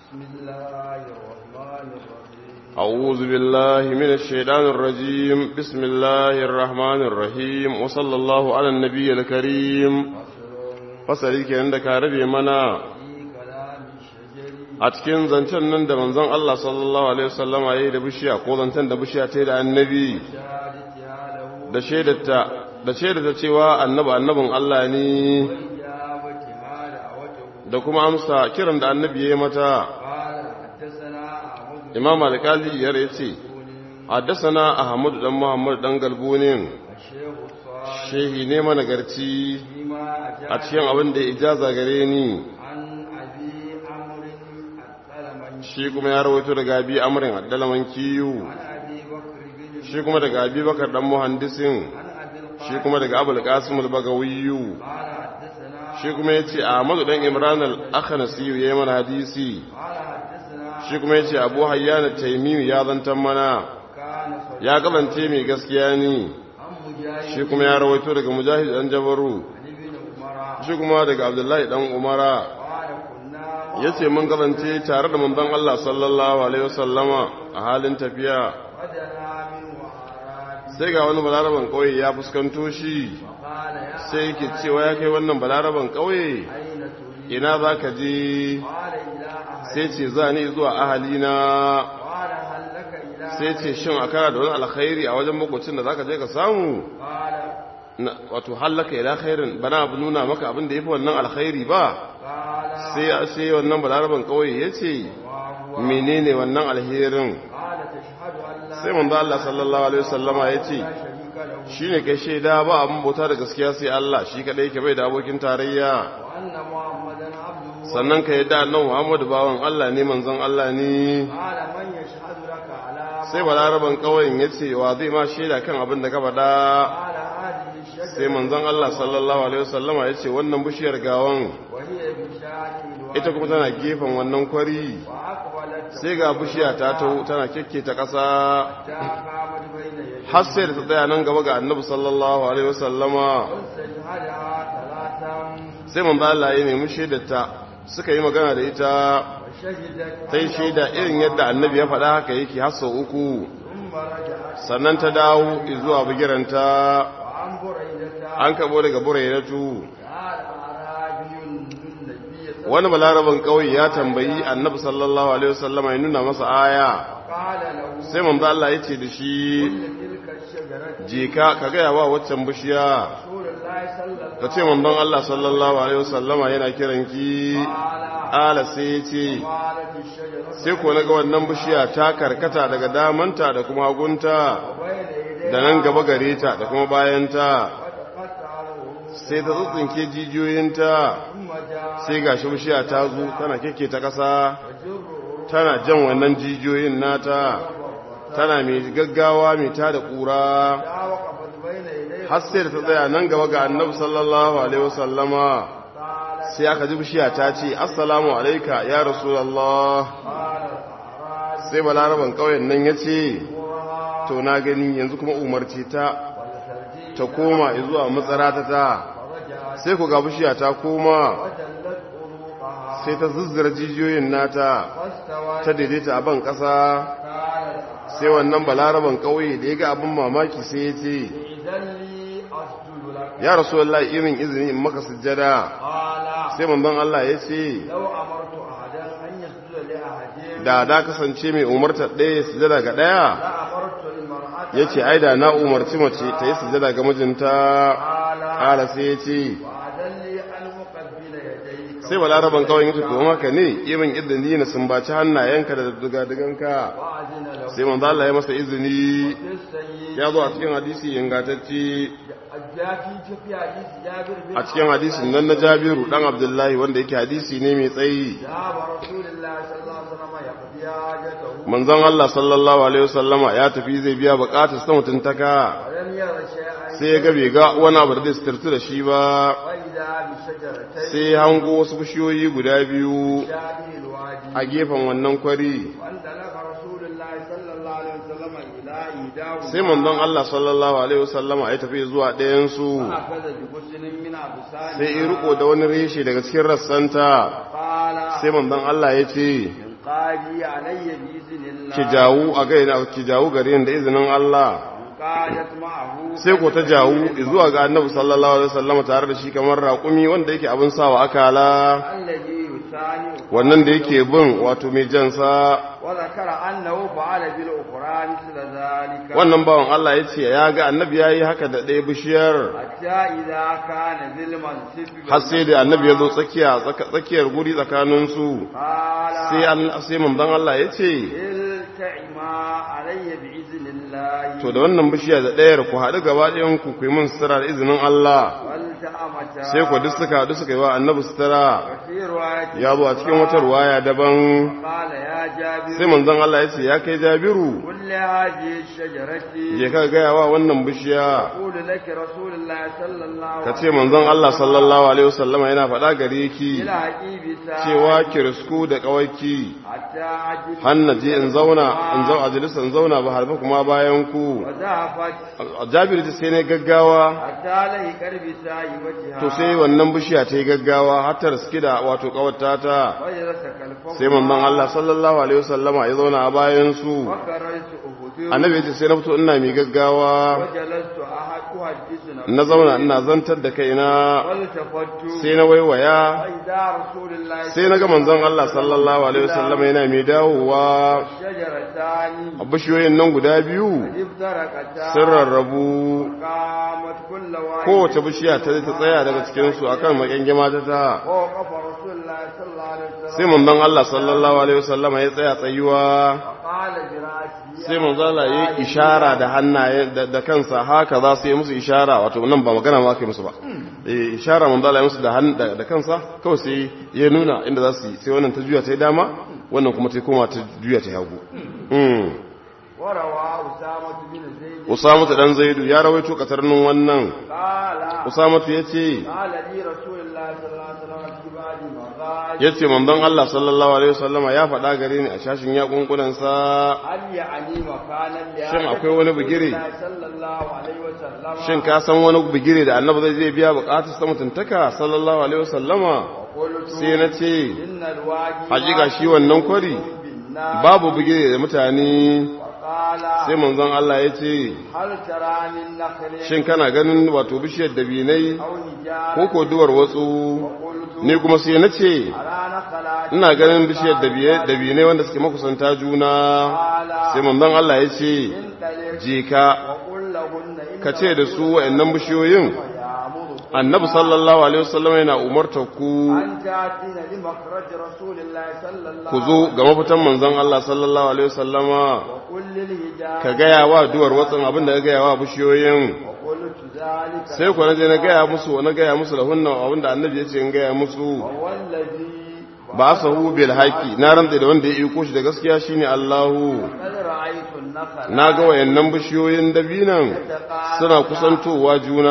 بسم الله الرحمن الرحيم أعوذ بالله من الشيطان الرجيم بسم الله الرحمن الرحيم وصلى الله على النبي الكريم فصل fasari kenan da ka rabe mana في كلام الشجر a cikin zancen nan da manzon Allah sallallahu alaihi wasallam ya yi da bishiya ko zancen da bishiya ta yi da annabi شهادتها له da shaidarta da shaidata cewa annabi annabin Allah ne وإجابتها دعوته da kuma amsa kiran da annabi ya yi mata قال حدثنا أحمد imam alkali ya ce haddasana ahmad dan muhammad dan galbunin الشيخ الصالح shehi ne managarci فيما a أجاب cikin abin da ya ijaza gare ni عن أبي عمرو السلمي shi kuma ya rawaito daga abi amrin addalaman kiyu عن أبي بكر بن shi kuma daga abi bakar dan muhandisin عن أبي shi القاسم kuma daga abul qasim al-bagawiyu قال حدثنا shi kuma yace ahmad dan imran al-akhnasi yayi mana hadisi قال حدثنا shi kuma yace abu hayyan at-taymi ya zantan mana كان صديق ya kabance mai gaskiya ne عن مجاهد shi kuma ya rawaito daga mujahid dan jabaru عن ابن عمر shi kuma daga abdullahi dan umara قال كنا yace mun kabance tare da manzon Allah sallallahu alaihi wasallama a halin tafiya وجنا من وعرات sai ga wani balaraban kauye ya fuskanto shi قال يا sai yake cewa ya kai wannan balaraban kauye أين تريد ina za ka je قال إلى أهل sai ce za ni zuwa ahalina قال هل لك إلى sai ce shin a kana da wani alkhairi a wajen makwacin da za ka je ka samu قال Na- wato hallaka ila khairin bana abu nuna maka abin da ya fi wannan alkhairi ba قال sai sai wannan balaraban kauye ya ce وهو menene wannan alherin قال تشهد أن لا sai manzo Allah sallallahu alaihi wasallama ya ce لا شريك له shine kai shaida ba abin bauta da gaskiya sai Allah shi kadai yake bai da abokin tarayya وأن محمدا عبده sannan ka yadda annabi Muhammadu bawan Allah ne manzon Allah ne قال من يشهد لك على ما sai balaraban kauyen ya ce wa zai ma shaida kan abin da ka faɗa قال هذه الشجرة sai manzon Allah sallallahu alaihi wasallama ya ce wannan bishiyar gawan وهي بشاكل ita kuma tana gefen wannan kwari وأقبلت sai ga bishiya ta taho tana kekketa ƙasa حتى قامت بين يديه har sai da ta tsaya nan gaba ga annabi sallallahu alaihi wasallama واستشهدها ثلاثا sai manzo Allah ya nemi shaidarta suka yi magana da ita وشهدت ta yi shaida irin yadda annabi ya faɗa haka yake har sau uku ثم رجعت sannan ta dawo zuwa bigiranta وعن بريدة an kabo daga burairatu قال أعرابي النبي صلى wani balaraban ƙauye ya tambayi annabi sallallahu alaihi wasallama ya nuna masa aya قال له sai manzo Allah ya ce da shi إن تلك الشجرة je ka ka gaya wa waccan bishiya رسول الله صلى الله ka ce manzon Allah sallallahu alaihi wasallama yana kiranki قال ala sai ya ce قالت الشجرة sai ko naga wannan bishiya ta karkata daga damanta da kuma hagunta بين يديها da nan gaba gare ta da kuma bayanta وتقطع العروق sai ta tsintsinke jijiyoyinta ثم جاء sai gashi bishiya ta zo tana keke ta ƙasa يجر tana jan wannan jijiyoyin nata tana mai gaggawa mai ta da ƙura جاء وقفت بين يديه har sai da ta tsaya nan gaba ga annabi sallallahu alaihi wasallama قال sai aka ji bishiya ta ce assalamu alaika ya rasulullah قال الأعرابي sai balaraban ƙauyen nan ya ce وها to na gani yanzu kuma umarci ta والخرجي ta koma zuwa matsara ta ta فرجعت sai ku ga bishiya ta koma وجلت عروقها sai ta zuzzura jijiyoyin nata واستوت ta daidaita a ban ƙasa قال sai wannan balaraban ƙauye da ya ga abin mamaki sai ya ce إذن لي أسجد لك ya rasu Allah irin izini in maka sujjada قال sai manzon Allah ya ce لو أمرت أحدا أن يسجد لأحد da da kasance mai umartar ɗaya ya sujjada ga ɗaya لأمرت المرأة ya ce ai da na umarci mace ta yi sujjada ga mijinta قال ƙala sai ya ce وأذن لي أن أقبل يديك sai balaraban kawai ya ce to haka ne irin izini na sumbaci hannayenka da dugaduganka وأذن له sai manzo Allah ya masa izini السيد ya zo a cikin hadisi ingantacce الجافي في حديث جابر بن a cikin hadisin nan na Jabiru dan Abdullahi wanda yake hadisi ne mai tsayi ذهب رسول الله صلى الله عليه وسلم يقضي حاجته manzon Allah sallallahu alaihi wasallama ya tafi zai biya bukatar sa mutuntaka ولم ير شيئا sai ya ga bai ga wani abu da zai sitirtu da shi ba وإذا بشجرتين sai ya hango wasu bishiyoyi guda biyu شابه الوادي a gefen wannan kwari وانطلق رسول الله صلى الله عليه وسلم إلى إيداه sai manzon Allah sallallahu alaihi wasallama ya tafi zuwa ɗayan su أخذ بغسل من أبسانها sai ya riko da wani reshe daga cikin rassanta قال sai manzon Allah ya ce من تعالي علي بإذن الله ki jawo a gaina ki jawo gare ni da izinin Allah قادت معه sai ko ta jawo zuwa ga annabi sallallahu alaihi wasallam tare da shi kamar raƙumi wanda yake abin sawa akala الذي يثاني wannan da yake bin wato mai jansa وذكر أنه فعل بالأخرى مثل ذلك wannan bawan Allah ya ce ya ga annabi ya yi haka da ɗaya bishiyar حتى إذا كان ذي المنصب har sai da annabi ya zo tsakiya tsaka- tsakiyar guri tsakaninsu قال sai an sai manzon Allah ya ce التعما علي بإذن الله to da wannan bishiya da ɗayar ku haɗu gaba ɗayan ku ku yi min sutura da izinin Allah والتأمتا sai ku duk suka haɗu suka yi wa annabi sutura وفي رواية ya zo a cikin wata ruwaya daban قال يا جابر sai manzon Allah ya ce ya kai Jabiru كل هذه الشجرة je ka gaya wa wannan bishiya أقول لك رسول الله صلى الله ka عليه ce manzon Allah sallallahu alaihi wasallama yana faɗa gare ki إلى عجيب ساعة cewa ki risku da kawaki حتى عجب hanna je in zauna in zau a jalisa in zauna ba harfa kuma bayan ku وزعفت Jabiru ta sai ne gaggawa حتى لي قرب سايبتها to sai wannan bishiya ta yi gaggawa har ta riski da wato kawata ta وجلس كالفوق sai manzon Allah sallallahu alaihi wasallama ya zauna a bayan su وكررت أهدر annabi ya ce sai na fito ina mai gaggawa وجلست أحد أحدث نفسي na zauna ina zantar da kaina والتفت sai na waiwaya فإذا رسول الله sai na ga manzon Allah sallallahu alaihi wasallama yana mai dawowa شجرتان a bishiyoyin nan guda biyu افترقتا sun rarrabu قامت كل واحد kowace bishiya ta ta tsaya daga cikinsu akan makengima ta ta ووقف رسول الله صلى الله عليه وسلم sai manzon Allah sallallahu alaihi wasallama ya tsaya tsayuwa قال براسه sai manzon Allah ya yi ishara da hannaye da, da kansa haka za su yi musu ishara wato nan ba magana ma aka yi musu ba eh ishara manzon Allah ya musu da han da, da kansa kawai sai ya nuna inda za su yi sai wannan ta juya ta yi dama wannan kuma ta koma ta juya ta yi hagu mm وروى أسامة بن زيد Usama ta dan Zaidu ya rawaito katarnin wannan قال Usama ya ce قال لي رسول الله صلى الله عليه وسلم في بعد مغاز ya ce manzon Allah sallallahu alaihi wasallama ya faɗa gare ni a shashin yakunkunansa هل يعني مكانا Shin akwai wani bigire? صلى الله عليه وسلم shin ka san wani bigire da annabi zai zai biya bukatar sa mutuntaka sallallahu alaihi wasallama قلت sai na ce إن الواجب hakika shi wannan kwari بالنار babu bigire da mutane وقال sai manzon Allah ya ce هل ترى من نخل shin kana ganin wato bishiyar dabinai أو نجار ko ko duwar watsu وقلت ni kuma sai na ce أرى نخلات ina ganin bishiyar dabiye- dabinai wanda suke makusanta juna قال sai manzon Allah ya ce انطلق je ka وقل لهن إن ka ce da su wa'annan bishiyoyin يأمركم annabi sallallahu alaihi wasallam yana umartar ku أن تأتين لمخرج رسول الله صلى الله ku zo ga mafitan manzon Allah sallallahu alaihi wasallama وقل للهجار ka gaya wa duwar watsin abin da ka gaya wa bishiyoyin وقلت ذلك sai ku naje na gaya musu na gaya musu da hunnan abin da annabi ya ce in gaya musu وهو الذي ba sa hu bil haqi na rantsa da wanda ya iko shi da gaskiya shine Allahu قد رأيت النخل na ga wayannan bishiyoyin dabinan suna kusantowa juna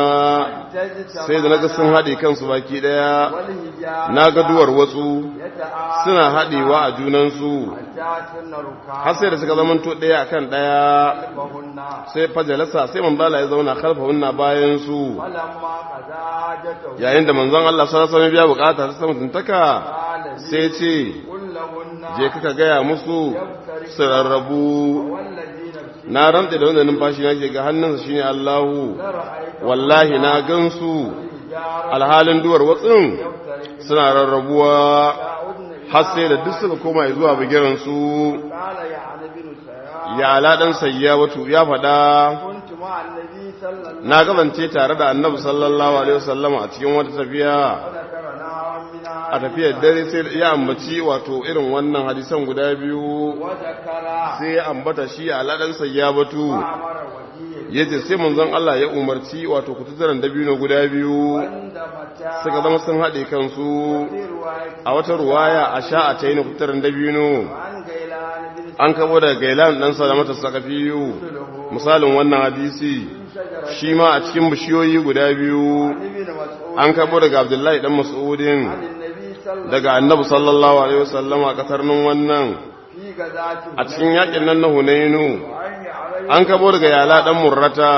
sai da naga sun haɗe kansu baki ɗaya والهجار na ga duwar watsu يتعاطى suna haɗewa a junansu حتى ركاب har sai da suka zamanto ɗaya akan ɗaya خلفهن sai fajalasa sai manzala ya zauna khalfahunna bayan su ولما قضى حاجته yayin da manzon Allah sallallahu alaihi wasallam biya bukata ta sama tuntaka قال sai ce قل لهن je kaka gaya musu su rarrabu والذي نفسي na rantsa da wanda numfashi na ke ga hannunsa shine Allahu لرأيت wallahi na gansu الحجارة alhalin duwar watsin يفترق suna rarrabuwa تعودن har sai da duk suka koma zuwa bigiran su قال يعني بن سيار ya aladan sayyabatu ya faɗa كنت مع النبي صلى الله عليه na gabance tare da annabi sallallahu alaihi wasallam a cikin wata tafiya وذكر نوعا من a tafiyar dare sai ya ambaci wato irin wannan hadisan guda biyu وذكر sai ya ambata shi a ladan sayyabatu وأمر وجيه yace sai manzon Allah ya umarci wato kutuzaran dabino guda biyu عند متى suka zama sun haɗe kansu في رواية a wata ruwaya a sha a tayi kutuzaran dabino عن غيلان بن an kabo daga gailan dan salamata sakafiyu misalin wannan hadisi شجرة shi ma a cikin bishiyoyi guda biyu عن ابن مسعود an kabo daga abdullahi dan mas'udin عن النبي صلى الله daga annabi sallallahu alaihi wasallam a kasar nan wannan في غزاة a cikin yakin nan na hunainu وعن علي an kabo daga yala dan murrata وهو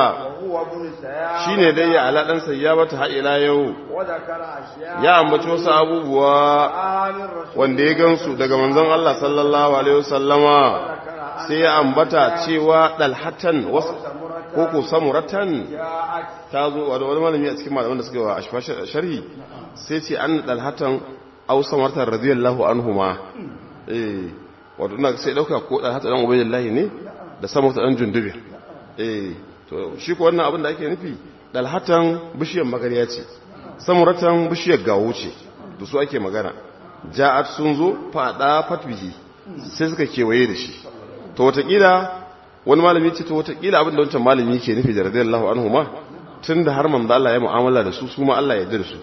هو ابن سيام shine dai ya ala dan sayyabata har ila yau وذكر أشياء ya ambaci wasu abubuwa آمن رسول wanda ya gansu daga manzon Allah sallallahu alaihi wasallama ذكر أن sai ya ambata cewa dalhatan wasu سمرة ko ko samuratan جاءت ta zo wani wani malami a cikin malaman da suka wa ashfa sharhi sai ce an dalhatan aw samartan radiyallahu anhuma eh wato ina sai dauka ko dalhatan dan ubaydillahi ne da samartan dan jundubi eh to shi ko wannan abin da ake nufi dalhatan bishiyar magariya ce samuratan bishiyar gawo ce da su ake magana ja'at sun zo fada fatbihi sai suka kewaye da shi to watakila wani malami ce to watakila abin da wancan malami ke nufi da radiyallahu anhu ma tun da har manzo Allah ya mu'amala da su su ma Allah ya yarda da su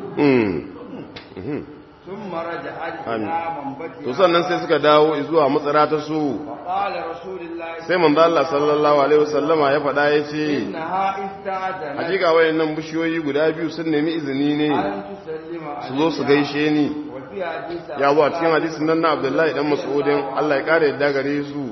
mm ثم رجعت آمين. إلى منبتها to sannan sai suka dawo zuwa matsara ta su وقال رسول الله sai manzo Allah sallallahu alaihi wasallama ya faɗa ya ce إنها استأذنت hakika wayannan bishiyoyi guda biyu sun nemi izini ne أن تسلم su zo su gaishe ni وفي حديث ya zo a cikin hadisin nan na Abdullahi dan Mas'udin Allah ya kare yadda gare su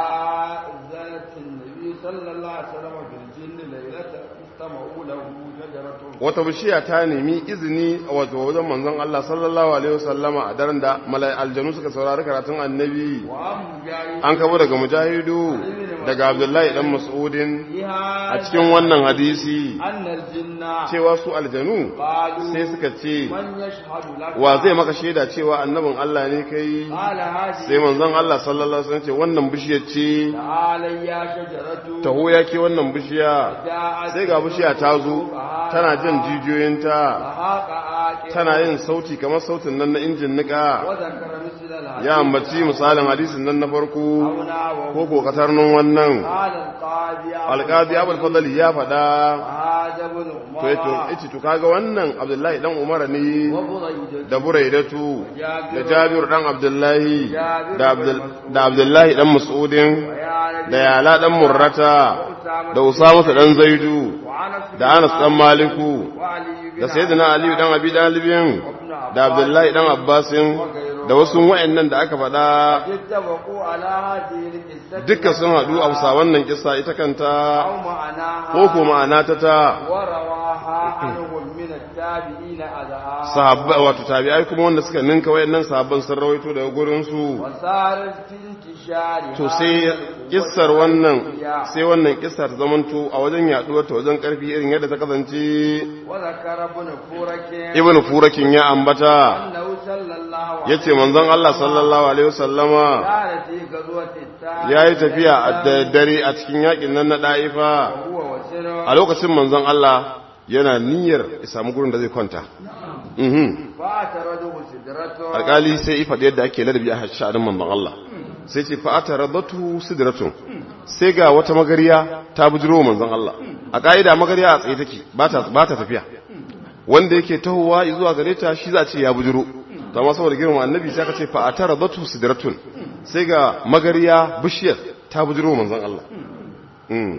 آذنت النبي صلى الله عليه وسلم في الجن ليلة استمعوا له شجرة wata bishiya ta nemi izini a wato wajen manzon Allah sallallahu alaihi wasallama a daren da malai aljanu suka saurari karatun annabi وأم جاي an kabo daga mujahidu daga Abdullahi dan Mas'udin فيها a cikin wannan hadisi أن الجن cewa su aljanu قالوا sai suka ce من يشهد لك wa zai maka shaida cewa annabin Allah ne kai قال هذه sai manzon Allah sallallahu alaihi wasallam ce wannan bishiyar ce تعالى يا شجرة taho yake wannan bishiya جاءت sai ga bishiya ta zo tana jan jijiyoyinta فهاق آكل tana yin sauti kamar sautin nan na injin nika وذكر مثل الحديث ya ambaci misalin hadisin nan na farko أو نحوه ko ko katarnin wannan قال القاضي alqadi abul fadl ya faɗa هذا ابن to yace عمر yace to kaga wannan abdullahi dan umar ne وبريدة da buraidatu da جابر jabir dan abdullahi da abdul da abdullahi dan mas'udin ويعلى da yala dan murrata da usama dan zaidu وعنس da anas dan maliku وعلي بن da sayyidina ali dan abi dalibin وابن عباس da abdullahi dan abbasin da wasu wa'annan da aka faɗa اتفقوا على هذه القصة duka sun haɗu a bisa wannan kissa ita kanta أو معناها ko ko ma'ana ta ta ورواها عنهم من التابعين أذها sahabba wato tabi'ai kuma wanda suka ninka wayannan sahabban sun rawaito daga gurin su وصارت في انتشار to sai kissar wannan sai wannan kissar ta zamanto a wajen yaduwar ta wajen karfi irin yadda ta kasance وذكر ابن فورك ibn furakin ya ambata أنه صلى الله عليه yace manzon Allah sallallahu alaihi wasallama كان في غزوة التاج yayi tafiya a dare a cikin yakin nan na da'ifa هو وسر a lokacin manzon Allah yana niyyar ya samu gurin da zai kwanta mhm فأترده سدرته alƙali sai ya faɗi yadda ake ladabi a sha'anin manzon Allah sai ce fa'ata radatu sidratun sai ga wata magariya ta bujiro manzon Allah a ka'ida magariya a tsaye take ba ta ba ta tafiya wanda yake tahowa zuwa gare ta shi za a ce ya bujiro to amma saboda girman annabi sai aka ce fa'ata radatu sidratun sai ga magariya bishiyar ta bujiro manzon Allah mm.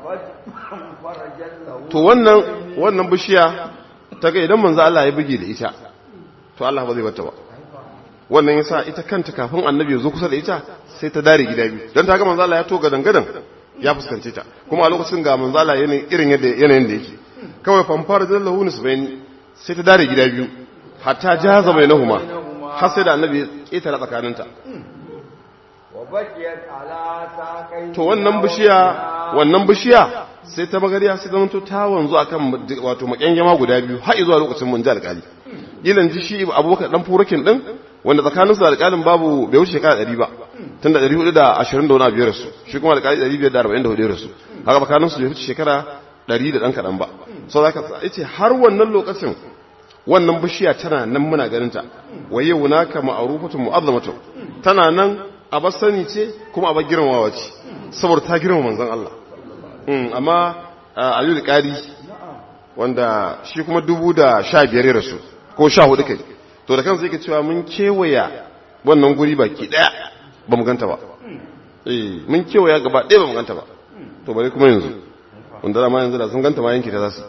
فانفرجت له to wannan wannan bishiya ta ga idan manzo Allah ya buge da ita to Allah ba zai bata ba wannan yasa ita kanta kafin annabi ya zo kusa da ita sai ta dare gida biyu dan ta ga manzo Allah ya to gadan gadan ya fuskance ta kuma a lokacin ga manzo Allah yana irin yadda yanayin da yake kawai fanfar da lahu nisbaini sai ta dare gida biyu hatta jaza bainahuma har sai da annabi ya ketara tsakaninta وبكيت على ساقيه to wannan bishiya wannan bishiya sai ta magariya sai zama to ta wanzu akan wato makyangema guda biyu har zuwa lokacin mun ji alƙali gilan ji shi abubakar dan furakin din wanda tsakanin su da alƙalin babu bai wuce shekara 100 ba tun da 420 da wani abu ya rasu shi kuma alƙali 544 ya rasu haka tsakanin su bai wuce shekara 100 da dan kadan ba so zaka yace har wannan lokacin wannan bishiya tana nan muna ganin ta waye wunaka ma'rufatun mu'azzamatun tana nan a bar sani ce kuma a bar girmamawa ce saboda ta girma manzon Allah amma Aliyu Qari wanda shi kuma dubu da sha biyar ya rasu ko sha hudu kai to da kansa yake cewa mun kewaya wannan guri baki daya ba mu ganta ba eh mun kewaya gaba daya ba mu ganta ba to bare kuma yanzu wanda da ma yanzu da sun ganta ma yanki ta zasu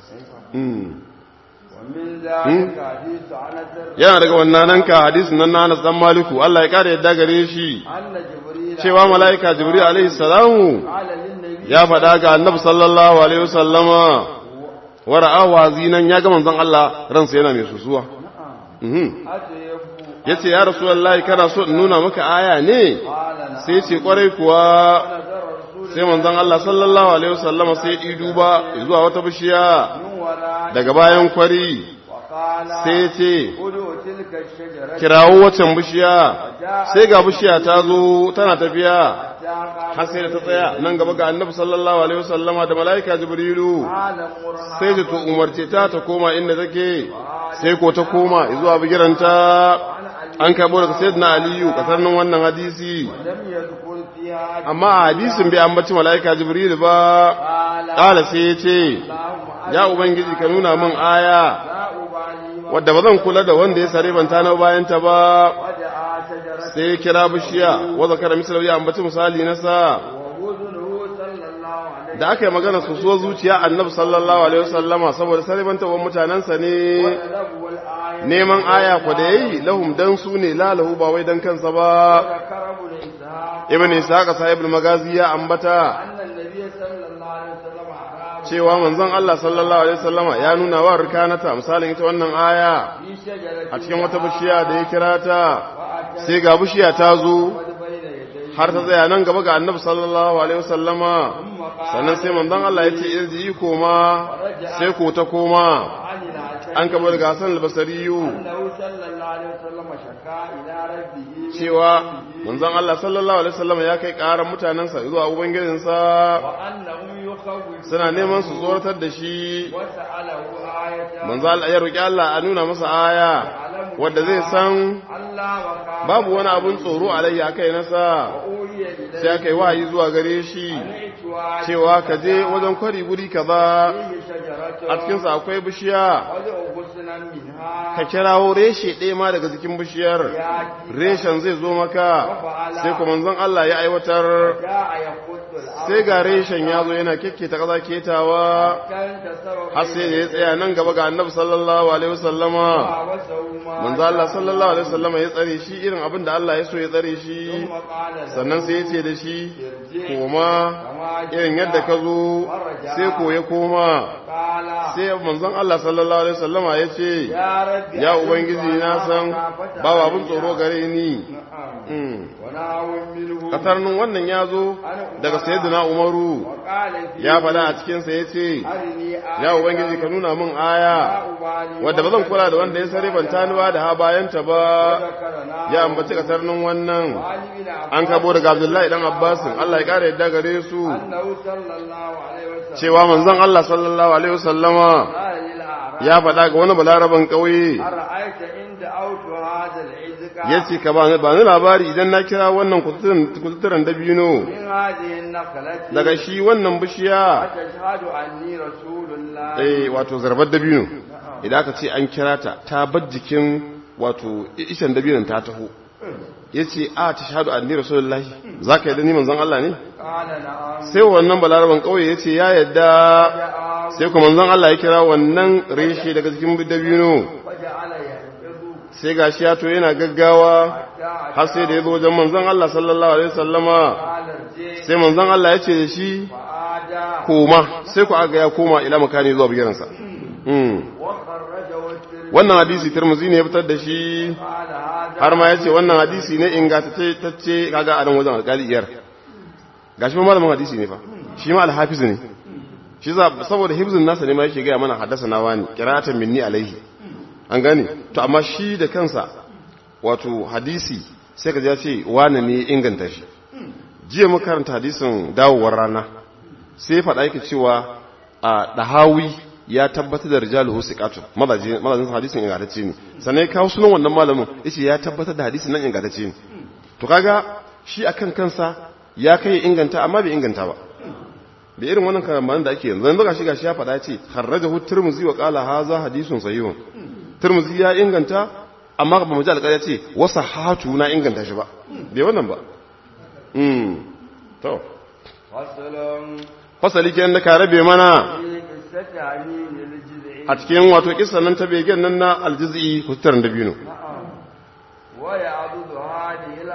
ومن ذلك حديث عنس yana daga wannan nan ka hadisin nan na Anas dan Maliku Allah ya kare yadda gare shi أن جبريل cewa mala'ika Jibril alaihi salamu قال للنبي النبي ya faɗa ga annabi sallallahu alaihi wasallama wa ra'ahu hazinan ya ga manzon Allah ransa yana mai susuwa mhm أتيب yace ya rasulullahi kana so in nuna maka aya ne قال نعم sai ce kwarai kuwa نظر رسول sai manzon Allah sallallahu alaihi wasallama sai ya duba zuwa wata bishiya من وراء daga bayan kwari وقال sai ce ادعوا تلك الشجرة kirawo wacan bishiya sai ga bishiya ta zo tana tafiya حتى har sai da ta tsaya nan gaba ga annabi sallallahu alaihi wasallama da malaika jibrilu قال مرها sai da to umarce ta ta koma inda take sai ko ta koma zuwa bigiranta an karbo daga sayyidina aliyu kasarnin wannan hadisi لم يذكر فيها amma a hadisin bai ambaci malaika jibril ba قال kala sai ya ce اللهم ya ubangiji ka nuna min aya لا أبالي wadda ba zan kula da wanda ya sare banta na bayan ta ba ودعا شجرة sai ya kira bishiya wa zakara misal ya ambaci misali na sa ووزنه صلى الله عليه da aka yi magana su so zuciya annabi sallallahu alaihi wasallama saboda sare banta wa mutanansa ne وسلبه الآية neman aya ku da yayi lahum dan su ne la lahu ba wai dan kansa ba وذكر ابن إسحاق ibn ishaq sahibul magazi ya ambata أن النبي صلى الله عليه وسلم أراد cewa manzon Allah sallallahu alaihi wasallama ya nuna wa rikanata misalin ita wannan aya في شجرة a cikin wata bishiya da ya kira ta وأتت sai ga bishiya ta zo بين يديه har ta tsaya nan gaba ga annabi sallallahu alaihi wasallama ثم قال sannan sai manzon Allah ya ce irji koma sai ko ta koma عن العشر an kaba daga Hassan al-Basriyu أنه صلى الله عليه وسلم شكا إلى ربه cewa manzon Allah sallallahu alaihi wasallama ya kai karan mutanansa zuwa ubangijinsa وأنهم يخوف suna neman su tsoratar da shi وسأله آية manzo Allah ya roki Allah a nuna masa aya wanda zai san الله وقال babu wani abun tsoro alayya kai nasa أوحي إليه sai aka yi wahayi zuwa gare shi أن cewa ka je wajen kwari guri kaza فيه شجرة a cikinsa akwai bishiya ودعو غصنا منها ka kirawo reshe ɗaya ma daga jikin bishiyar يأتي reshen zai zo maka sai kuma manzon Allah ya aiwatar جاء يخط الأرض sai ga reshen ya zo yana kekketa kaza ketawa كان تسوى har sai da ya tsaya nan gaba ga annabi sallallahu alaihi wasallama وسوما manzo Allah sallallahu alaihi wasallama ya tsare shi irin abin da Allah ya so ya tsare shi ثم قال له sannan sai ya ce da shi ارجع koma كما irin yadda ka zo sai ko ya koma قال sai manzon Allah sallallahu alaihi wasallama ya ce يا رب ya ubangiji na san babu abin tsoro gare ni Mm. وناول منه katarnin wannan ya zo daga sayyidina umaru وقال في ya faɗa a cikinsa ya ce أرني آية ya ubangiji ka nuna min لا aya أبالي wadda ba zan kula da wanda ya sare ban ba da ha bayanta ba وذكرنا ya ambaci katarnin wannan وعن ابن عباس an kabo daga abdullahi dan abbasin Allah ya kare yadda gare su أنه صلى الله عليه وسلم cewa manzon Allah sallallahu alaihi wasallama قال للأعراب ya faɗa ga wani balaraban ƙauye أرأيت إن دعوت هذا العزق ya ce ka ba ni ba ni labari idan na kira wannan kututturen dabino من هذه النخلة daga shi wannan bishiya أتشهد أني رسول الله eh wato zarbar dabino idan aka ce an kira ta ta bar jikin wato ishan dabinon ta taho yace a ta shahadu anni rasulullahi zaka yadda ni manzon Allah ne قال نعم sai wannan balaraban kauye yace ya yadda جاء sai kuma manzon Allah ya kira wannan reshe daga cikin dabino فجعل ينقض sai gashi ya to yana gaggawa حتى har sai da ya zo wajen manzon Allah sallallahu alaihi wasallama قال ارجع sai manzon Allah ya ce da shi فعاد koma sai ku aga ya koma ila makani zuwa bigiransa mm. وخرجه الترمذي wannan hadisi Tirmidhi ne ya fitar da shi قال هذا har ma yace wannan hadisi ne ingantacce kaga a nan wajen alƙali iyar gashi ma malamin hadisi ne fa shi ma alhafiz ne shi za saboda hifzin nasa ne ma yake ga mana haddasa na wani qira'atan minni alaihi an gane to amma shi da kansa wato hadisi sai ka ji ya ce wani ne ya inganta shi jiya muka karanta hadisin dawowar rana sai ya faɗa yake cewa a dahawi ya tabbatar da rijaluhu siqatu mazajin mazajin hadisin ingantacce ne sannan ya kawo sunan wannan malamin yace ya tabbatar da hadisin nan ingantacce ne to kaga shi akan kansa ya kai inganta amma bai inganta ba da irin wannan karamanin da ake yanzu yanzu gashi gashi ya faɗa ce kharrajahu tirmizi wa qala hadha hadithun sahihun tirmizi ya inganta amma ba mu ji alƙarya ce wasa hatu na inganta shi ba bai wannan ba mm to فصل fasali kenan da ka rabe mana في قصة عمين الجزء a cikin wato kissan nan ta begen nan na aljizi kusurin dabino نعم ويعضد هذه الأخبار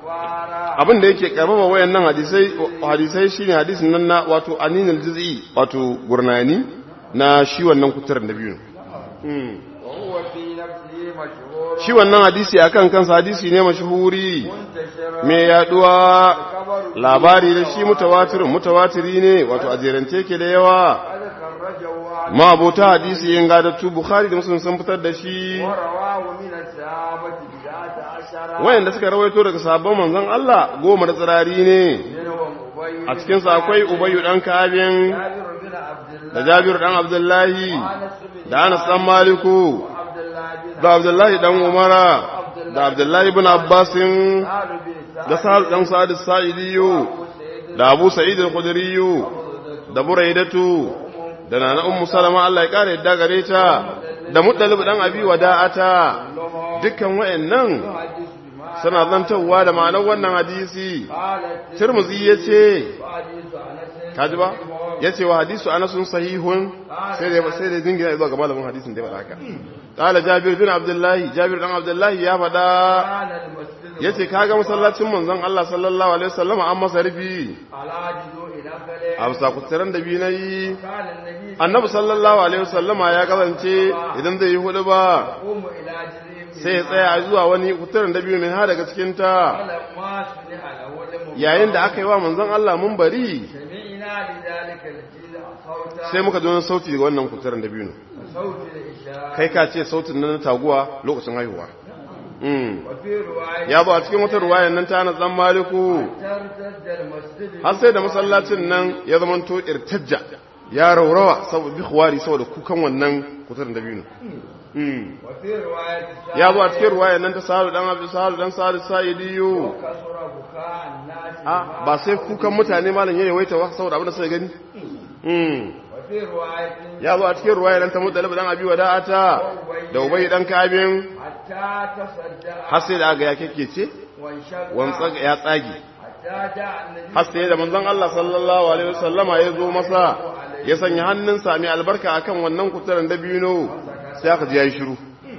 كفارا abin da yake karfafa wayannan hadisai hadisai shine hadisin nan na wato aninul juz'i wato gurnani na shi wannan kuturar da biyu Mm. وهو في نفسه مشهور shi wannan hadisi akan kansa hadisi ne mashhuri منتشر me yaduwa خبر labari da shi mutawatirin mutawatiri ne wato a jerance ke da yawa قد خرجه عن ma abota hadisi yin gadattu bukhari da muslim sun fitar da shi ورواه من الصحابة بضعة عشر wayanda suka rawaito daga sabon manzon Allah goma da tsirari ne منهم أبي a cikin sa akwai ubayyu dan kabin جابر بن عبد الله da jabir dan abdullahi وأنس بن da anas dan maliku عبد الله بن da abdullahi dan umara da abdullahi ibn abbasin سهل بن سعد da sa'ad dan sa'id as-sa'idiyu سيد da abu sa'id al-khudriyu da buraidatu da nana ummu salama Allah ya kare yadda gare ta da muddalib dan abi wada'ata dukkan wayannan حديث بما suna zantawa da ma'anar wannan hadisi قالت tirmizi yace وحديث أنس kaji ba yace wa hadisu anasun sahihun sai da sai da dingina zuwa ga malamin hadisin da ya faɗa haka qala jabir bin abdullahi jabir dan abdullahi ya faɗa كان المسجد yace kaga masallacin manzon Allah sallallahu alaihi wasallam an masa rufi على جذوع نخل a bisa kutsiran da biyu nayi كان النبي annabi sallallahu alaihi wasallama ya kasance idan zai yi hudu ba يقوم إلى جذوع sai ya tsaya zuwa wani kutsiran da biyu min ha daga cikin ta فلما سمع له المنبر yayin da aka yi wa manzon Allah mun bari سمعنا لذلك الجيل صوتا sai muka ji wani sauti daga wannan kutsiran da biyu صوت الإشاء kai ka ce sautin nan na taguwa lokacin haihuwa Mm. وفي رواية ya zo a cikin wata ruwayan nan ta na tsan maliku ترتد المسجد har sai da masallacin nan ya zamanto irtajja ya raurawa saboda bi khuwari saboda kukan wannan kuturin da biyu وفي رواية ya zo a cikin ruwayan nan ta sahalu dan abdu sahalu dan sahalu sa'idiyu كسر بكاء الناس a ba sai kukan mutane malam ya yawaita ba saboda abin da suka gani Mm. وفي رواية ya zo a cikin ruwayan nan ta mutalib dan abi wada'ata da ubayy dan kabin حتى تصدع har sai da aga ya kekkece وانشق wantsa ya tsage حتى جاء النبي har sai da manzon Allah sallallahu alaihi wasallama ya zo masa ya sanya hannunsa mai albarka akan wannan kuturan dabino sai aka ji yayi shiru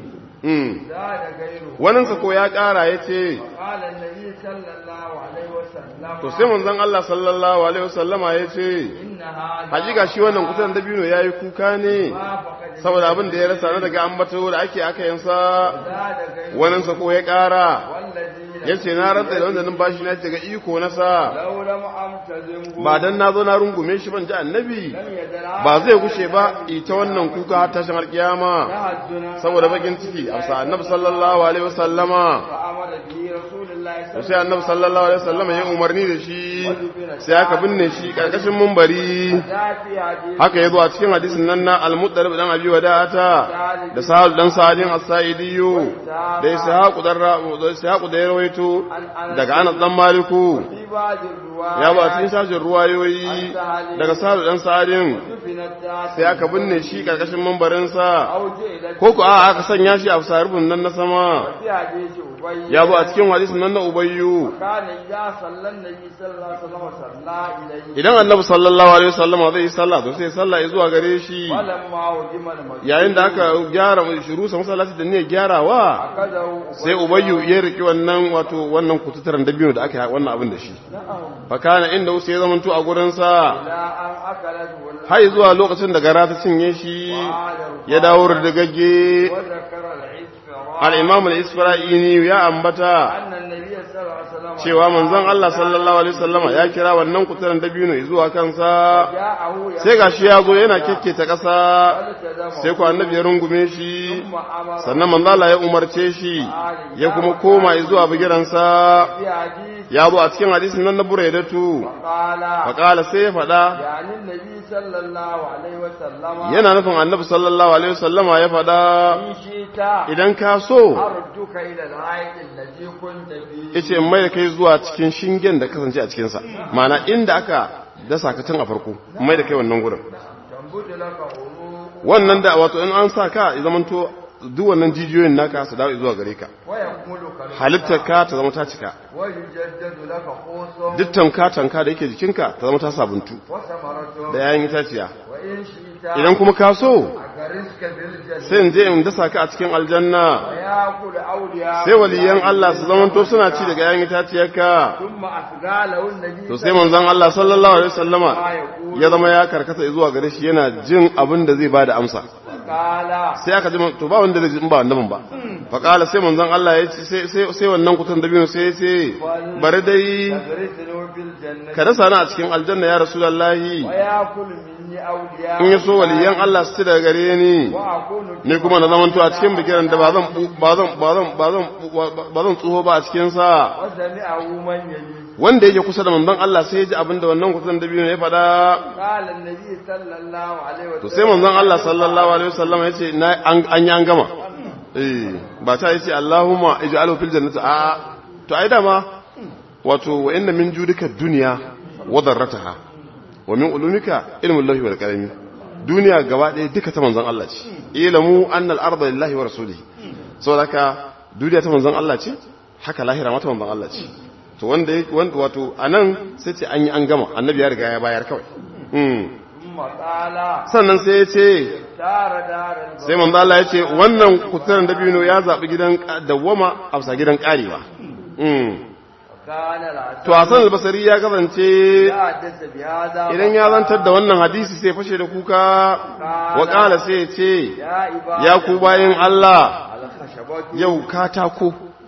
mm زاد غيره wannan ko ya kara yace قال النبي صلى الله عليه وسلم to sai manzon Allah sallallahu alaihi wasallama yace إن هذا hakika shi wannan kuturan dabino yayi kuka ne ما فقد saboda abin da ya rasa na daga ambato da ake aka yansa زاد غيره wannan ko ya kara والذي yace na rantsa da wanda numfashi na daga iko na sa لو لم أمتزمه ba dan nazo na rungume shi ban ji annabi لم يدرع ba zai gushe ba ita wannan kuka har tashin alkiyama تهجنا saboda bakin ciki amsa annabi sallallahu alaihi wasallama فأمر به رسول الله صلى sai annabi sallallahu alaihi wasallama ya umarni da shi sai aka binne shi karkashin mumbari ذات حديث haka yazo a cikin hadisin nan na al-muttalib dan abi wada'ata da sahal dan sa'idin as-sa'idiyu da ishaq dan ra'u da ishaq da ya rawaito daga anas dan maliku في بعض الروايات ya ba cikin sashin ruwayoyi daga sahal dan sa'idin دفنت ذات sai aka binne shi karkashin mumbarin sa أو جئلت ko ku a aka sanya shi a sarubin nan na sama في حديث أبي ya zo a cikin hadisin nan na ubayyu كان إذا صلى النبي صلى الله عليه وسلم صلى إليه idan annabi sallallahu alaihi wasallam zai yi sallah to sai ya sallah zuwa gare shi ولما هجم المسجد yayin da aka gyara shiru sa masallaci da ne gyarawa أخذه sai ubayyu ya riki wannan wato wannan kututaran dabino da aka yi wannan abin da shi fa kana inda sai ya zamanto a gurin sa إلى أن أكلته har zuwa lokacin da gara ta cinye shi ya dawo da gagge وذكر العسفراء al-imam al-isfira'ini ya ambata أن النبي صلى الله عليه وسلم cewa manzon Allah sallallahu alaihi wasallama ya kira wannan kutaran dabino zuwa kansa جاءه sai gashi ya zo yana kekketa ƙasa فالتزمه sai ku annabi ya rungume shi ثم أمر sannan manzo Allah ya umarce shi ya kuma koma zuwa bigiransa في حديث ya zo a cikin hadisin nan na buraidatu قال faqala sai ya faɗa يعني النبي صلى الله عليه وسلم yana nufin annabi sallallahu alaihi wasallama ya faɗa إن شئت idan ka so أردك إلى العيد الذي كنت فيه yace in mai da kai zuwa cikin shingen da kasance a cikin sa ma'ana inda aka dasa ka tun a farko in mai da kai wannan gurin تنبت لك عروق wannan da wato in an sa ka ya zamanto duk wannan jijiyoyin naka su dawo zuwa gare ka ويكمل خلقك halittar ka ta zama ta cika ويجدد لك خوص duk tanka tanka da yake jikinka ta zama ta sabuntu وثمرة da yayin itaciya وإن شئت idan kuma ka so أغرسك بالجنة sai in je in dasa ka a cikin aljanna ويأكل أولياء sai waliyan Allah su zamanto suna ci daga yayin itaciyarka ثم أثقاله النبي to sai manzon Allah sallallahu alaihi wasallama ya zama ya karkata zuwa gare shi yana jin abin da zai bada amsa قال sai aka ji man- to ba wanda zai ji in ba annabin ba fa qala sai manzon Allah ya ce sai sai sai wannan kutan dabino sai ya ce bari dai أغرسني بالجنة ka dasa ni a cikin aljanna ya rasulullahi ويأكل مني أولياء in ya so waliyan Allah su ci daga gare ni وأكون ni kuma na zamanto a cikin bikiran da ba zan ba zan ba zan ba zan ba zan tsoho ba a cikin sa وسمعه من يلي wanda yake kusa da manzon Allah sai ya ji abin da wannan kusan dabino ya faɗa قال النبي صلى الله عليه to وسلم sai manzon Allah sallallahu alaihi wasallam ya ce na an an yi an gama eh ba ta yace Allahumma ij'alhu fil jannati a to ai dama wato wa inna min judika dunya wa darrataha wa min ulumika ilmul lahi wal qalami duniya gaba ɗaya duka ta manzon Allah ce ilamu anna al arda lillahi wa rasulihi saboda haka duniya ta manzon Allah ce haka lahira ma ta manzon Allah ce to wanda wanda wato anan sai ce an yi an gama annabi ya riga ya bayar kawai mm. ثم قال sannan sai ya ce دار دار sai manzo Allah ya ce wannan kuturan dabino ya zabi gidan ka- dawwama a bisa gidan karewa mm وكان العسل to Hassan al-Basri ya kasance حدث بهذا idan ya zantar da wannan hadisi sai fashe da kuka wa qala sai ya ce يا عباد ya ku bayin Allah الخشبة yau katako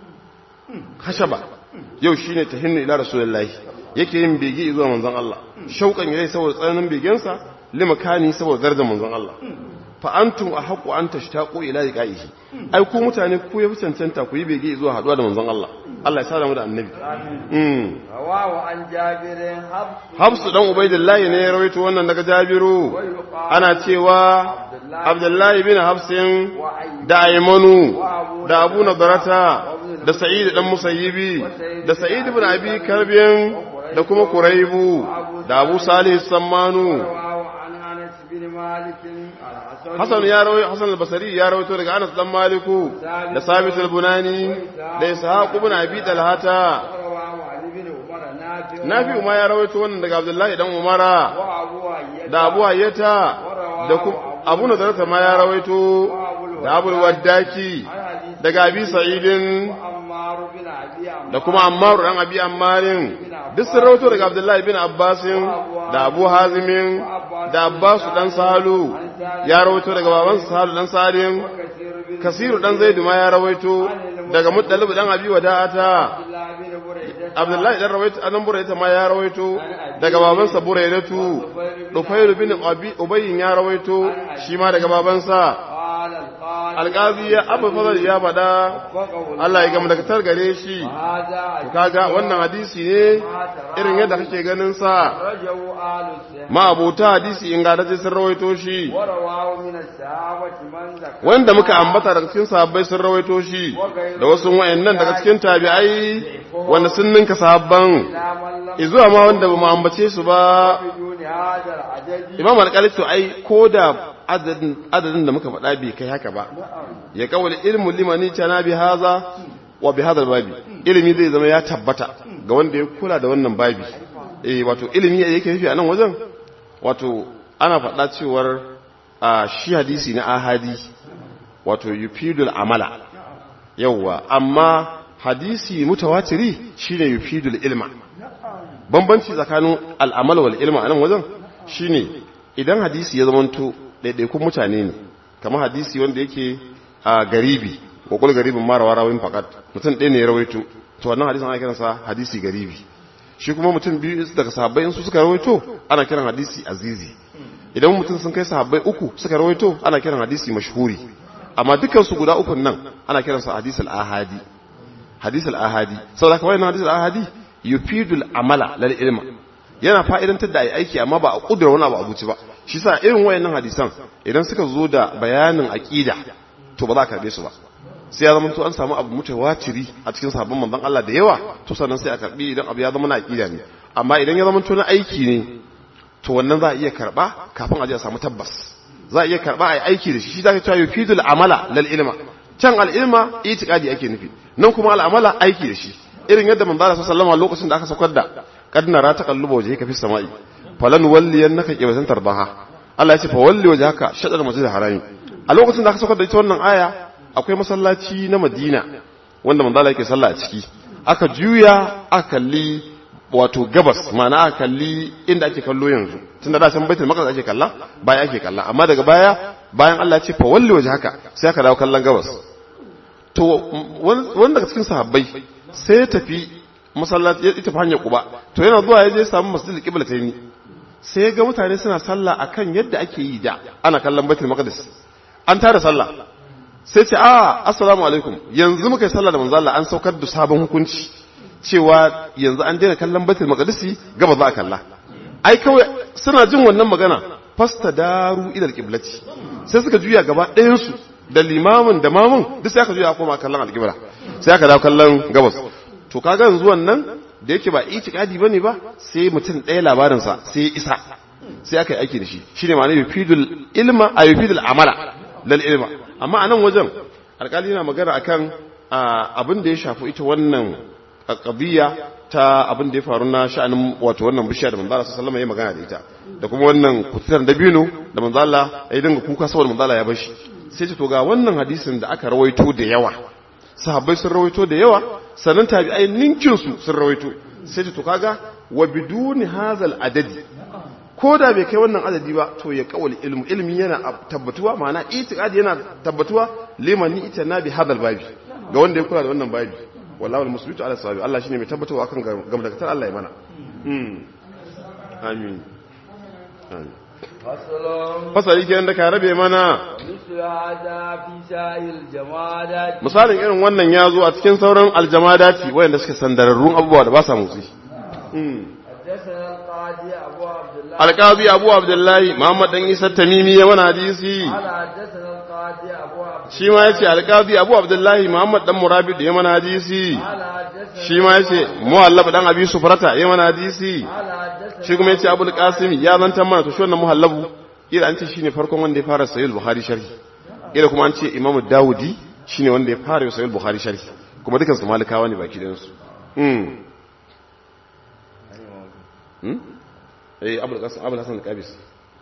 hashaba yau shine tahinnu ila rasulullahi yake yin bege zuwa manzon Allah shauƙan yayi saboda tsananin begensa limakani saboda darajar manzon Allah fa antum ahqqu an tashtaqu ila liqa'ihi ai ku mutane ku yafi cancanta ku yi bege zuwa haduwa da manzon Allah Allah ya sada mu da annabi mm رواه عن جابر حفص Hafsu dan Ubaidillahi ne ya rawaito wannan daga Jabiru ana cewa Abdullahi bin Hafsin da Aymanu da Abu Nadarata da Sa'id dan Musayyibi da Sa'id ibn Abi Karbin da kuma Kuraibu da Abu Salih Sammanu رواه عن انس بن مالك الحسن Hassan ya rawaito Hassan al-Basri ya rawaito daga Anas dan Maliku da Sabit al-Bunani da Ishaq ibn Abi Talhata رواه عن ابن عمر نافع Nafi'u ma ya rawaito wannan daga Abdullahi dan Umara وابو ايد da Abu Hayyata da kuma Abu Nadarata ma ya rawaito da Abu Waddaki daga Abi Sa'idin عمار بن ابي عمرو da kuma Ammar dan Abi Ammarin duk sun rawaito daga Abdullahi bin Abbasin da Abu Hazimin da Abbas dan Sahalu ya rawaito daga babansa Sahalu dan Salim كثير بن Kasiru dan Zaidu ma ya rawaito daga Muttalib dan Abi Wada'ata الله بن بريده Abdullahi dan rawaito anan Buraita ma ya rawaito daga babansa Buraidatu Dufairu bin Abi Ubayyin ya rawaito shi ma daga babansa قال القائل Alƙazi ya Abu Fadl ya faɗa وقول Allah ya gama daga gare shi هذا kaga wannan hadisi ne irin yadda kake ganin sa رجوا آل السهم ma'abota hadisi in ga sun rawaito shi ورواه من الصحابة من ذكر wanda muka ambata daga cikin sahabbai sun rawaito shi da wasu wayannan daga cikin tabi'ai wanda sun ninka sahabban إلى من لم izuwa ma wanda ba mu ambace su ba بدون هذا العدد imam alƙali to ai ko da adadin adadin da muka faɗa bai kai haka ba ya kawai ilmu limani tana bi haza wa bi hadal babi ilimi zai zama ya tabbata ga wanda ya kula da wannan babi eh wato ilimi yake nufi a nan wajen wato ana faɗa cewar a shi hadisi na ahadi wato yufidul amala yawwa amma hadisi mutawatiri shine yufidul ilma bambanci tsakanin al'amal wal ilma a nan wajen shine idan hadisi ya zamanto ɗaiɗaikun mutane ne kamar hadisi wanda yake a garibi wa kul garibin mara warawin fakat mutum ɗaya ne ya rawaito to wannan hadisin ana kiransa hadisi garibi shi kuma mutum biyu daga sahabbai in su suka rawaito ana kiran hadisi azizi idan mutum sun kai sahabbai uku suka rawaito ana kiran hadisi mashhuri amma dukkan su guda ukun nan ana kiransa hadisi al-ahadi hadisi al-ahadi saboda kawai na hadisi al-ahadi yufidul amala lal ilma yana fa'idantar da ai aiki amma ba a kudura wani abu abuci ba shi sa irin wayannan hadisan idan suka zo da bayanin aqida to ba za ka karbe su ba sai ya zama to an samu abu mutawatiri a cikin sahabban manzon Allah da yawa to sannan sai a karbi idan abu ya zama na aqida ne amma idan ya zama to na aiki ne to wannan za a iya karba kafin a je a samu tabbas za a iya karba a aiki da shi shi zaka cewa yufidul amala lal ilma can al ilma itiqadi ake nufi nan kuma al amala aiki da shi irin yadda manzo Allah sallallahu alaihi lokacin da aka saukar da qad nara taqallubu wajhika fis sama'i falan walliyannaka qiblatan tarbaha Allah ya ce fa walli wajhaka shadar masjidil harami a lokacin da aka saukar da ita wannan aya akwai masallaci na Madina wanda manzo Allah yake sallah a ciki aka juya aka kalli wato gabas ma'ana aka kalli inda ake kallo yanzu tunda da san baitul maqdis ake kalla baya ake kalla amma daga baya bayan Allah ya ce fa walli wajhaka sai aka dawo kallon gabas to wanda daga cikin sahabbai sai ya tafi masallaci ya tafi hanyar kuba to yana zuwa ya je samu masjidil qiblatayn sai ga mutane suna sallah akan yadda ake yi da ana kallon baitul maqdis an tara sallah sai ce a assalamu alaikum yanzu muka yi sallah da manzo Allah an saukar da sabon hukunci cewa yanzu an daina kallon baitul maqdisi gaba za a kalla ai kawai suna jin wannan magana fastadaru ila alqiblati sai suka juya gaba ɗayan su da limamin da mamun duk sai aka juya koma kallon alqibla sai aka dawo kallon gabas to kaga yanzu wannan da yake ba itikadi bane ba sai mutum ɗaya labarin sa sai isa sai aka yi aiki da shi shine ma'ana yufidul ilma a yufidul amala lal ilma amma a nan wajen alkali yana magana akan abin da ya shafi ita wannan qadiyya ta abin da ya faru na sha'anin wato wannan bishiya da manzo Allah sallallahu alaihi magana da ita da kuma wannan kututar dabino da manzo Allah ya dinga kuka saboda manzo Allah ya bar shi sai ce to ga wannan hadisin da aka rawaito da yawa sahabbai sun rawaito da yawa sannan tabi'ai ninkin su sun rawaito sai ce to kaga wa biduni hazal adadi ko da bai kai wannan adadi ba to ya kawali ilmu ilmi yana tabbatuwa ma'ana itiqadi yana tabbatuwa liman ita na bi hadal babi ga wanda ya kula da wannan babi wallahi almusbitu ala sawabi Allah shine mai tabbatawa akan gamdakatar Allah ya mana mm amin amin fasali kenan da ka rabe mana misalin irin wannan ya zo a cikin sauran aljamadati wayanda suke sandararrun abubuwa da ba sa motsi alƙazi abu abdullahi muhammad dan isa tamimi ya mana hadisi shi ma yace alƙazi abu abdullahi muhammad dan murabid ya mana hadisi shi ma yace muhallab dan abi sufrata ya mana hadisi shi kuma yace abul qasim ya zantar mana to shi wannan muhallabu ila an ce shine farkon wanda ya fara sahih bukhari sharhi ila kuma an ce imamu daudi shine wanda ya fara sahih bukhari sharhi kuma dukan su malikawa ne baki dan su eh abul qasim abul hasan al-qabisi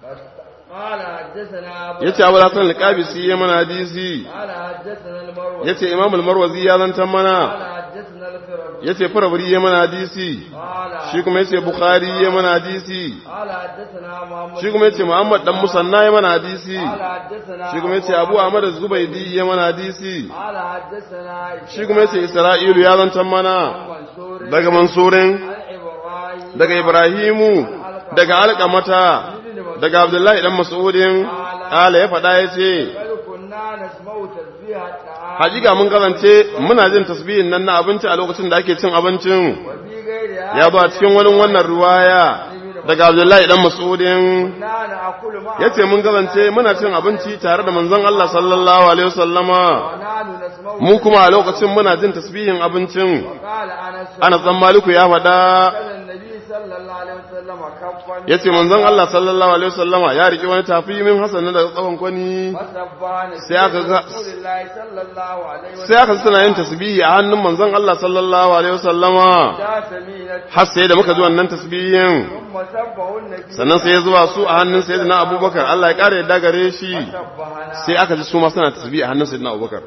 قال حدثنا yace abul hasan al-qabisi ya mana hadisi قال حدثنا المروزي yace imam al-marwazi ya zantar mana قال حدثنا الفربري yace farabri ya mana hadisi قال shi kuma yace bukhari ya mana hadisi قال حدثنا محمد shi kuma yace muhammad dan musanna ya mana hadisi قال حدثنا shi kuma yace abu ahmad az-zubaydi ya mana hadisi قال حدثنا shi kuma yace isra'ilu ya zantar mana منصور daga mansurin عن إبراهيم daga ibrahimu daga alqamata daga abdullahi dan mas'udin kala ya faɗa yace بل كنا نسمع تسبيح الطعام hakika mun kasance muna jin tasbihin nan na abinci a lokacin da ake cin abincin وفي غيرها ya zo a cikin wani wannan ruwaya daga abdullahi dan mas'udin كنا نأكل معه yace mun kasance muna cin abinci tare da manzon Allah sallallahu alaihi wasallama ونحن نسمع mu kuma a lokacin muna jin tasbihin abincin قال أنس ana san maliku ya faɗa قال النبي صلى الله عليه وسلم كفا yace manzon Allah sallallahu alaihi wasallama ya riki wani tafi min hasan daga tsawon kwani فسبحان sai aka ga- رسول الله صلى الله عليه sai aka suna yin tasbihi a hannun manzon Allah sallallahu alaihi wasallama دا سمينة har sai da muka ji wannan tasbihin ثم سبه النبي sannan sai ya zuwa su a hannun sayyidina abubakar Allah ya kare yadda gare shi سبحنا sai aka ji su ma suna tasbihi a hannun sayyidina abubakar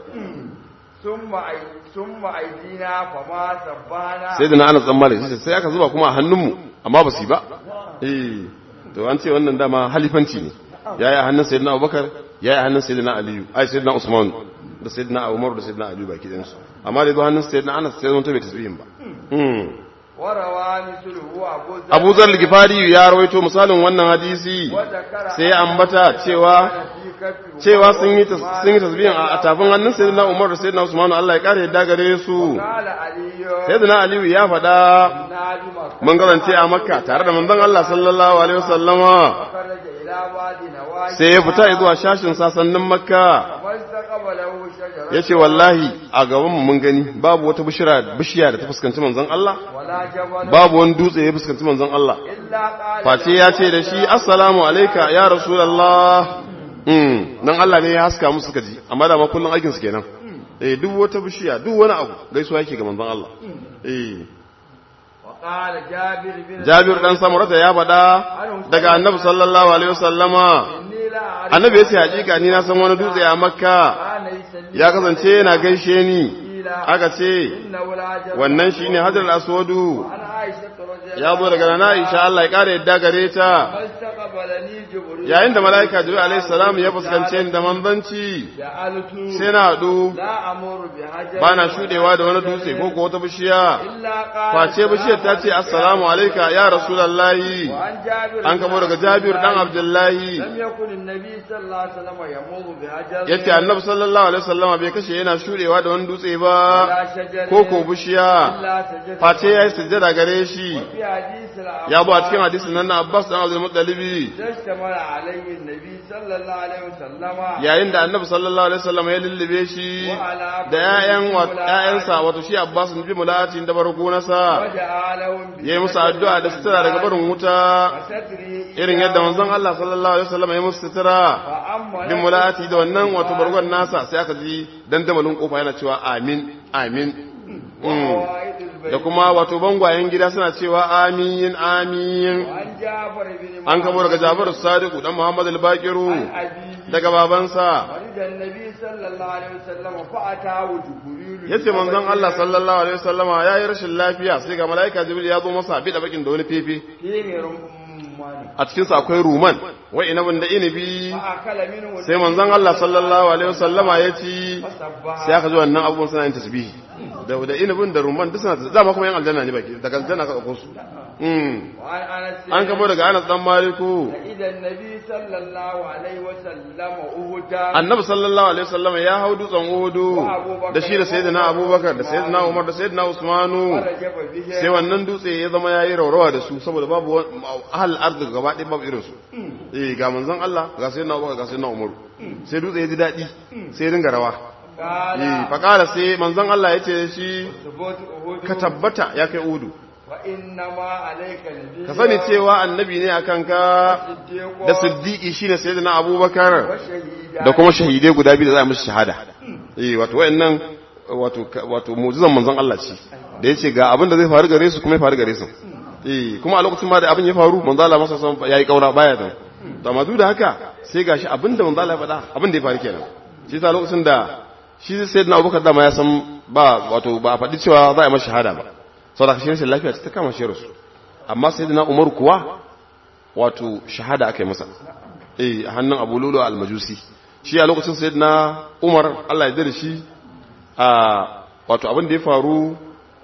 ثم أي ثم أيدينا فما سبحنا sayyidina anas dan malik sai sai aka zuba kuma a hannunmu amma ba su yi ba eh to an ce wannan dama halifanci ne yayi a hannun sayyidina abubakar yayi a hannun sayyidina aliyu ai sayyidina usman da sayyidina umar da sayyidina aliyu baki ɗayan su amma da zuwa hannun sayyidina anas sai zama to bai tasbihin ba mm. وروى مثله أبو ذر abu zar gifari ya rawaito misalin wannan hadisi وذكر sai ya ambata cewa في كفه cewa sun yi tas- sun yi tasbihin a a tafin hannun sayyidina Umar da sayyidina Usman Allah ya kare yadda gare su قال علي sayyidina Aliyu ya faɗa نادي مكة mun garance a Makka tare da manzon Allah sallallahu alaihi wasallama فخرج إلى واد نواجي sai ya fita zuwa shashin sasannin Makka فاستقبله شجرة yace wallahi a gaban mu mun gani babu wata bishira bishiya da ta fuskanci manzon Allah ولا جبل babu wani dutse ya fuskanci manzon Allah إلا قال face ya ce da shi assalamu alayka ya rasulullah mm nan Allah ne ya haska musu suka ji amma da ma kullun aikin su kenan eh duk wata bishiya duk wani abu gaisuwa yake ga manzon Allah eh وقال جابر بن Jabir dan Samurata ya faɗa daga Annabi sallallahu alaihi wasallama إني لا أعرف Annabi ya ce hakika ni na san wani dutse a Makka كان يسلم ya kasance yana gaishe ni قيل aka ce إنه العجب wannan shine Hajar al-Aswadu عن عائشة رضي الله ya zo daga Nana Aisha Allah ya kare yadda gare ta فاستقبلني جبريل yayin da malaika Jibril alaihi salam ya fuskance ni da manzanci جعلت sai na haɗu لا أمر بحجر ba na shuɗewa da wani dutse ko ko wata bishiya إلا قال face bishiyar ta ce assalamu alaika ya rasulallahi وعن جابر an kamo daga Jabir dan Abdullahi لم يكن النبي صلى الله عليه وسلم يمر بحجر yace Annabi sallallahu alaihi wasallam bai kashe yana shuɗewa da wani dutse ba ولا شجر ko ko bishiya إلا سجد face yayi sujjada gare shi في حديث العباس ya zo a cikin hadisin nan na Abbas dan Abdul Muttalibi تشتمل عليه النبي صلى الله عليه وسلم yayin da Annabi sallallahu alaihi wasallam ya lullube shi da ƴaƴan ƴaƴansa wato shi Abbas bin Mulati da barko nasa وجعلهم yayi musu addu'a da sutura daga barin wuta وستره irin yadda manzon Allah sallallahu alaihi wasallam ya musu sutura فأما bin mulati da wannan wato bargon nasa sai aka ji dandamalin kofa yana cewa amin amin Mm. وقواعد البيت da kuma wato bangwayen gida suna cewa amin amin وعن جعفر بن an kamo daga Jafaru Sadiku dan Muhammad al-Baqiru أبيه daga babansa ولد النبي صلى الله عليه وسلم فأتاه جبريل yace manzon Allah sallallahu alaihi wasallama yayi rashin lafiya sai ga malaika Jibril ya zo masa bi da bakin da wani fefe فيه رمان a cikin sa akwai ruman wai inabin da inibi فأكل منه sai manzon Allah sallallahu alaihi wasallama ya ci فسبح sai aka ji wannan abubuwan suna yin tasbihi da da inabin da rumman duk suna dama kuma yan aljanna ne baki daga aljanna ka dauko su mm وعن أنس an kamo daga Anas dan Maliku إذا النبي صلى الله عليه وسلم أهدى Annabi sallallahu alaihi wasallama ya hau dutsen Uhudu da shi da sayyidina Abubakar da sayyidina Umar da sayyidina Usmanu ورجب به sai wannan dutse ya zama yayi raurawa da su saboda babu wani- ahal arzik gaba ɗaya babu irin su eh ga manzon Allah ga sayyidina Abubakar ga sayyidina Umar sai dutse ya ji daɗi sai ya dinga rawa قال eh fa qala sai manzon Allah ya ce shi ثبوت أهدى ka tabbata ya kai Uhudu وإنما عليك نبي ka sani cewa annabi ne akan ka صديق da siddiqi shine sayyidina Abubakar وشهيدا da kuma shahidai guda biyu da za a musu shahada eh wato wayannan wato wato mu'jizan manzon Allah ce da yace ga abin da zai faru gare su kuma ya faru gare su eh kuma a lokacin ma da abin ya faru manzon Allah masa san yayi kaura baya da to amma duk da haka sai gashi abin da manzon Allah ya faɗa abin da ya faru kenan shi yasa lokacin da shi sayyidina Abubakar da ma ya san ba wato ba a faɗi cewa za a yi masa shahada ba saboda shi rashin lafiya ce ta kama shi rasu amma sayyidina Umar kuwa wato shahada aka yi masa eh a hannun Abu Lulu al-Majusi shi a lokacin sayyidina Umar Allah ya da shi a wato abin da ya faru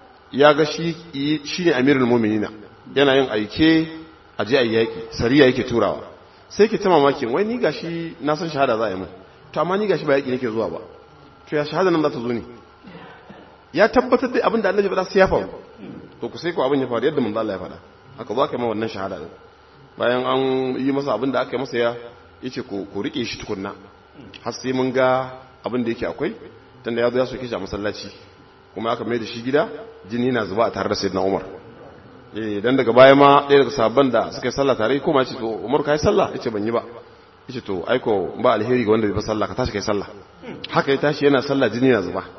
ya ga shi shine amirul mu'minina yana yin aike a je ayi yaki sariya yake turawa sai ke ta mamaki wai ni gashi na san shahada za a yi mun to amma ni gashi ba yaki nake zuwa ba to ya shahada nan za ta zo ne ya tabbatar da abin da annabi faɗa sai ya faru to ku sai ko abin ya faru yadda manzo Allah ya faɗa haka zo aka yi ma wannan shahada din bayan an yi masa abin da aka yi masa ya yace ku ku rike shi tukunna har sai mun ga abin da yake akwai tunda ya zo ya soke shi a masallaci kuma aka mai da shi gida jini na zuba a tare da sayyidina Umar eh dan daga baya ma ɗaya daga sahabban da suka yi sallah tare ko ma ce to Umar kai sallah yace ban yi ba yace to aiko ba alheri ga wanda bai fa sallah ka tashi kai sallah haka ya tashi yana sallah jini na zuba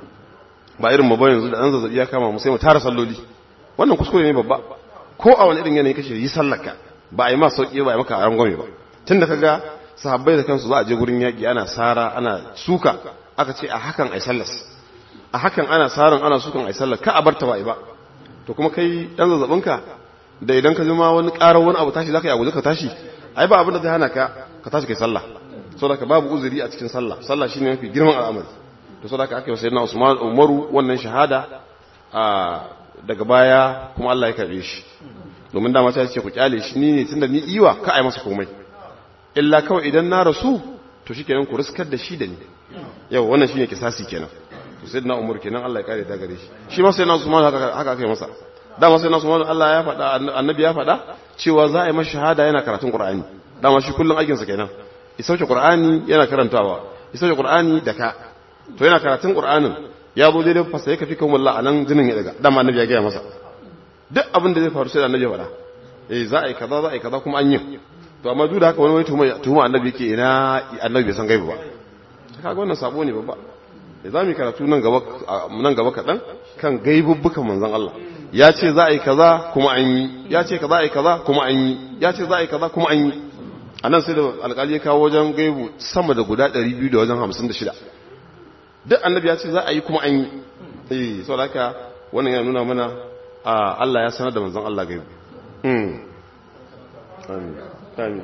ba irin mu ba yanzu da an zazzabi ya kama mu sai mu tara salloli wannan kuskure ne babba ko a wani irin yanayi kashe yi sallarka ba a yi ma sauki ba a yi maka aran gwame ba tun da kaga sahabbai da kansu za a je gurin yaƙi ana sara ana suka aka ce a hakan ai sallas a hakan ana saran ana sukan ai sallar ka a barta ba ai ba to kuma kai dan zazzabinka da idan ka jima wani ƙarar wani abu tashi zaka yi abu ka tashi ai ba abin da zai hana ka ka tashi kai sallah saboda ka babu uzuri a cikin sallah sallah shine mafi girman al'amari to saboda aka yi sayyidina Usman Umaru wannan shahada a daga baya kuma Allah ya karbe shi domin dama ta ce ku kyale shi ni ne tunda ni iwa ka ai masa komai illa kawai idan na rasu to shikenan ku riskar da shi da ni yau wannan shine kisasi kenan to sayyidina Umar kenan Allah ya kare da gare shi shi ma sayyidina Usman haka haka aka yi masa dama sayyidina Usman Allah ya faɗa annabi ya faɗa cewa za a yi masa shahada yana karatun Qur'ani dama shi kullun aikin sa kenan ya sauke Qur'ani yana karantawa ya sauke Qur'ani da ka to yana karatun Qur'anin ya zo daidai fasa ya kafi kan wallah anan jinin ya daga dama annabi ya gaya masa duk abin da zai faru sai da annabi ya faɗa eh za a yi kaza za a yi kaza kuma an yi to to amma duk da haka wani wai tuhuma tuhuma annabi yake ina annabi bai san gaibu ba kaga wannan sabo ne babba da zamu yi karatu nan gaba nan gaba kadan kan gaibubbukan manzon Allah ya ce za a yi kaza kuma an yi ya ce kaza a yi kaza kuma an yi ya ce za a yi kaza kuma an yi a nan sai da alƙali ya kawo wajen gaibu sama da guda 200 da wajen 56 duk annabi ya ce za a yi kuma an yi eh saboda haka wannan yana nuna mana Allah ya sanar da manzon Allah gaibu amin amin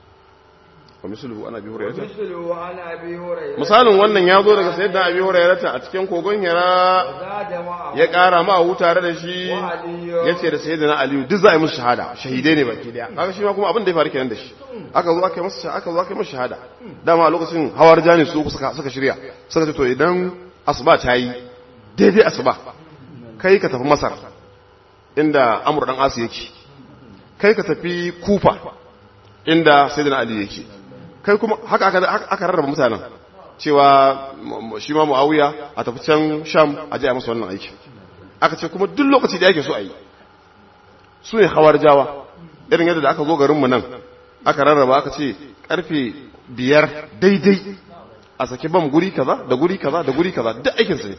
wa misluhu ana bi hurairata مثله عن أبي هريرة misalin wannan ya zo daga sayyidina abi hurairata a cikin kogon hira وزاد معه ya ƙara ma hu tare da shi وعلي ya ce da sayyidina aliyu duk za a yi musu shahada shahidai ne baki daya kaga shi ma kuma abin da ya faru kenan da shi aka zo aka yi masa aka zo aka yi masa shahada dama a lokacin hawar jani su suka suka shirya suka ce to idan asuba ta yi daidai asuba kai ka tafi masar inda amur dan asu yake kai ka tafi kufa inda sayyidina ali yake kai kuma haka aka aka rarraba mutanen cewa shi ma muawiya a tafi can sham a je a masa wannan aiki aka ce kuma duk lokaci da yake so a yi su ne jawa irin yadda da aka zo garinmu nan aka rarraba aka ce karfe biyar daidai a saki bam guri kaza da guri kaza da guri kaza duk aikinsu ne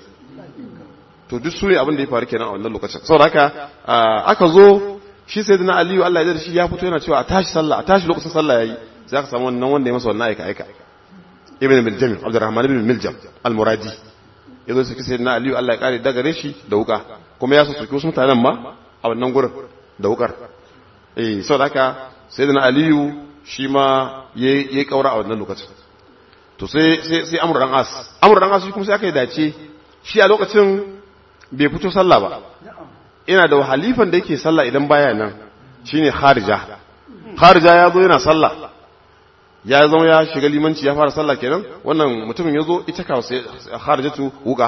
to duk su ne abin da ya faru kenan a wannan lokacin saboda haka aka zo shi sai dina aliyu allah ya da shi ya fito yana cewa a tashi sallah a tashi lokacin sallah yayi sai aka samu wannan wanda ya masa wannan aika aika ibn miljam abdurrahman ibn miljam al-muradi yazo sai sai dina aliyu allah ya kare daga shi da wuka kuma ya soki wasu mutanen ma a wannan gurin da wukar eh saboda haka sai dina aliyu shi ma yayi kaura a wannan lokacin to sai sai sai amru dan as amru dan as kuma sai aka yi dace shi a lokacin bai fito sallah ba ina da halifan da yake sallah idan baya nan shine kharija kharija ya zo yana sallah ya zama ya shiga limanci ya fara sallah kenan wannan mutumin ya zo ita kawo sai kharijatu wuka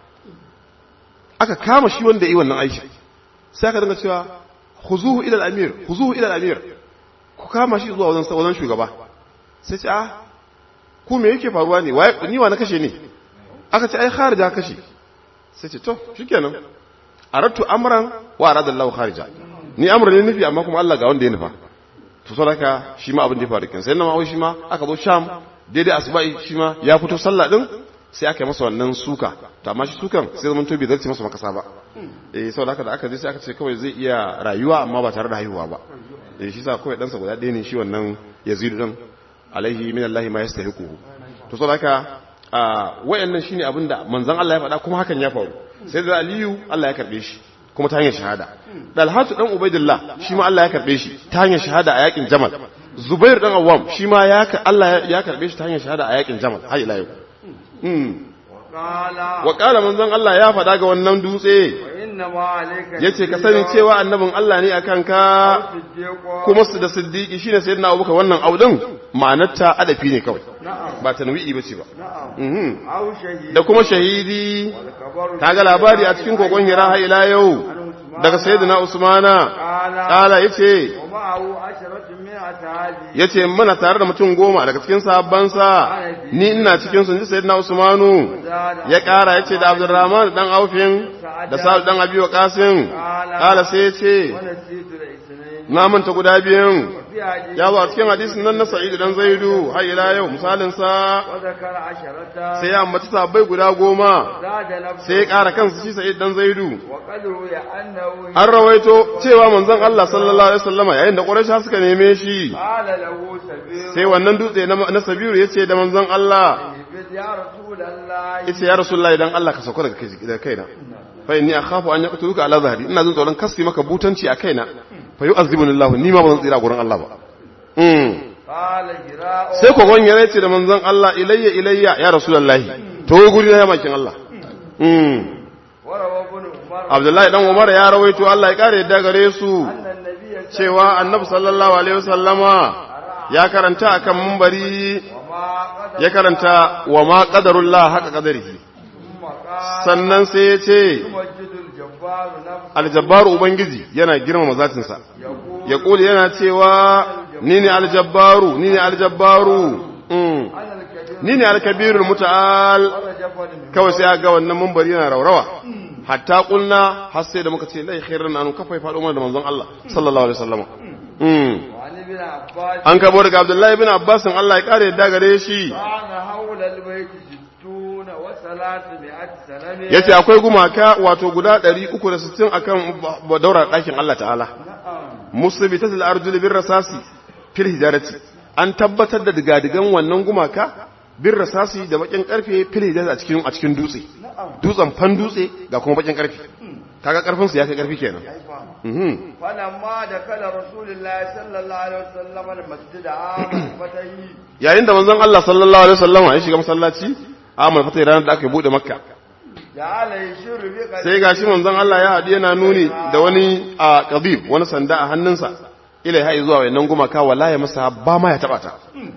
aka kama shi wanda yi wannan aiki sai aka dinga cewa khuzuhu ila al-amir khuzuhu ila al-amir ku kama shi zuwa wajen wajen shugaba sai ce ah ku me yake faruwa ne ni wa na kashe ne aka ce ai kharija kashe sai ce to shikenan aratu amran wa arada Allah kharija ni amra ne nufi amma kuma Allah ga wanda ya nufa to saboda shi ma abin da ya faru kenan sai na ma shi ma aka zo sham daidai asubai shi ma ya fito sallah din sai aka yi masa wannan suka to amma shi sukan sai zaman to bai zarce masa makasa ba eh saboda haka da aka je sai aka ce kawai zai iya rayuwa amma ba tare da haihuwa ba eh shi sa kawai ɗansa guda ɗaya ne shi wannan Yazid din alaihi min Allah ma yastahiquhu to saboda haka wayannan shine abin da manzon Allah ya faɗa kuma hakan ya faru sai da Aliyu Allah ya karbe shi kuma ta hanyar shahada Dalhatu dan Ubaidillah shi ma Allah ya karbe shi ta hanyar shahada a yakin Jamal Zubair dan Awwam shi ma ya Allah ya karbe shi ta hanyar shahada a yakin Jamal har ila yau wa qala manzon Allah ya faɗa ga wannan dutse yace ka sani cewa annabin Allah ne akan ka kuma su da siddiqi shine sayyidina Abubakar wannan audin ma'anarta adafi ne kawai ba tanwi'i bace ba da kuma shahidi kaga labari a cikin kogon hira har ila yau daga sayyidina Usmana kala yace yace muna tare da mutum goma daga cikin sahabbansa ni ina cikin su ji sayyidina Usmanu ya kara yace da Abdurrahman dan Aufin da Sa'ad dan Abi Waqasim kala sai yace na manta guda biyun ya zo a cikin hadisin nan na Sa'id dan Zaidu har ila yau misalin sa sai ya ambaci sahabbai guda goma sai ya kara kansa shi Sa'id dan Zaidu an rawaito cewa manzon Allah sallallahu alaihi wasallama yayin da Quraysh suka neme shi sai wannan dutse na Sabiru yace da manzon Allah yace ya Rasulullahi dan Allah ka sauka daga kaina fa inni akhafu an yaqtuluka ala zahri ina jin tsoron kasfi maka butanci a kaina fa yu'azzibuni Allah ni ma bazan tsira gurin Allah ba mm sai ko gon yana ce da manzon Allah ilayya ilayya ya rasulullahi to guri na makin Allah mm Abdullahi dan Umar ya rawaito Allah ya kare yadda gare su cewa Annabi sallallahu alaihi wasallama ya karanta akan munbari ya karanta wa ma qadarullah haka qadarihi sannan sai ya ce aljabbaru ubangiji yana girmama zatinsa ya kuli yana cewa ni ne aljabbaru ni ne aljabbaru ni ne alkabirul muta'al kawai sai ga wannan mambari yana raurawa hatta kulna har sai da muka ce lai khairan an kafai faɗo mana da manzon Allah sallallahu alaihi wasallam عن ابن عباس an kabo daga abdullahi bin abbasin Allah ya kare yadda gare shi كان حول البيت ستون وثلاثمائة سنة yace akwai gumaka wato guda 360 akan ba- daura ɗakin Allah ta'ala نعم musabitatul arjuli bir rasasi fil hijarati an tabbatar da digadigan wannan gumaka bir rasasi da bakin karfe fil hijarati a cikin a cikin dutse نعم dutsen fan dutse ga kuma bakin karfe kaga karfin su ya kai karfi kenan mhm فلما دخل رسول الله صلى الله عليه وسلم المسجد عام الفتح yayin da manzon Allah sallallahu alaihi wasallam ya shiga masallaci amal fata ranar da aka bude makka جعل يشير بقلبه sai gashi manzon Allah ya haɗu yana nuni da wani a qadib wani sanda a hannunsa ila ya zuwa wannan gumaka wala ya masa ba ma ya taba ta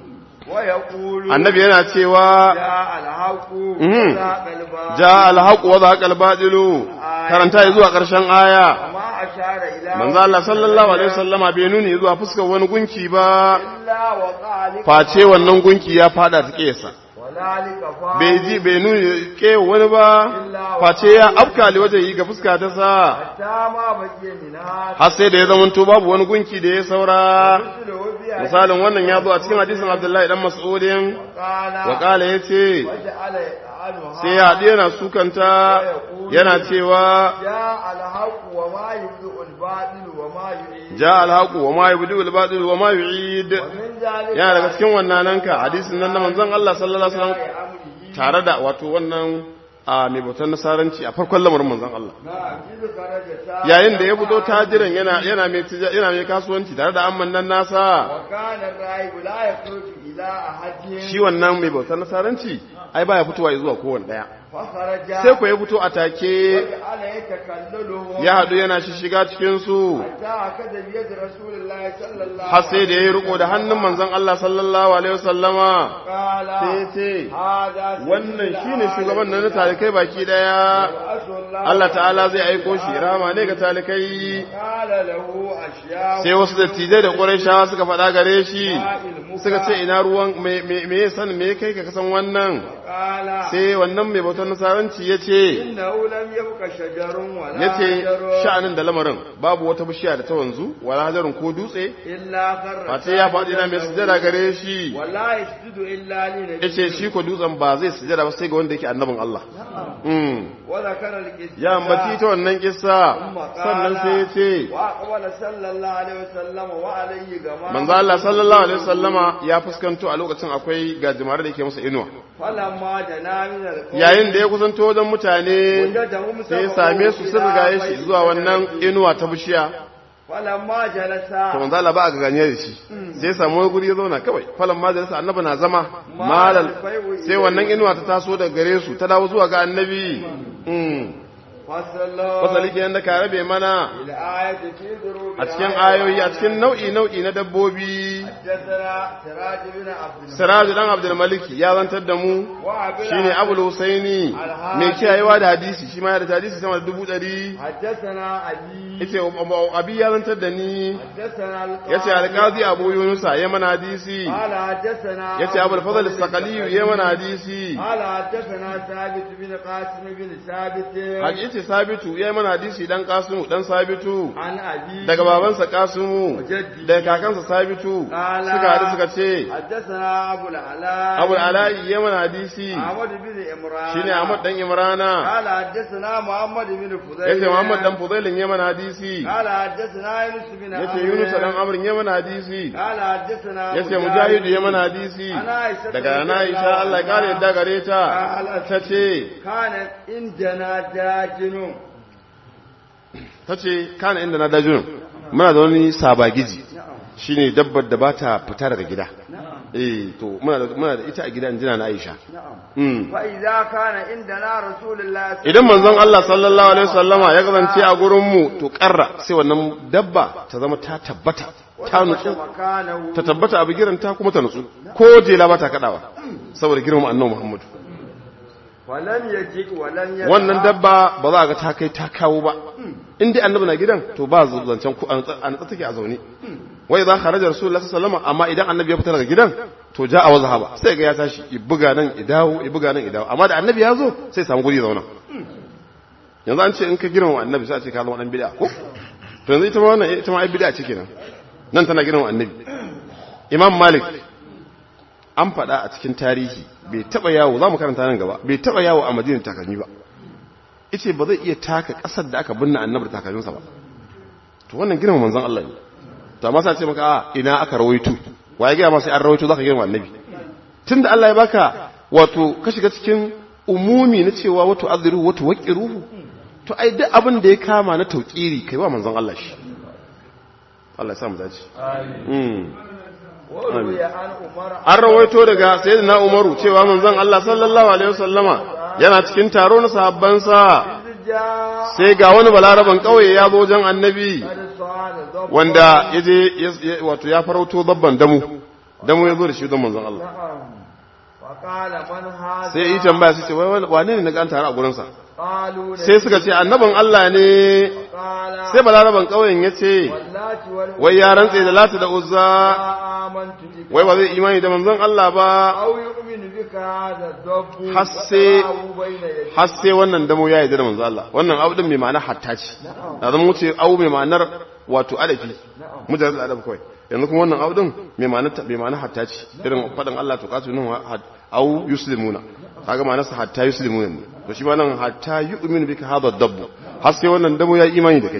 ويقول annabi yana cewa جاء الحق مم. وزهق الباطل ja alhaqu wa zaqa albadilu karanta ya zuwa ƙarshen aya وما أشار إلى manzo Allah sallallahu alaihi wasallama bai nuni zuwa fuskar wani gunki ba إلا وقع لك face wannan gunki ya fada ta kesa وذلك فعل bai ji bai nuni ke wani ba face ya afka li waje yi ga fuska ta sa حتى ما بقي منها har sai da ya zamanto babu wani gunki da ya saura مثله بها misalin wannan ya zo a cikin hadisin Abdullahi dan Mas'udin قال wa qala yace وجعل يفعلها sai ya haɗu yana sukanta yana cewa جاء الحق وما يبدئ الباطل وما يعيد ja alhaqu wa ma yubdi al batil wa ma yu'id ومن ذلك yana daga cikin wannan ka hadisin nan na manzon Allah sallallahu alaihi wasallam أمره tare da wato wannan a mai bautar nasaranci a farkon lamarin manzon Allah نعم إذ خرج ساعة yayin da ya fito tajiran yana yana mai tija- yana mai kasuwanci tare da amman nan nasa وكان الراهب لا يخرج إلى أحد shi wannan mai bautar nasaranci ai baya fitowa zuwa kowanne daya فخرج sai ko ya fito a take وجعل يتكلله ya hadu yana shiga cikin su حتى أخذ بيد رسول الله صلى الله har sai da ya riko da hannun manzon Allah sallallahu alaihi wasallama قال sai ya ce هذا سيد wannan shine العالمين shugaban nan na talikai baki daya وأسأل الله Allah ta'ala zai aiko shi rama ne ga talikai قال له أشياء sai wasu dattijai da ƙurayshawa suka faɗa gare shi suka ce ina ruwan me me me ya san me ya kai ka kasan wannan قال sai wannan mai bautar nasaranci ya ce إنه لم يبق شجر ولا ya ce حجر sha'anin da lamarin babu wata bishiya da ta wanzu wala hajarin ko dutse إلا خر face ya faɗi na mai sujada gare shi ولا يسجد إلا لنبي ya ce shi ko dutsen ba zai sujada ba sai ga wanda yake annabin Allah Mm. وذكر القصة ya ambaci ta wannan kissa ثم قال sannan sai ya ce وأقبل صلى الله عليه وسلم وعليه جماعة manzo Allah sallallahu alaihi wasallama ya fuskanto a lokacin akwai gajimare da yake masa inuwa فلما جنا من القوم yayin da ya kusanto wajen mutane وجدهم sai ya سبقوا same su sun إلى rigaye shi بيت zuwa wannan inuwa ta bishiya فلما جلس to manzo Allah ba a ganye da shi sai ya samu wani guri ya zauna kawai falan ma jalasa annabi na zama malal sai wannan inuwa ta taso daga gare su ta dawo zuwa ga annabi mm فصلوا fasali kenan da ka rabe mana الآية في ضروب a cikin ayoyi a cikin nau'i nau'i na dabbobi حدثنا سراج بن عبد الملك Siraju dan Abdul Maliki ya zantar da mu وعبد shine Abul Husaini mai kiyayewa da hadisi shi ma ya da hadisi sama da dubu ɗari حدثنا علي yace abi ya zantar da ni حدثنا القاضي yace alqazi Abu Yunusa ya mana hadisi قال حدثنا yace Abul Fadl as-Saqali ya mana hadisi قال حدثنا ثابت بن قاسم بن ثابت haji yace Sabitu ya mana hadisi dan Qasimu dan Sabitu عن أبي daga babansa Qasimu daga kakansa Sabitu قال suka hadu suka ce حدثنا أبو العلاء Abul Ala'i ya mana hadisi أحمد بن إمران shine Ahmad dan Imrana قال حدثنا محمد بن فضيل yace Muhammad dan Fudailin ya mana hadisi قال حدثنا يونس بن yace عمرو. Yunus dan Amr ya mana hadisi قال حدثنا yace Mujahid ya mana hadisi daga na Aisha Allah ya kare yadda gare ta tace كان عندنا داجن tace kana inda na dajun muna da wani sabagiji shine dabbar da bata fita daga gida eh to muna da muna da ita a gidan jina na Aisha mm فإذا كان عندنا رسول الله idan manzon Allah sallallahu alaihi wasallama ya kasance a gurin mu to karra sai wannan dabba ta zama ta tabbata ta nutsu مكانه ta tabbata a bigiran ta kuma ta nutsu ko jela ba ta kadawa saboda girman annabi Muhammad ولم يجئ ولم يدع wannan dabba ba za a ga ta kai ta kawo ba in dai annabi na gidan to ba zancen ku an natsa take a zaune wai za kharaja rasulullahi sallallahu alaihi wasallam amma idan annabi ya fita daga gidan to ja a wazhaba sai ga ya tashi i buga nan i dawo i buga nan i dawo amma da annabi ya zo sai samu guri zauna yanzu an ce in ka girma annabi sai a ce ka zama dan bid'a ko to yanzu ita ma wannan ita ma ai bid'a ce kenan nan tana girma annabi imam malik an faɗa a cikin tarihi bai taɓa yawo za mu karanta nan gaba bai taɓa yawo a madina takalmi ba ice ba zai iya taka ƙasar da aka binne annabi da takalminsa ba to wannan girma manzon Allah ne to amma sai ce maka a ina aka rawaito waye ga ma sai an rawaito zaka girma annabi tunda Allah ya baka wato ka shiga cikin umumi na cewa wato azru wato waqiruhu to ai duk abin da ya kama na tauƙiri kai wa manzon Allah shi Allah ya sa mu dace amin an rawaito daga sayyidina Umaru cewa manzon Allah sallallahu alaihi wasallama yana cikin taro na sahabbansa sai ga wani balaraban kauye ya zo wajen annabi wanda yaje wato ya farauto dabban damu damu ya zo da shi don manzon Allah sai yi tambaya sai ce wane ne na ga an tare a gurinsa sai suka ce annabin Allah ne sai balaraban ƙauyen ya ce wai ya rantse da lati da uzza wai ba zai imani da manzon Allah ba har sai wannan damo ya yi da manzon Allah wannan abu din mai ma'ana hatta ce da zama wuce abu mai ma'anar wato adafi mujarrad adab kawai yanzu kuma wannan abu din mai ma'ana mai ma'ana hatta ce irin fadan Allah to kasu nan au yuslimuna kaga ma'anarsa hatta yuslimuna ne to shi ma nan hatta yu'minu bika hadha ad-dabb har sai wannan dabo ya imani da kai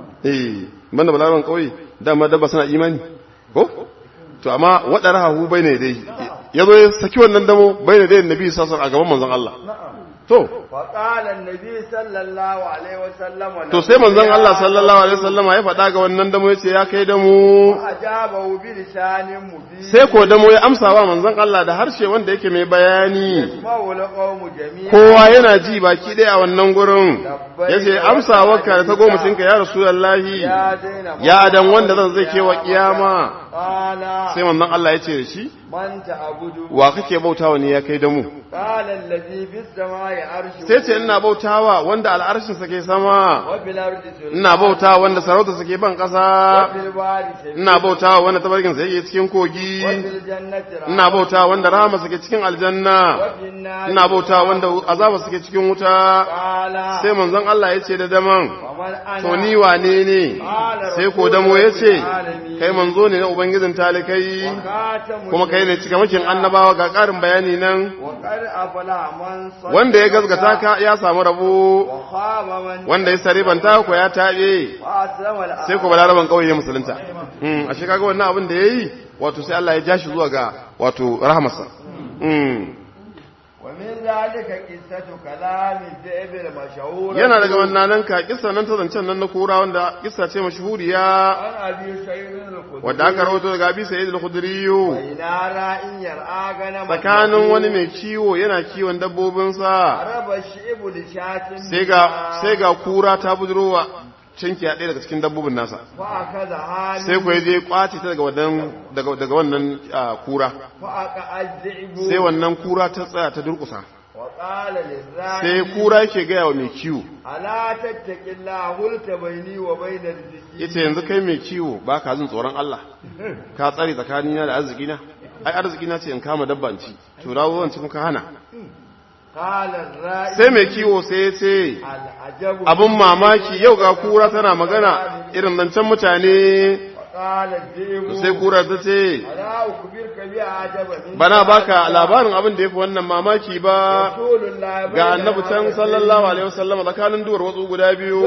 eh banda balaran kauye dama dabba suna imani ko to amma wadarahu bayne dai yazo ya saki wannan damo bayne dai annabi sallallahu alaihi a gaban manzon Allah to faƙala nabi sallallahu alaihi wasallam to sai manzon Allah sallallahu alaihi wasallam ya faɗa ga wannan damo yace ya kai damo ajabahu bi lisanin mubin sai ko damo ya amsa wa manzon Allah da harshe wanda yake mai bayani mawla qawmu jami'a kowa yana ji baki ɗaya a wannan gurin yace amsa wakka da ta goma cinka ya rasulullahi ya daina ya adan wanda zan zai kewa kiyama qala sai manzon Allah ya ce da shi man ta'budu wa kake bautawa ne ya kai damu qala allazi bis samai arshu sai ce ina bautawa wanda al'arshin sa ke sama wa fil ardi sultan ina bautawa wanda sarauta sa ke ban wa ƙasa fil bari sabil ina bautawa wanda tabarkin sa yake cikin kogi wa fil jannati rahma ina bautawa wanda rahama sa ke cikin wa aljanna fil nar ina bautawa wanda azaba sa ke cikin wuta qala sai manzon Allah ya ce da daman faman ana to ni wane ne sai ko damo ya ce kai manzo ne na ubangijin talikai khatamu kuma kai ne cikamakin annabawa ga ƙarin bayani nan wa qad afala man saddaqa wanda ya gazgata ka ya samu rabo wa khaba man wanda ya saribanta ko ya taɓe wa aslama al sai ko balaraban ƙauye ya musulunta mm ashe kaga wannan abin da yayi wato sai Allah ya ja shi zuwa ga wato rahamarsa mm wa min zalika qissatu kalami zaib al mashhur yana daga wannan ka kissa nan ta zancen nan na kura wanda kissa ce mashhuriya an abi sayyid al khudri wadda aka rawaito daga Abi Sa'id al-Khudri ila ra'in yar'a gana tsakanin wani mai kiwo yana kiwon dabbobinsa araba shi'bu li shatin sai ga sai ga kura ta budurowa cinki a ɗaya daga cikin dabbobin nasa fa akaza hali sai ku je kwace ta daga wannan daga daga wannan ah, kura fa aka azzibu sai wannan kura ta tsaya ta durkusa wa qala lirra'i sai kura yake gaya wa mai kiwo ala tattaqillaha hulta baini wa bainal jiki yace yanzu kai mai kiwo ba ka jin tsoron Allah ka tsare tsakanina da arzikina ai arzikina ce in kama dabba in ci to dawo zan ci muka hana qala ar-ra'i sai mai kiwo sai ya ce al-ajabu abin mamaki yau ga kura tana magana irin zancen mutane qala dhibu sai kura ta ce ala ukbirka bi ajaba bana baka labarin abin da yafi wannan mamaki ba rasulullahi ga annabi can sallallahu alaihi wasallam tsakanin duwar watsu guda biyu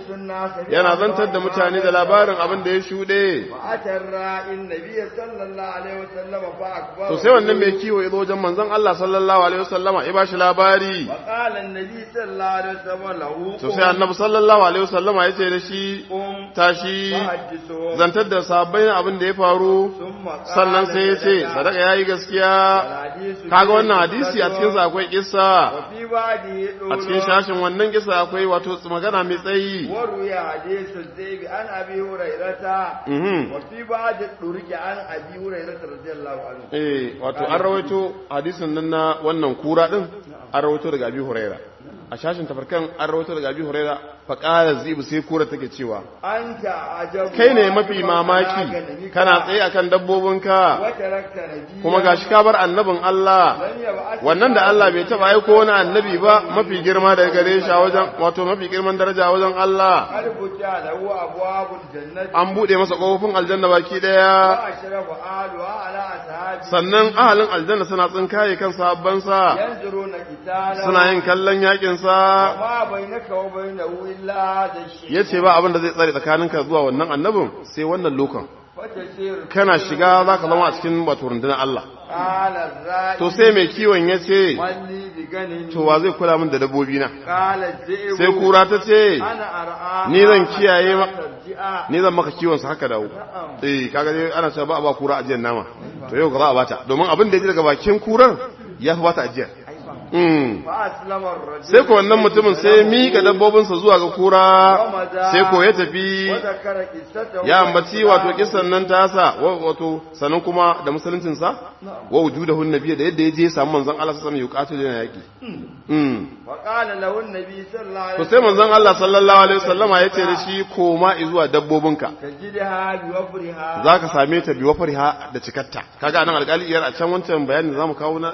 yana zantar da mutane da labarin abin da ya shuɗe atar ra'in nabiyyi sallallahu alaihi wasallam fa akbar to sai wannan mai kiwo ya zo wajen manzon Allah sallallahu alaihi wasallam ya bashi labari qala an-nabi sallallahu alaihi wasallam lahu to sai annabi sallallahu alaihi wasallam ya ce da shi qum tashi fahaddisu zantar da sahabbai abin da ya faru thumma qala sannan sai ya ce sadaka yayi gaskiya hadisu kaga wannan hadisi a cikin sa akwai kissa wa fi ba'di a cikin shashin wannan kissa akwai wato magana mai tsayi وروي حديث الزيب عن ابي هريره mhm وفي بعض الطرق عن ابي هريره رضي الله عنه eh wato an rawaito hadisin nan na wannan kura din an rawaito daga Abi Huraira a shashin tafarkan an rawaito daga abi huraira fa qala zibu sai kura take cewa anta ajabu kai ne mafi mamaki kana tsaye akan dabbobinka wata rakta nabi kuma gashi ka bar annabin Allah wannan da Allah bai taba aiko wani annabi ba mafi girma daga gare shi a wajen wato mafi girman daraja a wajen Allah albuta lahu abwabul jannati an bude masa kofofin aljanna baki daya wa ashrafu aluha ala ashabi sannan ahalin aljanna suna tsinkaye kan sahabbansa yanzuruna qitala suna yin kallon yakin sa ma bainaka wa bainahu illa hadha shay yace ba abin da zai tsare tsakaninka zuwa wannan annabin sai wannan lokan fatasir kana shiga zaka zama a cikin wato rundunar Allah qala rai to sai mai kiwon yace walli bi ganin to wa zai kula min da dabbobi na qala ji'u sai kura ta ce ana ar'a Ni zan kiyaye ma- tarji'a ni zan maka kiwon sa haka dawo eh kaga dai ana cewa ba a ba kura ajiyar nama to yau ga za a bata domin abin da ya ji daga bakin kurar ya fi bata ajiyar mm. fa aslama ar-rajul sai ko wannan mutumin sai ya miƙa dabbobinsa zuwa ga kura sai ko ya tafi wa zakara qissatahu ya ambaci wato kisan nan tasa wa- wato sanan kuma da musuluncinsa wa wujudahu nabiyyi da yadda ya je ya samu manzon Allah sallallahu alaihi wasallam yuqatilu yana yaki mm. wa qala lahu an-nabi sallallahu alaihi to sai manzon Allah sallallahu alaihi wasallama ya ce da shi koma zuwa dabbobinka tajidha bi wafriha za ka same ta biwa fariha da cikatta kaga anan alƙali iyar a can wancan bayanin zamu kawo na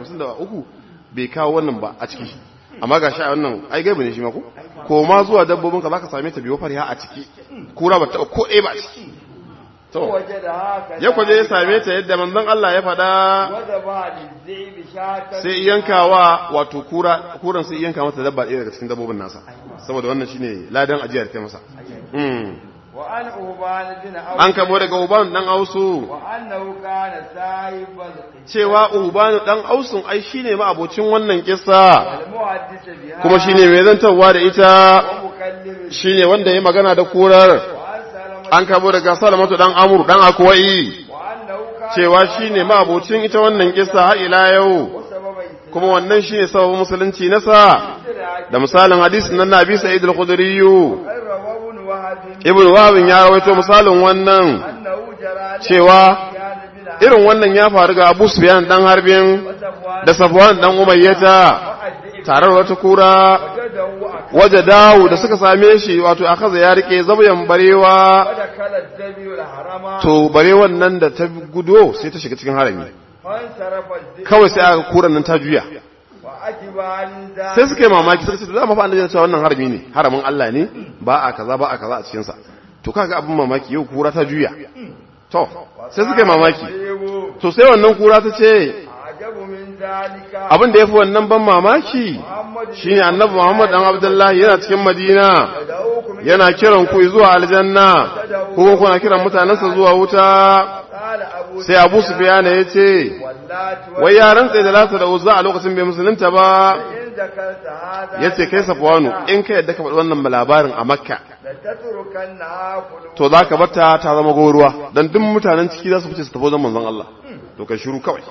253 bai kawo wannan ba a ciki amma ga a wannan ai gaibu ne shi ma ko ko ma zuwa dabbobin ka zaka same ta biwa fariha a ciki kura ba ta ko ɗaya ba a ciki to wajada haka ya kwaje ya same ta yadda manzon Allah ya faɗa wada ba lizibi shatan sai yankawa wato kura kuran sai yanka mata dabba ɗaya daga cikin dabbobin nasa saboda wannan shine ladan ajiyar ta masa mm. wa an uban bin aw an kabo daga uban dan ausu wa annahu kana sahibal cewa ubanu dan ausun ai shine ma abocin wannan kissa al-muhaddis biha kuma shine mai zantarwa da ita wa mukallim shine wanda ya magana da kurar wa an salama an kabo daga salamatu dan amur dan akwai wa annahu kana cewa shine ma abocin ita wannan kissa har ila yau sababa kuma wannan shine sababin musulunci nasa da misalin hadisin nan Nabi Sa'id al-Khudri rawabun wahab Ibn Wahab ya rawaito misalin wannan annahu jara cewa kana bin irin wannan ya faru ga Abu Sufyan dan Harbin safwan da Safwan dan Umayyata tare da wata kura wajadahu akada waje dawo da suka same shi wato a kaza ya rike zabayan barewa kala dabi wal harama to barewan nan da ta gudo sai ta shiga cikin harami fan sarafa zi kawai sai aka kuran nan ta juya wa ajibani da sai suka yi mamaki suka ce da ma fa annabi ya ce wannan harami ne haramin Allah ne ba a kaza ba a kaza a cikin sa to kaga abin mamaki yau kura ta juya to sai suka yi mamaki yebo to sai wannan kura ta ce ajabu min zalika abin da yafi wannan ban mamaki muhammad shine annabi Muhammad dan Abdullahi yana cikin Madina da'ukum yana kiran ku zuwa aljanna ko kuna kiran mutanensa zuwa wuta qala abu sai Abu Sufyan ya ce wallati wa wai yaran tsaye da lata da uzza a lokacin bai musulunta ba in zakarta hada yace kai Safwanu in ka yadda ka faɗi wannan labarin a Makka la tatrukanna aqulu to zaka barta ta zama goruwa dan duk mutanen ciki za su fice su tafi wajen manzon Allah to kai shiru kawai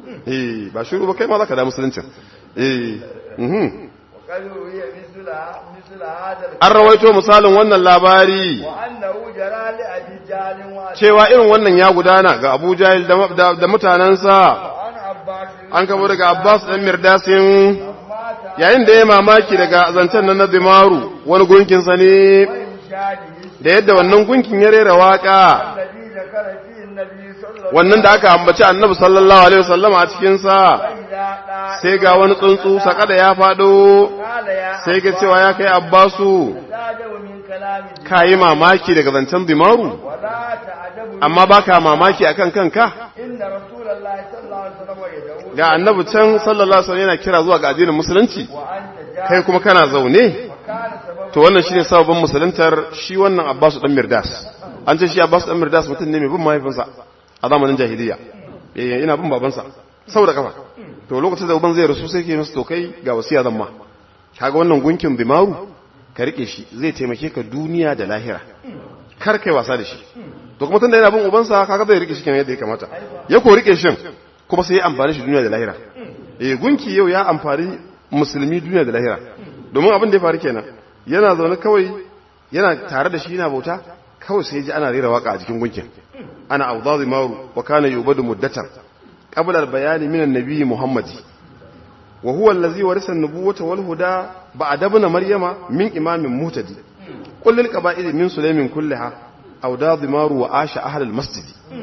eh ba shiru ba kai ma zaka da musuluncin eh mhm wa qalu hiya misla misla hada an rawaito misalin wannan labari wa annahu jara li abi jalin wa cewa irin wannan ya gudana ga Abu Jahil da, da, da mutanensa an abbas an kabo daga Abbas ɗan Mirdasin mata yayin da ya mamaki daga zancen nan na Dimaru wani gunkinsa ne in shadi da yadda wannan gunkin ya rera waka الذي ذكر فيه النبي صلى الله wannan da aka ambaci Annabi sallallahu alaihi wasallam a cikin sa عليه وسلم sai ga wani tsuntsu sakada ya fado قال يا sai ga cewa ya kai Abbasu تعجب من كلام الجن kayi mamaki daga zancen Dimaru ولا تعجب من amma baka mamaki akan kanka إن رسول الله صلى الله عليه وسلم يدعو ga Annabi can sallallahu alaihi wasallam yana kira zuwa ga addinin musulunci وأنت kai جاهل kuma kana zaune وكان سبب to wannan shine sababin musuluntar shi wannan Abbas dan Mirdas an ce shi Abbas dan Mirdas mutum ne mai bin mahaifinsa a zamanin jahiliya eh ina bin babansa saboda kafa to lokacin da uban zai rasu sai ke masa to kai ga wasiya zan ma kaga wannan gunkin bimaru ka rike shi zai taimake ka duniya da lahira kar kai wasa da shi to kuma tunda yana bin ubansa kaga zai rike shi kenan yadda ya kamata ya ko rike shin kuma sai ya amfani shi duniya da lahira eh gunki yau ya amfani musulmi duniya da lahira domin abin da ya faru kenan yana zaune kawai yana tare da shi yana bauta kawai sai ji ana rera waka a jikin gunkin ana awdazi maru wa kana yubadu muddatan qabla al-bayani min an-nabi muhammadi wa huwa allazi warisa an-nubuwata wal huda ba'da ibn maryama min imamin muhtadi qul lil qaba'ili min sulaimin kullaha aw da dimaru wa asha ahli al-masjid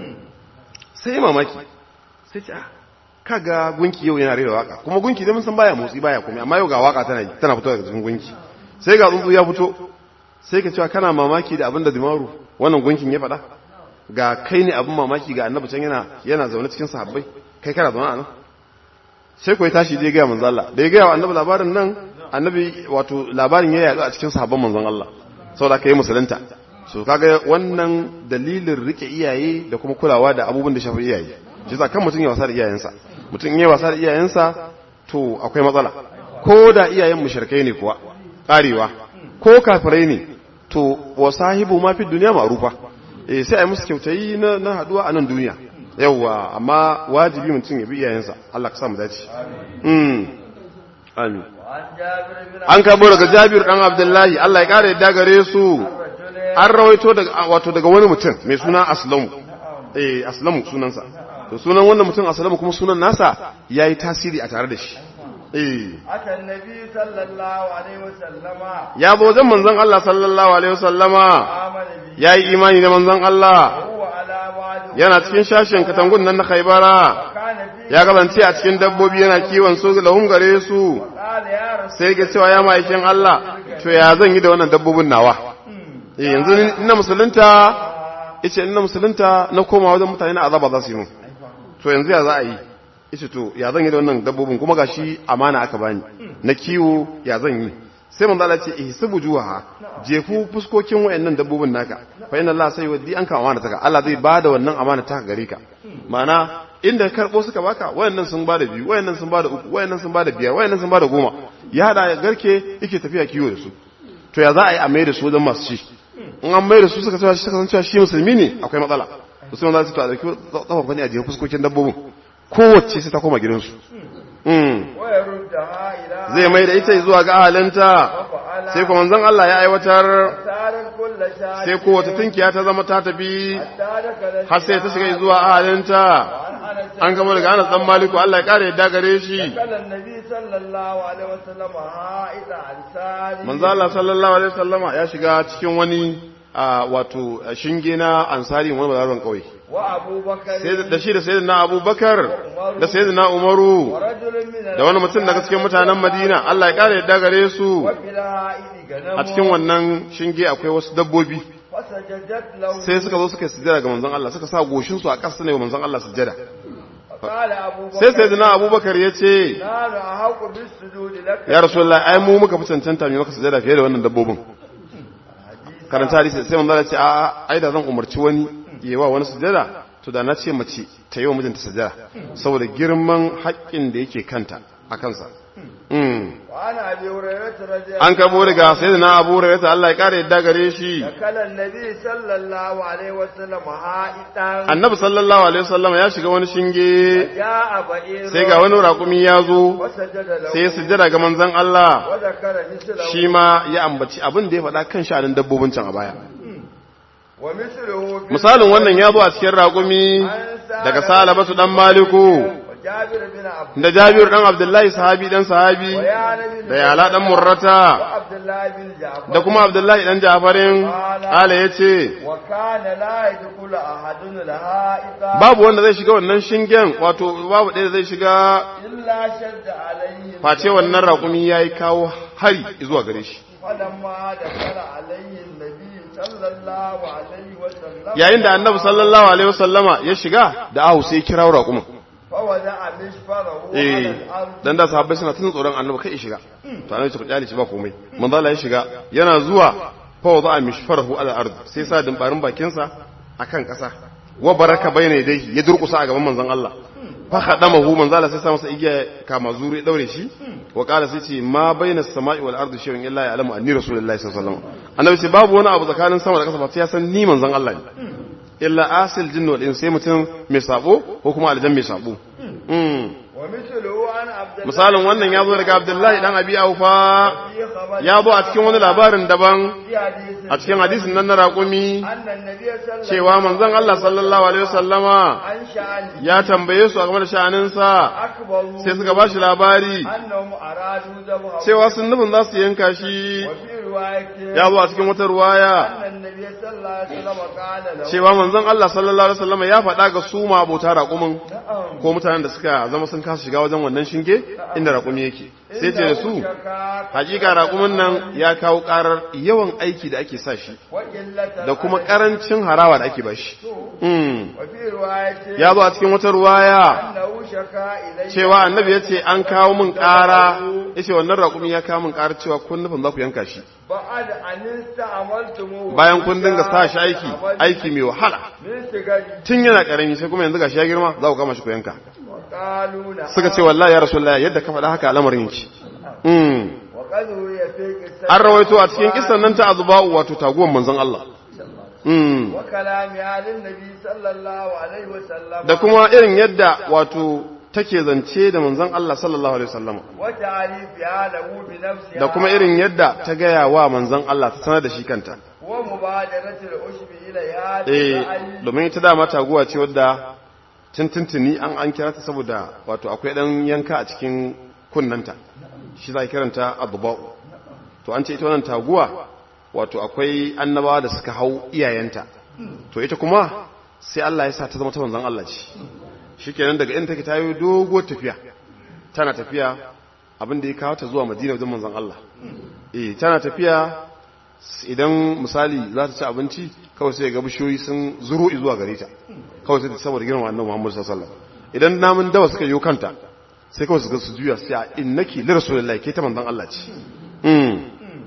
sai mamaki sai ce ah kaga gunki yau yana rera waka kuma gunki dai mun san baya motsi baya komai amma yau ga waka tana tana fitowa daga cikin gunki sai ga tsuntsu ya fito sai ka cewa kana mamaki da abin da dimaru wannan gunkin ya faɗa ga kai ne abin mamaki ga annabi can yana yana zaune cikin sahabbai kai kana zaune a nan sai kuwa tashi je gaya manzon Allah da ya gaya wa annabi labarin nan annabi wato labarin ya yaɗu a cikin sahabban manzon Allah saboda kai musulunta so kaga wannan dalilin rike iyaye da kuma kulawa da abubuwan da shafi iyaye shi kan mutum ya wasa da iyayensa mutum in ya wasa da iyayensa to akwai matsala ko da iyayen mushrikai ne kuwa karewa ko kafirai ne to wa sahibu ma fi duniya ma'rufa eh sai ai musu kyautayi na na haduwa a nan duniya yawa amma wajibi mutum ya bi iyayensa Allah ka sa mu dace mm amin an kabo daga Jabir dan Abdullahi Allah ya kare yadda gare su an rawaito daga wato daga wani mutum mai suna Aslamu eh Aslamu sunansa to sunan wannan mutum Aslamu kuma sunan nasa yayi tasiri a tare da shi eh aka nabi sallallahu alaihi wasallama ya zo wajen manzon Allah sallallahu alaihi wasallama amana bi yayi imani da manzon Allah huwa ala wa'd yana cikin shashin katangun nan na Khaibara kana fi ya kasance a cikin dabbobi yana kiwon su lahum gare su qala ya rasul sai ga cewa ya ma'aikin Allah to ya zan yi da wannan dabbobin nawa eh yanzu ni- ina musulunta yace ina musulunta na koma wajen mutane na azaba za su yi mun to yanzu ya za a yi yace to ya zan yi da wannan dabbobin kuma gashi amana aka bani na kiwo ya zan yi sai manzo Allah ya ce ihsabu juha jefu fuskokin wayannan dabbobin naka fa inna Allah sai wadi an ka amana taka Allah zai bada wannan amana taka gare ka ma'ana inda karbo suka baka wayannan sun bada biyu wayannan sun bada uku wayannan sun bada biyar wayannan sun bada goma ya hada garke yake tafiya kiwo da su to ya za a yi a mai da su wajen masu ci in an mai da su suka cewa suka san cewa shi musulmi ne akwai matsala to sai wanda su to a dauki tsawon kwani a jefa fuskokin dabbobin kowace sai ta koma gidansu Mm. wa yaruddaha ila zai mai da ita zuwa ga ahalinta sai kuma manzon Allah ya aiwatar tarin kullu shay'in sai kowace tunkiya ta zama ta tafi tadaka har sai ta shiga zuwa ahalinta an gama daga Anas dan Maliku Allah ya kare yadda gare shi kala nabi sallallahu alaihi wasallam ha'ida ansari manzo Allah sallallahu alaihi wasallama ya shiga cikin wani a, wato shinge na ansari wani bazaron kauye wa abubakar sai da shi da sayyidina Abubakar da sayyidina Umaru wa rajulun min da wani mutum daga cikin mutanen Madina Allah ya kare yadda gare su wa fil ha'idi ganam a cikin wannan shinge akwai wasu dabbobi fasajadat lahu sai suka zo suka yi sujjada ga manzon Allah suka sa goshin su a ƙasa ne wa manzon Allah sujjada qala abubakar sai sayyidina Abubakar ya ce nanu ahaqu bis sujudi lak ya rasulullahi ai mu muka fi cancanta mai maka sujjada fiye da wannan dabbobin karanta hadisi sai manzo Allah ya ce a ai da zan umarci wani yayi wa wani sujjada to da na ce mace ta yi wa mijinta sujjada saboda girman haƙƙin da yake kanta a kansa mm. wa ana abi hurairah radiyallahu an kabo daga sayyidina Abu Hurairah Allah ya kare yadda gare shi kala nabi sallallahu alaihi wasallam ha'idan annabi sallallahu alaihi wasallam ya shiga wani shinge ya ba'ir sai ga wani raƙumi ya zo wasajada lahu sai ya sujjada ga manzon Allah wa zakara mislahu shi ma ya ambaci abin da ya faɗa kan sha'anin dabbobin can a baya wa misluhu fi misalin wannan ya zo a cikin raƙumi daga salabatu dan maliku wa jabir bin abd da jabir dan abdullahi sahabi dan sahabi wa ya nabi da yala dan murrata wa abdullah bin ja'far da kuma abdullahi dan jafarin ala ya ce wa kana la yadkhulu ahadun al-ha'ida babu wanda zai shiga wannan shingen wato babu ɗaya da zai shiga illa shadda alayhi face wannan raƙumi ya yi kawo hari zuwa gare shi falamma dakala alayhi nabi sallallahu alaihi wasallam yayin da annabi sallallahu alaihi wasallama ya shiga da ahu sai ya kira raƙumin fa wada'a mishfarahu ala eh al-ard dan da sahabbai suna tun tsoron annabi kai ya shiga to annabi ta kyale shi ba komai manzo Allah ya shiga yana zuwa fa wada'a mishfarahu ala ard sai sa dimbarin bakin sa akan kasa wa baraka bayna yadayhi ya durkusa a gaban manzon Allah fa khadamahu manzo Allah sai sa masa igiya kama zuri daure shi wa qala sai ce ma bayna as-sama'i wal ardi shay'un illa ya'lamu anni rasulullahi sallallahu alaihi wasallam annabi sai babu wani abu tsakanin sama da kasa ba sai ya san ni manzon Allah ne illa asil jinnu wal insi sai mutum mai sabo ko kuma aljan mai sabo mm wa mithluhu an abdullah misalin wannan ya zo daga abdullahi dan abi aufa fi khabar ya zo a cikin wani labarin daban fi hadith a cikin hadisin nan na raƙumi أن النبي صلى الله cewa manzon Allah sallallahu alaihi wasallama عن شأنه ya tambaye su a game da sha'aninsa أكبروا sai suka ba shi labari أنهم أرادوا ذبحه cewa sun nufin za su yanka shi وفي رواية ya zo a cikin wata ruwaya أن النبي صلى الله عليه وسلم قال له cewa manzon Allah sallallahu alaihi wasallama ya faɗa ga su ma abota raƙumin نعم ko mutanen da suka zama sun kasa shiga wajen wannan shinge inda raƙumi yake sai ce da su hakika raƙumin nan ya kawo ƙarar yawan aiki da ake sa shi وقلة da kuma ƙarancin harawa da ake ba shi Mm. وفي رواية ya zo a cikin wata ruwaya أنه شكا إليه cewa annabi ya ce an kawo min ƙara ya ce wannan raƙumi ya kawo min ƙara cewa kun nufin za ku yanka shi بعد أن استعملتموه bayan kun dinga sa shi aiki aiki mai wahala من سجد tun yana ƙarami sai kuma yanzu gashi ya girma za ku kama shi ku yanka وقالوا نعم suka ce wallahi ya rasulullahi yadda ka faɗa haka al'amarin yake Mm. وقد روي في قصة an rawaito a cikin kisan nan ta azuba'u wato taguwan manzon Allah Mm. وكلام آل النبي صلى الله عليه وسلم da kuma irin yadda wato take zance da manzon Allah sallallahu alaihi wasallam وتعريفها له بنفسها da kuma irin yadda ta gaya wa manzon Allah ta sanar da shi kanta ومبادرة العشب إليها eh بالرأي domin ita dama taguwa ce wadda tuntuntuni an an kira ta saboda wato akwai dan yanka a cikin kunnanta shi za a kiranta aduba'u to an ce ita wannan taguwa wato akwai annabawa da suka hau iyayenta to ita kuma sai Allah ya sa ta zama ta manzon Allah ce shikenan daga inda take ta yi dogo tafiya tana tafiya abin da ya kawo ta zuwa Madina wajen manzon Allah eh tana tafiya idan misali za ta ci abinci kawai sai ga bishiyoyi sun zuro zuwa gare ta kawai sai ta saboda girma annabi Muhammad sallallahu alaihi wasallam idan namun dawa suka yi kanta sai kawai su ga su juya sai a innaki li rasulillahi ke ta manzon Allah ce mm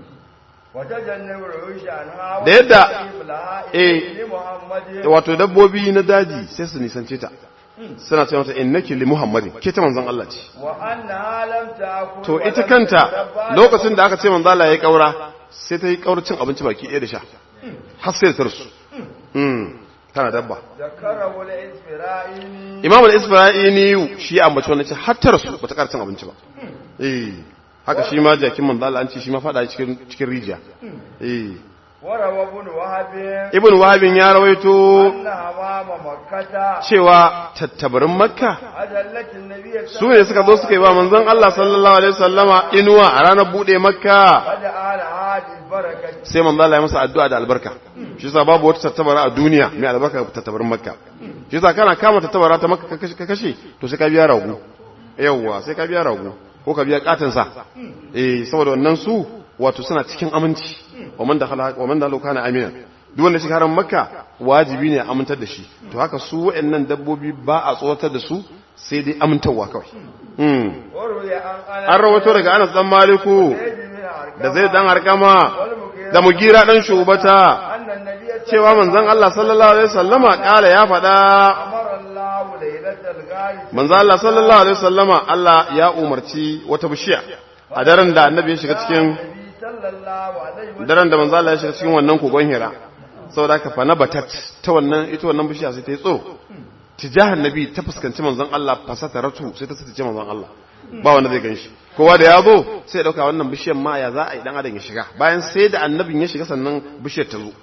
وتجنب العيش عنها da yadda وتجنب لها eh لمحمد wato dabbobi na daji sai su nisance ta suna ce mata innaki li muhammadin ke ta manzon Allah ce وأنها لم تأكل to ita ولم kanta تتبع lokacin da aka ce manzo Allah ya kaura sai ta yi kauracin abinci baki ɗaya da sha har sai ta rasu mm tana dabba ذكره الإسفرائيني imam al-isfa'ini shi ya ambaci wannan ce har ta rasu bata ƙara cin abinci ba eh haka shi ma jakin manzo Allah an ce shi ma fada cikin cikin rijiya eh وروى ابن وهب ibn wahabin ya rawaito أن أمام مكة cewa tattabarin makka أجلت النبي su ne suka zo suka yi ba manzon Allah sallallahu alaihi wasallama inuwa a ranar bude makka فدعا هذه البركة sai manzo Allah ya masa addu'a da albarka shi yasa babu wata tattabara a duniya mai albarka ga tattabarin makka shi yasa kana kama tattabara ta makka ka kashe- ka kashe to sai ka biya rago yawwa sai ka biya rago ko ka biya katin sa eh saboda wannan su wato suna cikin aminci wa man dakhala wa man dalu kana amina duk wanda shi haram makka wajibi ne a amintar da shi to haka su waɗannan dabbobi ba a tsoratar da su sai dai amintarwa kawai mm وروي عن أنس an rawato daga Anas dan Maliku زيد بن أرقم da zai dan harkama والمغيرة da mugira dan shubata أن النبي صلى cewa manzon Allah sallallahu alaihi wasallama kala ya faɗa أمر الله ليلة الغاية manzon Allah sallallahu alaihi wasallama Allah ya umarci wata bishiya a daren da annabi ya shiga cikin النبي صلى الله عليه وسلم daren da manzon Allah ya shiga cikin wannan kogon Hira saboda haka fa nabatat ta wannan ita wannan bishiya sai ta yi tsoro tijahan nabi ta fuskanci manzon Allah fasata ratu sai ta sace manzon Allah ba wanda zai ganshi kowa da ya zo sai ya dauka wannan bishiyar ma ya za a yi dan adam ya shiga bayan sai da annabin ya shiga sannan bishiyar ta zo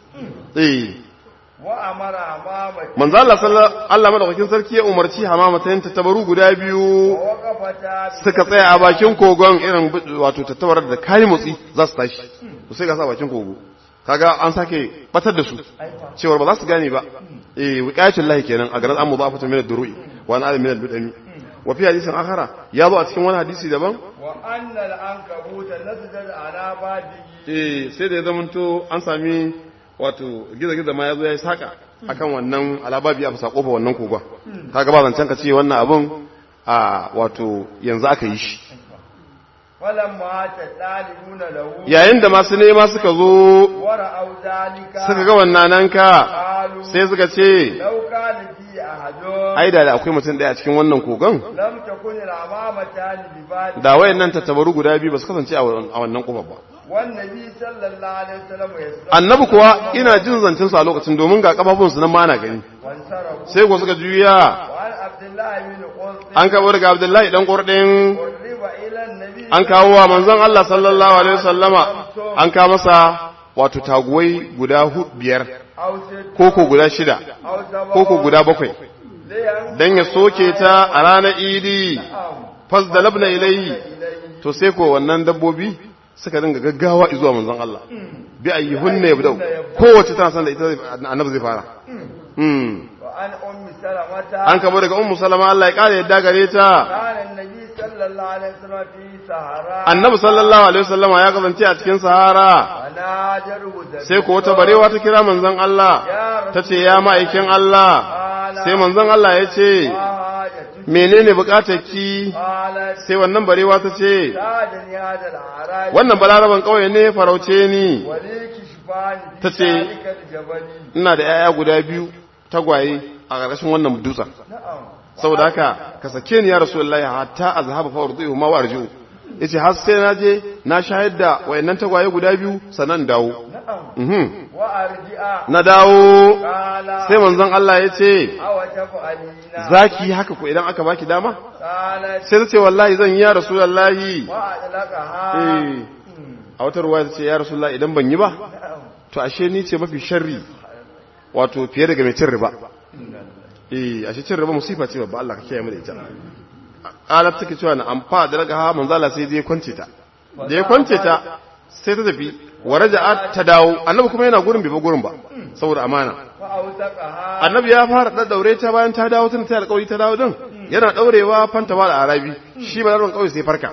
eh وأمر أمامه manzo Allah sallallahu Allah madaukakin sarki ya umarci hamamatayin tattabaru guda biyu ووقفتا suka tsaya a bakin kogon irin bu- wato tattabarar da kai motsi za su tashi to sai ga sa bakin kogo kaga an sake batar da su cewar ba za su gane ba eh wiqayatul lahi kenan a garin amma zafatu min ad-duru'i wa an adam min al-bidami wa fi hadisin akhara ya zo a cikin wani hadisi daban وأن العنكبوت نسجد على بابه eh sai da ya zamanto an sami wato gizo-gizo ma ya zo ya yi saka akan wannan alababi a fasa kofa wannan kogon kaga ba zancen ka ce wannan abun a wato yanzu aka yi shi فلما تطالبون له yayin da masu nema suka zo ورأوا ذلك suka ga wannan nan ka قالوا sai suka ce لو كان في أحد ai da akwai mutum daya a cikin wannan kogon لم تكن الأمامتان بباب da wayannan tattabaru guda biyu ba su kasance a wannan kofar ba والنبي صلى الله عليه وسلم يسلم annabi kuwa ina jin zancen su a lokacin domin ga kafafun su nan ma na gani وانصرفوا sai ko suka juya وعن عبد الله بن قرط an kawo daga abdullahi dan kurdin قرب إلى النبي an kawo wa manzon Allah sallallahu alaihi wasallama an kawo masa wato taguwai guda hu- biyar أو ست koko guda shida أو سبع koko guda bakwai لينظر dan ya soke ta a ranar idi fas da labna ilayhi إليه to sai ko wannan dabbobi suka dinga gaggawa zuwa manzon Allah bi ayyuhunna yabda'u kowace tana san da ita zai- annabi zai fara hmm وعن أم سلمة an kabo daga ummu salama Allah ya kare yadda gare ta كان النبي صلى الله عليه وسلم في سهراء annabi sallallahu alaihi wasallam ya kasance a cikin sahara وناجره ذبيح sai ko wata barewa ta kira manzon Allah ta ce ya ma'aikin Allah sai manzon Allah ya ce وحاجته menene bukatar ki قالت sai wannan barewa ta ce ساعدني هذا الأعراج wannan balaraban kauye ne farauce ni وليك شفاني في تتي. ذلك الجبل ina da yaya guda biyu tagwaye a ƙarƙashin wannan dutsen نعم saboda haka ka sake ni ya rasulullahi hatta azhaba fa urdihu ma warju yace har sai na je na shayar da wayannan tagwaye guda biyu sannan dawo نعم mhm وأرجع na dawo قال sai manzon Allah ya ce أو تفعلين zaki haka ko idan aka baki dama قالت sai ta ce wallahi zan yi ya rasulullahi وأطلقها eh a wata ruwa ta ce ya rasulullahi idan ban yi ba نعم to ashe ni ce mafi sharri wato fiye daga mai cin riba eh ashe cin riba musifa ce babba Allah ka kiyaye mu da ita qalat take cewa na amfa da daga ha manzo Allah sai je kwance ta da ya kwance ta sai ta tafi wa raja'at ta dawo annabi kuma yana gurin bai ba gurin ba saboda amana فأوثقها annabi ya fara da daure ta bayan ta dawo tun ta alƙawari ta dawo din yana daurewa fanta ba da arabi shi ba da kauye sai farka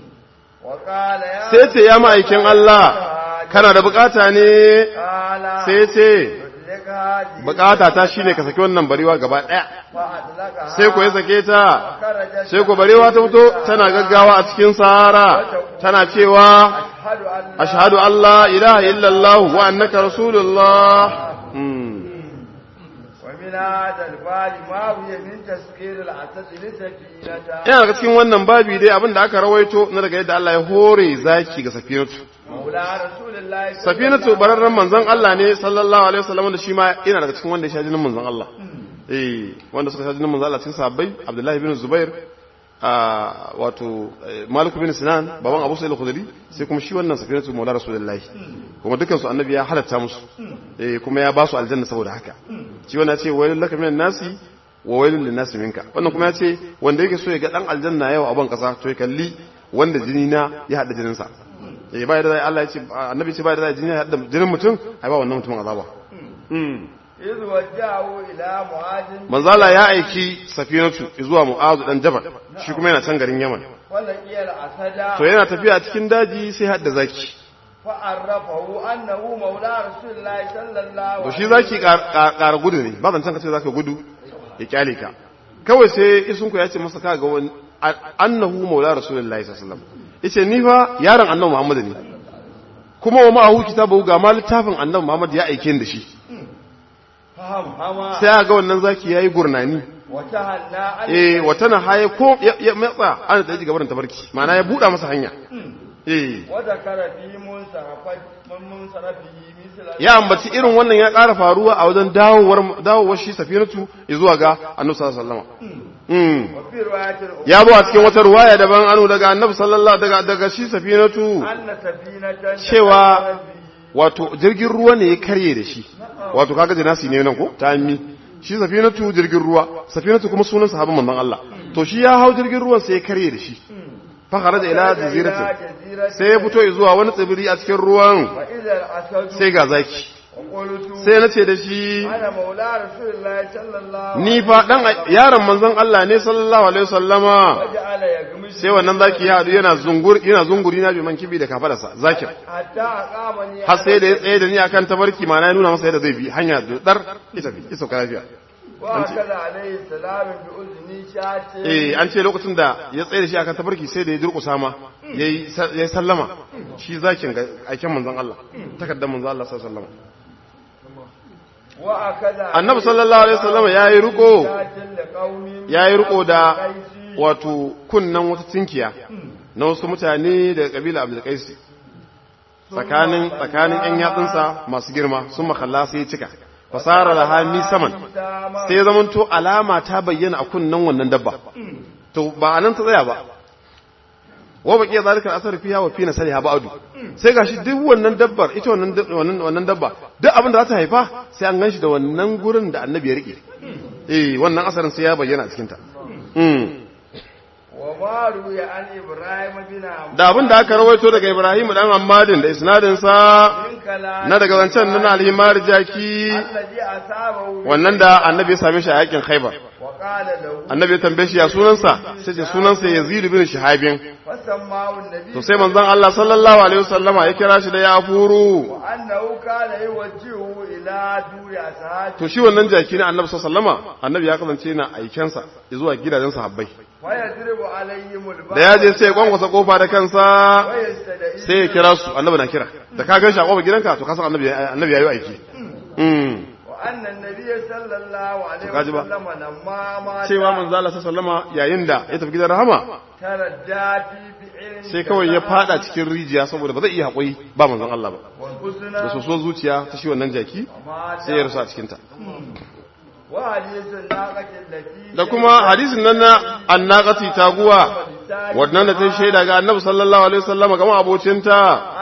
وقال يا sai ce ya ma'aikin Allah kana da bukata ne قال sai ce لك هذه bukata ta shine ka saki wannan barewa gaba daya فأطلقها sai ko ya sake ta خرجت sai ko barewa ta fito tana gaggawa a cikin sahara tana cewa أشهد أن لا ashhadu an la ilaha illallah wa annaka rasulullah Hmm. ومن هذا البال ما هي من تسكير العسد لسكينة yana daga cikin wannan babi dai abin da aka rawaito na daga yadda Allah ya hore zaki ga safinatu مولى رسول الله صلى safinatu bararren manzon Allah ne sallallahu alaihi wasallam da shi ma yana daga cikin wanda ya sha jinin manzon Allah eh wanda suka sha jinin manzon Allah cikin sahabbai Abdullahi bin Zubair a wato eh, Malik bin Sinan baban Abu Sa'id al-Khudri sai kuma shi wannan safinatu maula rasulullahi kuma dukkan su annabi ya halatta musu eh kuma ya ba su aljanna saboda haka shi wannan ya ce wailul laka minan nasi wa wailul linnasi minka wannan kuma ya ce wanda yake so ya ga dan aljanna yau a ban kasa to ya kalli wanda jini na ya hada jinin sa eh bai da Allah ya ce annabi ce bai da jini ya hada jinin mutum ai ba wannan mutumin azaba mm إذ وجهه إلى معاذ manzala ya aiki safinatu zuwa mu'azu dan jabal shi kuma yana can garin yaman ولقي الأسد to yana tafiya a cikin daji sai hadda zaki فعرفه أنه مولى رسول الله صلى الله to عليه shi zaki ƙara gudu ne ba zancen ka ce zaka gudu ya kyale ka kawai sai isunku ya ce masa ka ga wani annahu maula rasulullahi sallallahu alaihi wasallam yace ni fa yaron annabi muhammad ne kuma wa ma'ahu kitabu ga ma littafin annabi muhammad ya aike ni da shi فهم هما sai ga wannan zaki yayi gurnani وتهنى عن eh wata na haye ko ya ya matsa an da gabarin tabarki ma'ana ya buɗa masa hanya eh وذكر في منصرفه من منصرفه مثل ya ambaci irin wannan ya ƙara faruwa a wajen dawowar dawowar shi safinatu zuwa ga annabi sallallahu alaihi wasallam mm وفي رواية الأخرى ya zo a cikin wata ruwaya daban anu daga annabi sallallahu daga daga shi safinatu أن سفينة cewa تكررت به wato jirgin ruwa ne ya karye da shi wato kaga jinasi ne nan ko ta mi shi safinatu jirgin ruwa safinatu kuma sunan sahabban manzon Allah to shi ya hau jirgin ruwan sai ya karye da shi fa kharaja ila jaziratin جزيرة sai ya fito zuwa wani tsibiri a cikin ruwan وإذا الأسد sai ga zaki وقلت sai na ce da shi أنا مولى رسول الله صلى الله عليه ni fa dan yaron manzon Allah ne sallallahu alaihi wasallama وجعل يغمس sai wannan zaki ya hadu yana zungur yana zunguri na biman kibi da kafadarsa zakin حتى أقامني har sai da ya tsaye da ni akan tabarki ma na nuna masa yadda zai bi hanya dar ita bi isa lafiya وأكد عليه السلام بأذني شاة eh an ce lokacin da ya tsaye da shi akan tabarki sai da ya durƙusa ma yayi yayi sallama shi zakin ga aikin manzon Allah takaddar manzon Allah sallallahu alaihi wasallam وأكد annabi sallallahu alaihi wasallam yayi riko شاة لقوم yayi riko da قيسي wato kunnan wata tinkiya na wasu mutane daga kabila Abdul Qais tsakanin tsakanin ƴan yatsunsa masu girma sun makalla sai ya cika fasara laha mi saman sai ya zamanto alama ta bayyana a kunnan wannan dabba to ba anan ta tsaya ba wa baqiya zalika asar fiha wa fi nasaliha ba'du sai gashi duk wannan dabbar ita wannan wannan wannan dabba duk abin da za ta haifa sai an ganshi da wannan gurin da annabi ya rike eh wannan asarin sai ya bayyana a cikin ta wa ma ruya an ibrahim bin da abin da aka rawaito daga Ibrahim dan Ammadin da isnadin sa na daga zancen nan alhimar jaki alladhi asabahu wannan da annabi ya same shi a yakin Khaibar wa qala lahu annabi ya tambaye shi ya sunansa sai ce sunansa Yazid bin Shihabin fasammahu an-nabi to sai manzon Allah sallallahu alaihi wasallama ya kira shi da ya furu wa annahu kana yuwajjihu ila duri ashabi to shi wannan jaki na annabi sallallahu alaihi wasallama annabi ya kasance yana aikensa zuwa gidajen sahabbai wa yadribu alaihim al da ya je sai ya kwankwasa kofa da kansa wa yastada'i sai ya kira su annabi na kira da ka gan shi a kofar gidanka to ka san annabi annabi yayi aiki mm wa anna an-nabiy sallallahu alaihi kaji ba. wasallam lamma ma cewa manzo Allah sallallahu alaihi wasallama yayin da ya tafi gidan rahama taradda fi fi'lin sai kawai ya fada cikin rijiya saboda ba zai iya haƙuri ba manzon Allah ba wal husna da soso zuciya ta shi wannan jaki ma sai ya rasu a cikin ta wa hadithun naqatin lati da kuma hadisin nan na annaqati taguwa wannan da ta shaida ga annabi sallallahu alaihi wasallama kamar abocinta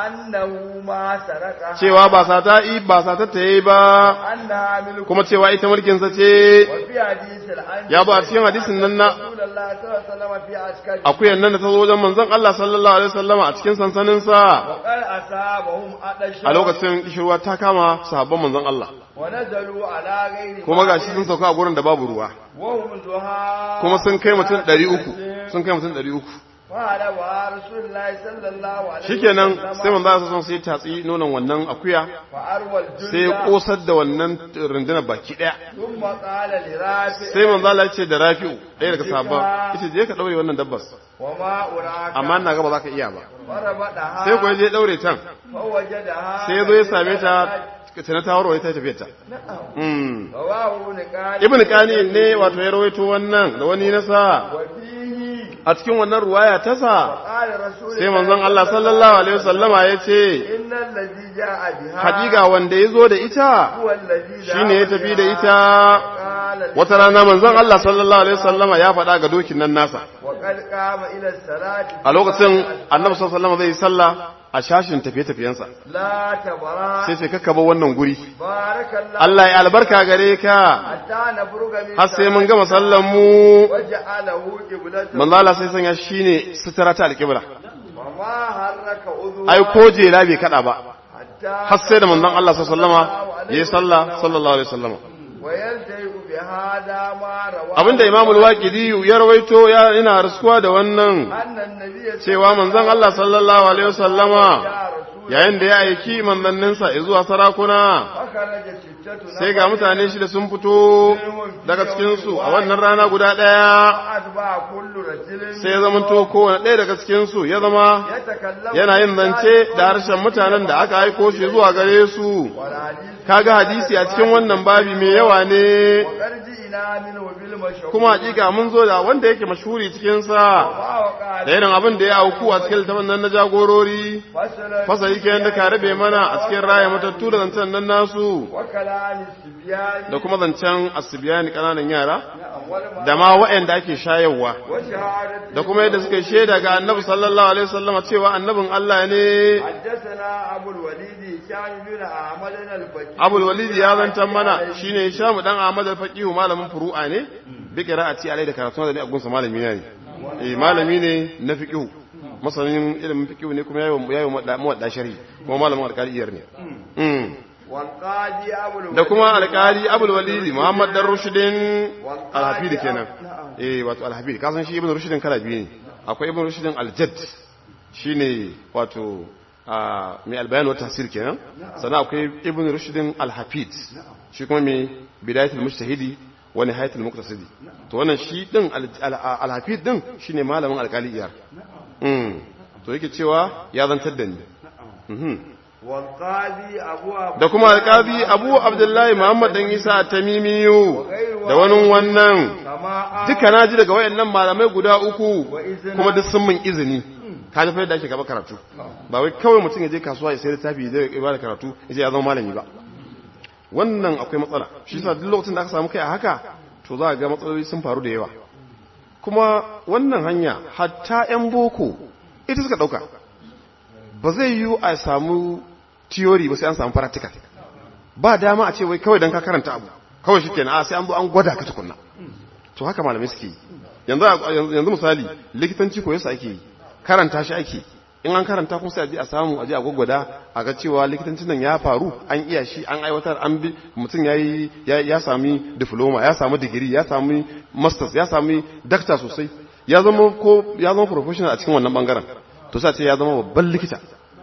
annahu ma saraka cewa ba sata i ba sata ta yi ba anna amilu kuma cewa ita mulkin sa ce wa fi hadithil an ya ba a cikin hadisin nan na Rasulullah sallallahu alaihi wasallam fi askari akuyan nan da ta zo wajen manzon Allah sallallahu alaihi wasallama a cikin sansanin sa wa qad asabahum adasha a lokacin kishirwa ta kama sahabban manzon Allah wa nazalu ala ghairi kuma gashi sun sauka a gurin da babu ruwa wa hum duha kuma sun kai mutum 300 sun kai mutum 300 fara wa Rasulullah sallallahu alaihi shikenan sai manzo Allah sallallahu sai tatsi nonon wannan akuya fa arwal sai ya kosar da wannan rundunar baki daya thumma qala li rafi sai manzo Allah ya ce da Rafi'u ɗaya daga sahabban yace je ka daure wannan dabbar wa ma uraka amma ina ga ba za ka iya ba farabadaha sai ko je daure tan fa wajadaha sai ya zo ya same ta tana ta warware ta tafiyar ta mm rawahu niqali ibn qani ne wato ya rawaito wannan da wani nasa wa fihi a cikin wannan ruwaya ta sa qala rasul sai manzon Allah sallallahu alaihi wasallama ya ce innal ladhi jaa biha hakika wanda ya zo da ita huwa alladhi shine ya tafi da ita qala wata rana manzon Allah sallallahu alaihi wasallama ya faɗa ga dokin nan nasa wa qad qama ila salati a lokacin annabi sallallahu alaihi wasallama zai yi sallah a shashin tafiye-tafiyensa la tabara sai sai kakka bar wannan guri barakallahu Allah ya albarka gare ka hatta nafruga min har sai mun gama sallan mu waja'alahu qiblatan manzo Allah sai sanya shine sutura ta alƙibla wa ma harraka udhu ai ko jela bai kada ba hatta har sai da manzon Allah sallallahu alaihi wasallama yayi sallah sallallahu alaihi wasallama wa yaltayu bi hada ma rawa abinda Imam al-Waqidi ya rawaito ya ina rasuwa da wannan annan nabiyyi cewa manzon Allah sallallahu alaihi wasallama ya rasul yayin da ya aiki manzanninsa zuwa sarakuna akhraja sittatu sai ga mutane shida sun fito daga cikinsu a wannan rana guda ɗaya adba kullu rajulin sai ya zama to kowane ɗaya daga cikinsu ya zama yatakallamu yana yin zance da harshen mutanen da aka aiko shi zuwa gare su wal hadith kaga hadisi a cikin wannan babi mai yawa ne wa qarji ila min wa bil mashhur kuma hakika mun zo da wanda yake mashhuri cikin sa wa wa da irin abin da ya auku a cikin littafin nan na jagorori qala fasali kenan da ka rabe mana a cikin raya matattu da zancen nan nasu wa kalani sibyani da kuma zancen asibiyani kananan yara awwal ma da ma waɗanda ake shayarwa wa shahadatu da kuma yadda suka yi shaida ga annabi sallallahu alaihi wasallam cewa annabin Allah ne حدثنا أبو الوليد هشام بن أحمد الفقيه Abul Walid ya zantan mana shine Hisham dan Ahmad al-Faqih malamin furu'a ne bi qira'ati alai da karatu da ne a gunsa malami ne eh malami ne na fiqh masanin ilimin fiqh ne kuma yayi yayi muwadda sharhi kuma malamin alƙaliyar ne mm والقاضي أبو الوليد da kuma alƙali Abul Walid Muhammad dan Rushdin al-Hafid kenan eh wato al-Hafid kasan shi Ibn Rushdin kala biyu ne akwai Ibn Rushdin al-Jadd shine wato a mai albayan wata tasir kenan sannan akwai Ibn Rushdin al-Hafid shi kuma mai bidayatul mujtahidi wa nihayatul muqtasidi to wannan shi din al-Hafid din shine malamin alƙali iyar mm to yake cewa ya zantar da ni mhm والقاضي أبو عبد da kuma alƙazi abu abdullahi muhammad dan isa tamimiyu da wani wannan كما duka na ji daga wayannan malamai guda uku kuma duk sun min izini ka ji da ake gaba karatu ba wai kawai mutum ya je kasuwa ya sayar littafi zai ba da karatu ya ce ya zama malami ba wannan akwai matsala shi yasa duk lokacin da aka samu kai a haka to za ga matsaloli sun faru da yawa kuma wannan hanya hatta yan boko ita suka ɗauka ba zai yi a samu theory ba sai an samu practical ba dama a ce wai kawai don ka karanta abu kawai shi kenan a sai an zo an gwada ka tukunna to haka malamai suke yi yanzu yanzu misali likitanci ko yasa ake yi karanta shi ake in an karanta kuma sai a je a samu a je a gwaggwada a ga cewa likitancin nan ya faru an iya shi an aiwatar an bi mutum ya yi ya sami diploma ya sami digiri ya sami masters ya sami dakta sosai ya zama ko ya zama professional a cikin wannan bangaren to sai ce ya zama babban likita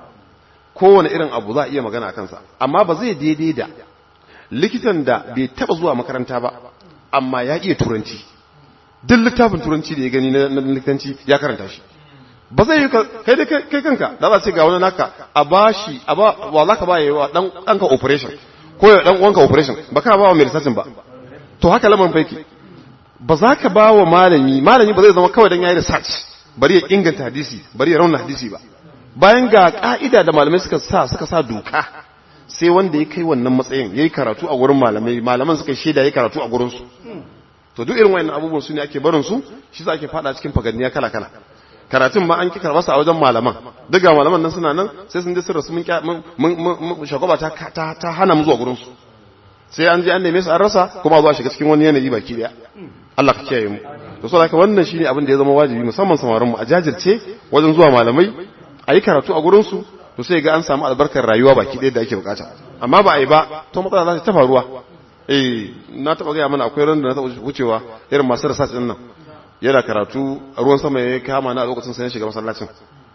kowane irin abu za a iya magana a kansa amma ba zai daidai da likitan da bai taba zuwa makaranta ba amma ya iya turanci duk littafin turanci da ya gani na likitanci ya karanta shi ba zai yi kai da kai kanka da za ce ga wani naka a ba shi a ba wa za ka ba yawa dan ɗanka operation ko ya dan uwanka operation ba ka ba wa mai lissafin ba to haka lamarin faiki ba za ka ba wa malami malami ba zai zama kawai dan yayi research bari ya inganta hadisi bari ya rauna hadisi ba bayan ga ka'ida da malamai suka sa suka sa doka sai wanda ya kai wannan matsayin yayi karatu a gurin malamai malaman suka shaida yayi karatu a gurin su to duk irin wayannan abubuwan su ne ake barin su shi sa ake fada cikin faganniya kala kala karatun ma an ki karɓa a wajen malaman daga malaman nan suna nan sai sun je sun rasu mun shagwaba ta ta hana mu zuwa gurin su sai an je an neme su an rasa kuma zuwa shiga cikin wani yanayi baki daya Allah ka kiyaye mu to saboda haka wannan shine abin da ya zama wajibi musamman samarin mu a jajirce wajen zuwa malamai a yi karatu a gurin su to sai ga an samu albarkar rayuwa baki daya da ake bukata amma ba a yi ba to matsala za ta faruwa eh na taba gaya mana akwai ran da na taba wucewa irin masu research din nan yana karatu ruwan sama ya kama na a lokacin sai ya shiga masallacin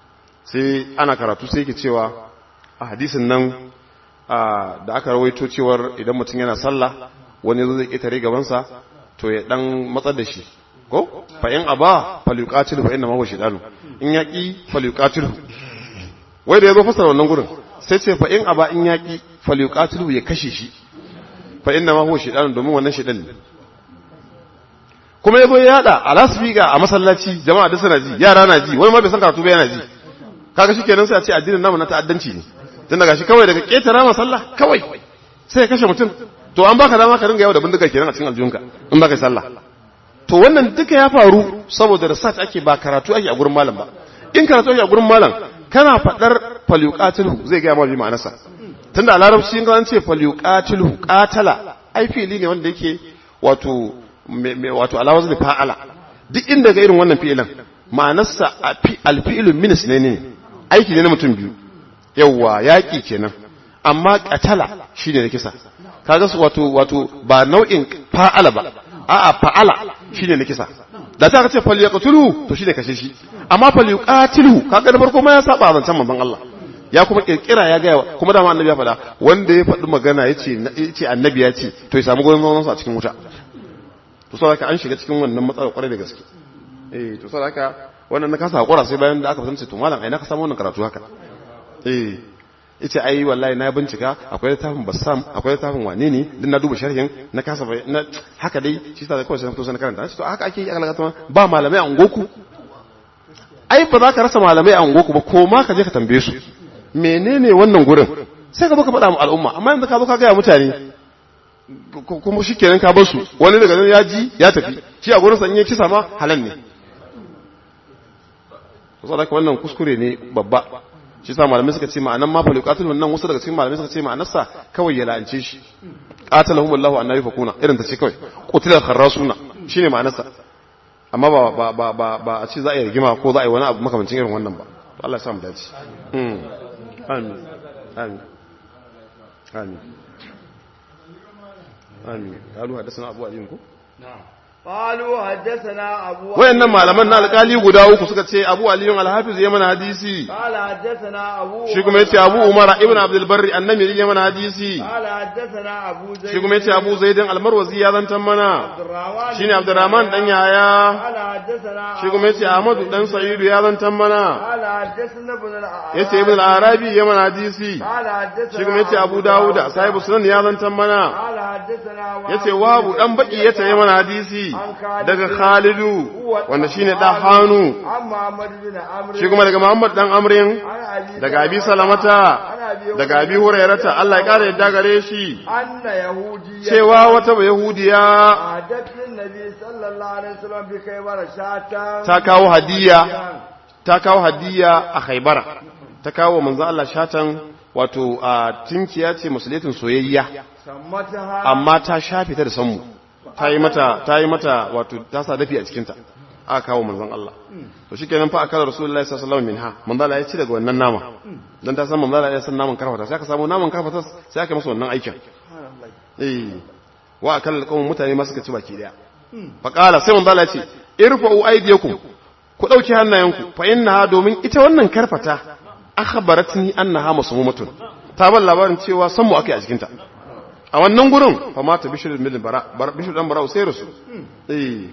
sai ana karatu sai yake cewa a hadisin nan da aka rawaito cewar idan mutum yana sallah wani zo zai ƙetare gabansa to ya dan matsar da shi ko fa in aba falyuqatilu fa inna ma huwa shaytanu in yaki falyuqatilu wai da yazo fasara wannan gurin sai ce fa in aba in yaki falyuqatilu ya kashe shi fa inna ma huwa shaytanu domin wannan shaytan ne kuma yazo ya yada a lasfika a masallaci jama'a da suna ji yara na ji wani ma bai san karatu ba yana ji kaga shikenan sai a ce addinin namu na ta'addanci ne tun daga shi kawai daga ketara masalla kawai sai ya kashe mutum to an baka dama ka ringa yawo da bindiga kenan a cikin aljunka in baka sallah to wannan duka ya faru saboda research ake ba karatu ake a gurin malam ba in karatu ake a gurin malam kana fadar falyuqatilu zai ga ma bi ma'anarsa tunda a larabci in an ce falyuqatilu qatala ai fili ne wanda yake wato wato alawaz da fa'ala duk inda ga irin wannan fi'ilan ma'anarsa alfi'ilu minis ne ne aiki ne na mutum biyu yawwa yaƙi kenan amma qatala shine da kisa kaga su wato wato ba nau'in fa'ala ba a'a fa'ala shine na kisa da ta ce fal yaqtulu to shine kashe shi amma fal yuqatilu kaga da farko ma ya saba zancen manzon Allah ya kuma kirkira ya ga kuma da annabi ya faɗa wanda ya faɗi magana yace yace annabi ya ce to ya samu gurin zaman a cikin wuta to saboda an shiga cikin wannan matsalar kwarai da gaske eh to saboda wannan na kasa hakura sai bayan da aka fahimci to malam ai na ka samu wannan karatu haka eh ita ai wallahi na bincika akwai littafin bassam akwai littafin wane ne din na duba sharhin na kasa na haka dai shi sa kawai sai na karanta to haka ake yi aka lagata ba malamai a ungoku ai ba za ka rasa malamai a ungoku ba ko ma ka je ka tambaye su menene wannan gurin sai ka zo ka faɗa mu al'umma amma yanzu ka zo ka gaya mutane kuma shi kenan ka bar su wani daga nan ya ji ya tafi shi a gurin sa in ya kisa ma halan ne saboda wannan kuskure ne babba shi sa malamai suka ce ma'anan ma falu qatil wannan wasu daga cikin malamai suka ce ma'anarsa kawai ya la'ance shi qatalahum Allahu annabi fakuna irin ta ce kawai qutilal kharrasuna shine ma'anarsa amma ba ba ba ba ba a ce za a yi rigima ko za a yi wani abu makamancin irin wannan ba to Allah ya sa mu dace mm amin amin amin amin qalu hadathana abu alim ko na'am قالوا حدثنا ابو wayannan malaman na alƙali guda uku suka ce Abu Ali al-Hafiz ya mana hadisi قال حدثنا ابو shi kuma yace Abu Umar ibn Abdul Barri annamiri ya mana hadisi قال حدثنا ابو زيد shi kuma yace Abu Zaid al-Marwazi ya zantan mana عبد الرحمن shine Abdurrahman dan Yahaya قال حدثنا shi kuma yace Ahmadu dan Sa'idu ya zantan mana قال حدثنا ابن الأعرابي yace Ibn al-Arabi ya mana hadisi قال حدثنا shi kuma yace Abu Dawud sahibu sunan ya zantan mana قال حدثنا وهب yace Wabu dan baki yace ya mana hadisi daga Khalidu wanda shine da Hanu عن محمد بن عمرو shi kuma daga Muhammad dan Amrin عن ابي daga Abi Salamata daga Abi Hurairata Allah ya kare yadda gare shi ان يهوديا cewa wata Yahudiya عادت النبي صلى الله عليه وسلم بخيبر شاة ta kawo hadiya ta kawo hadiya a haibara ta kawo manzo Allah shatan wato a tinkiya ce musulitin soyayya sammataha amma ta shafe ta da sanmu ta yi mata ta yi mata wato ta sa dafi a cikin ta aka kawo manzon Allah to shikenan fa akala rasulullahi sallallahu alaihi wasallam minha manzo Allah ya ci daga wannan nama dan ta san manzo Allah ya san naman karfata sai aka samu naman karfata sai aka masa wannan aikin eh wa akalla alqawm mutane ma suka ci baki daya fa qala sai manzo Allah ya ce irfa'u aydiyakum ku dauki hannayenku fa innaha domin ita wannan karfata akhbaratni annaha masmumatun ta ban labarin cewa san mu akai a cikin ta a wannan gurin fa mata bishir bin bara bishir dan bara sai rasu eh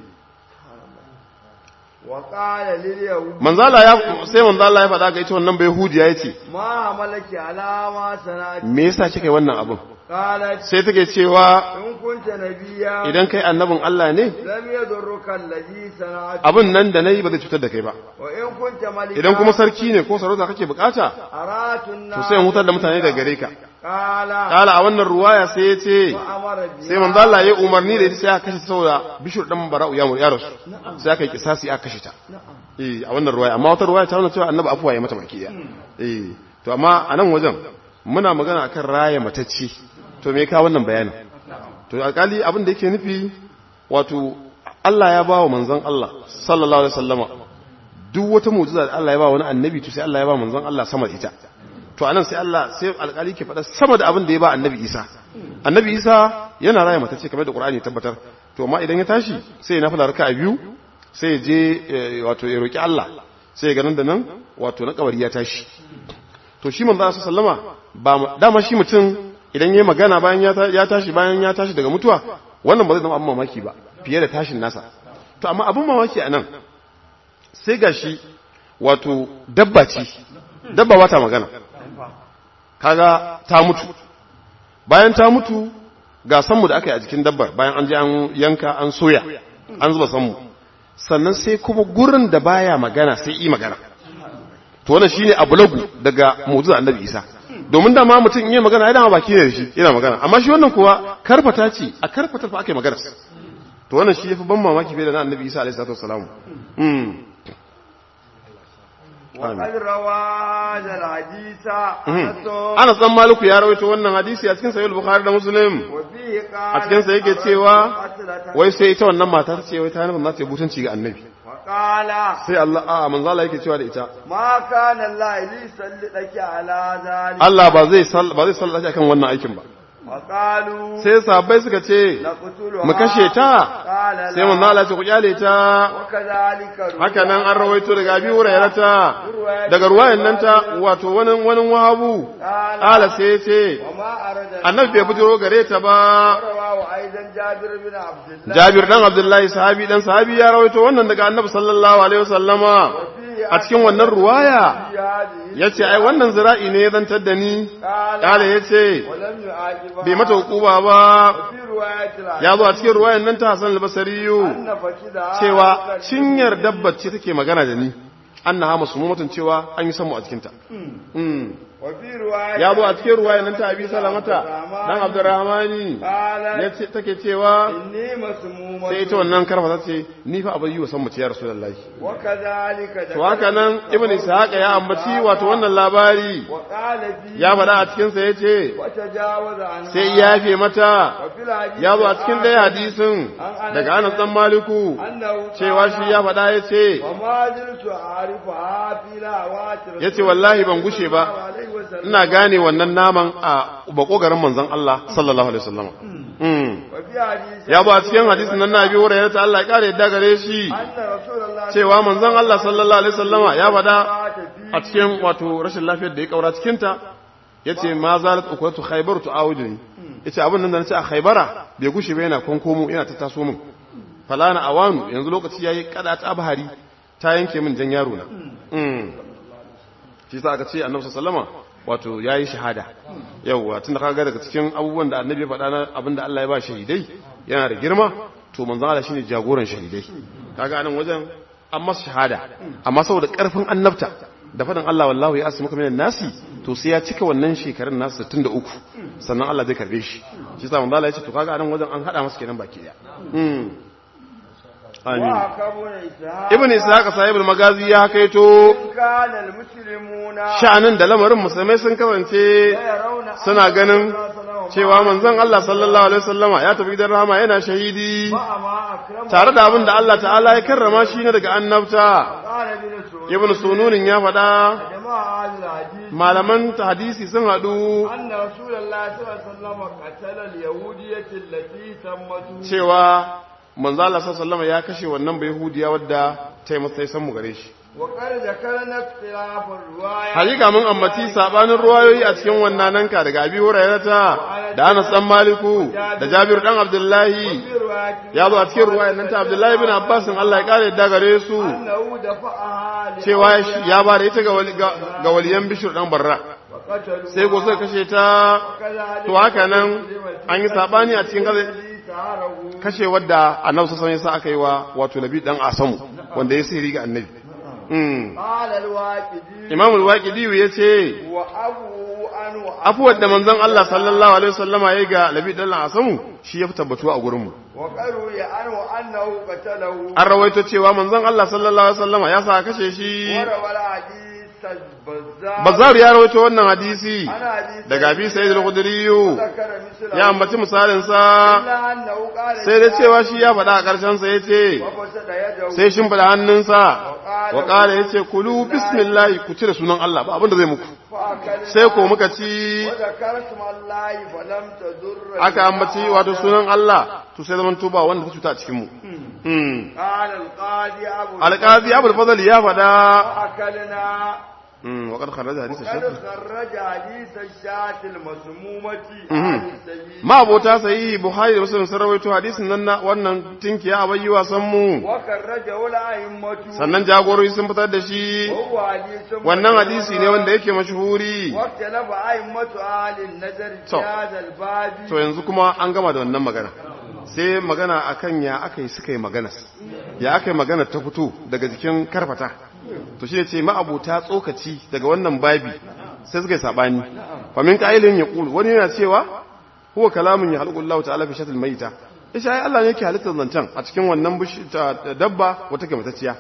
wa qala lil yahud manzala ya sai manzala ya faɗa ga ita wannan bai hudiya yace ma malaki alama sanati me yasa kika yi wannan abin qalat sai take cewa in kunta nabiyya idan kai annabin Allah ne lam yadurruka alladhi sana'at abin nan da nayi ba zai cutar da kai ba wa in kunta malika idan kuma sarki ne ko sarauta kake bukata aratun to sai in hutar da mutane daga gare ka qala kala a wannan ruwaya sai ya ce wa amara bi sai manzo Allah ya umarni da ita sai aka kashe ta saboda bishir dan bara'u ya mu ya rasu sai aka yi kisasi aka kashe ta eh a wannan ruwaya amma wata ruwaya ta nuna cewa annabi afuwa ya mata baki daya eh to amma a nan wajen muna magana akan raya matacci to me ka wannan bayanin to alkali abin da yake nufi wato Allah ya ba wa manzon Allah sallallahu alaihi wasallama duk wata mu'jiza da Allah ya ba wani annabi to sai Allah ya ba manzon Allah sama da ita to anan sai Allah sai alkali ke faɗa sama da abin da ya ba annabi Isa annabi Isa yana raya matacce kamar da Qur'ani ya tabbatar to amma idan ya tashi sai ya nafila raka'a biyu sai ya je eh, wato ya roki Allah sai ya ganin da nan wato na kabari ya tashi to shi manzo Allah sallama ba mu- dama shi mutum idan yayi magana bayan ya ta- ya tashi bayan ya tashi daga mutuwa wannan ba zai zama abin mamaki ba fiye da tashin nasa to amma abin mamaki anan sai gashi wato dabba ce dabba ba ta magana kaga ta mutu bayan ta mutu ga sanmu da aka yi a jikin dabbar bayan an je an yanka an soya an zuba sanmu sannan sai kuma gurin da baya magana sai yi magana to wannan shine abulagu daga mu'jizar annabi Isa domin da ma mutum in yi magana yana baki ne da shi yana magana amma shi wannan kuwa karfata ce a karfatar fa aka yi magana to wannan shi yafi ban mamaki fiye da na annabi Isa alaihi salatu wassalam mm wa qad rawa al hadisa anas Anas dan Maliku ya rawaito wannan hadisi a cikin sahih al-Bukhari da Muslim wa fihi qala a cikin sa yake cewa wai sai ita wannan mata ta ce wai ta nufin za ta yi butunci ga annabi wa qala sai Allah a manzo Allah yake cewa da ita ma kana Allah li sallidaki ala zalik Allah ba zai sall ba zai sallata akan wannan aikin ba wa qalu sai sahabbai suka ce naqtuluha mu kashe ta qala sai manzo Allah ya ce ku kyale ta wa kadhalika haka nan an rawaito daga Abi Hurairah ta daga ruwayan nan ta wato wani wani wahabu ala sai ya ce wa ma arada annabi bai bujiro gare ta ba rawa wa aidan jabir bin abdullah Jabir dan Abdullahi sahabi dan sahabi ya rawaito wannan daga Annabi sallallahu alaihi wasallama a cikin wannan ruwaya yace ai wannan zira'i ne ya zantar da ni kale yace ولم يعاقبها bai mata hukuma ba في رواية ya zo a cikin ruwayan nan ta Hassan al-Basri أن فكذا cewa cinyar dabbar ce take magana da ni annaha masmumatun cewa an yi samu a cikin ta mm وفي رواية ya zo a cikin ruwayan nan ta Abi Salamata dan Abdurrahmani قال yace take cewa إني مسمومة sai ita wannan karfa ta ce ni fa abin yi wa san mu ya rasulullahi وكذلك to haka nan ibn ishaq ya ambaci wato wannan labari وقال فيه ya faɗa a cikin sa yace وتجاوز عنها sai ya yafe mata وفي الحديث ya zo a cikin ɗaya hadisin daga Anas dan Maliku أنه cewa shi ya faɗa yace وما زلت أعرفها في لهوات رسول yace wallahi ban gushe ba الله عليه وسلم ina gane wannan naman a bakogarin manzon Allah sallallahu alaihi wasallam mm وفي حديث ya zo a cikin hadisin nan na biyo da ta Allah ya kare yadda gare shi أن رسول الله cewa manzon Allah sallallahu alaihi wasallama ya faɗa مات فيه a cikin wato rashin lafiyar da ya kaura cikinta ya ce ma zalat ukwatu khaybar tu awuduni yace abin nan da nace a khaybara bai gushe ba yana konkomo yana ta taso min falana awanu yanzu lokaci yayi kada ta abhari ta yanke min jan yaro na mm shi sa aka ce annabi sallama wato yayi shahada yawa tunda kaga daga cikin abubuwan da annabi ya faɗa na abinda Allah ya ba shahidai yana da girma to manzon Allah shine jagoran shahidai kaga anan wajen an masa shahada amma saboda karfin annabta da faɗin Allah wallahu ya asimuka minan nasi to sai ya cika wannan shekarun nasu 63 sannan Allah zai karbe shi shi sa manzo Allah ya ce to kaga anan wajen an hada masa kenan baki daya mm amin وحكمنا إسحاق ibn ishaq sahibul magazi ya kaito إن كان المسلمون sha'anin da lamarin musulmai sun kasance يرون أن suna ganin رسول الله صلى الله عليه وسلم cewa manzon Allah sallallahu alaihi wasallama ya tafi gidan rahama yana shahidi مع ما أكرمه tare da abin da Allah ta'ala ya karrama shi ne daga annabta قال ابن سعود ibn sununin ya faɗa جماعة أهل الحديث malaman ta hadisi sun haɗu أن رسول الله صلى الله عليه وسلم قتل اليهودية التي تمته cewa manzo Allah sallallahu alaihi wasallama ya kashe wannan bai yahudiya wadda ta yi masa san mu gare shi وقد ذكرنا اختلاف الرواية hakika mun ambaci sabanin ruwayoyi a cikin wannan nanka daga Abi Hurairata da Anas dan Maliku da Jabir dan Abdullahi في رواية ya zo a cikin ruwayar nan ta Abdullahi bin Abbas Allah ya kare da gare su أنه دفعها cewa shi- ya ba da ita ga wali- ga ga waliyan Bishir dan Barra وقتلوا sai ko suka kashe ta to haka nan an yi sabani a cikin gaza kashe wadda annabi sallallahu alaihi wasallam aka yi wa wato nabi dan asamu wanda ya sihiri ga annabi mm قال الواقدي imam al-waqidi yace وأبو أنو afuwar da manzon Allah sallallahu alaihi wasallama yayi ga nabi dan asamu shi ya fi tabbatuwa a gurin mu وقالوا أنو أنه قتله an rawaito cewa manzon Allah sallallahu alaihi wasallama ya sa kashe shi وروى الحديث البزار bazar ya rawaito wannan hadisi عن حديث daga abi sa'id al-khudri ذكر مثله ya ambaci misalin sa إلا أنه قال sai da cewa shi ya faɗa a ƙarshen sa yace وفسد يده sai shin fada hannunsa wa ƙara ya ce kulu bismillahi ku cire sunan Allah ba abinda zai muku فأكلنا sai ko muka ci وذكر اسم الله فلم تضر aka ambaci wato sunan Allah to sai zaman tuba wanda ta cuta a cikin mu Hmm. قال القاضي أبو alqazi abul fadl ya faɗa فأكلنا Hmm, wa qad kharaja hadith قد shaykh خرج حديث الشاة المسمومة Mhm. عن السبيل ma abota sai buhari da muslim sun rawaito hadisin nan na wannan tinkiya a bayyi wasan mu وخرجه الأئمة sannan jagorori sun fitar da shi وهو حديث wannan hadisi ne wanda yake mashhuri واختلف أئمة أهل النظر في To. هذا الباب to yanzu kuma an gama da wannan magana sai magana akan ya aka yi suka yi magana ya aka yi magana ta fito daga jikin karfata to shi ne ce ma'abuta tsokaci daga wannan babi sai suka yi sabani famin ƙa'ilin ya ƙulu wani yana cewa huwa kalamun ya halƙun lau ta'ala fi shatul maita isha ai Allah ne yake halittar zancen a cikin wannan bishi- ta- dabba wata ke matacciya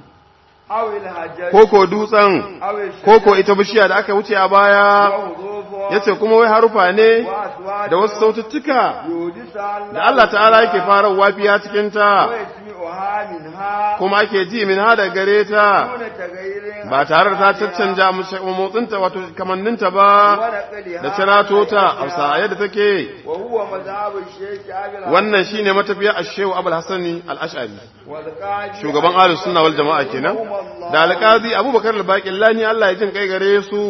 أو الحجر ko ko dutsen أو ko ko ita bishiya da aka wuce a baya وحروفها yace kuma wai harufa ne وأصوات da wasu saututtuka يودس الله da Allah ta'ala yake fara wafiya cikin ta ويسمعها منها kuma ake ji min hada gare ta دون تغيير ba tare da ta caccanja motsinta wato kamanninta ba ونقلها da cirato ta a yadda take وهو مذهب الشيخ أبي wannan shine matafiya ashehu abul hasani al-ash'ari والقاضي shugaban ahlus sunna wal jama'a kenan da alqazi abubakar al-baqillani Allah ya jin kai gare su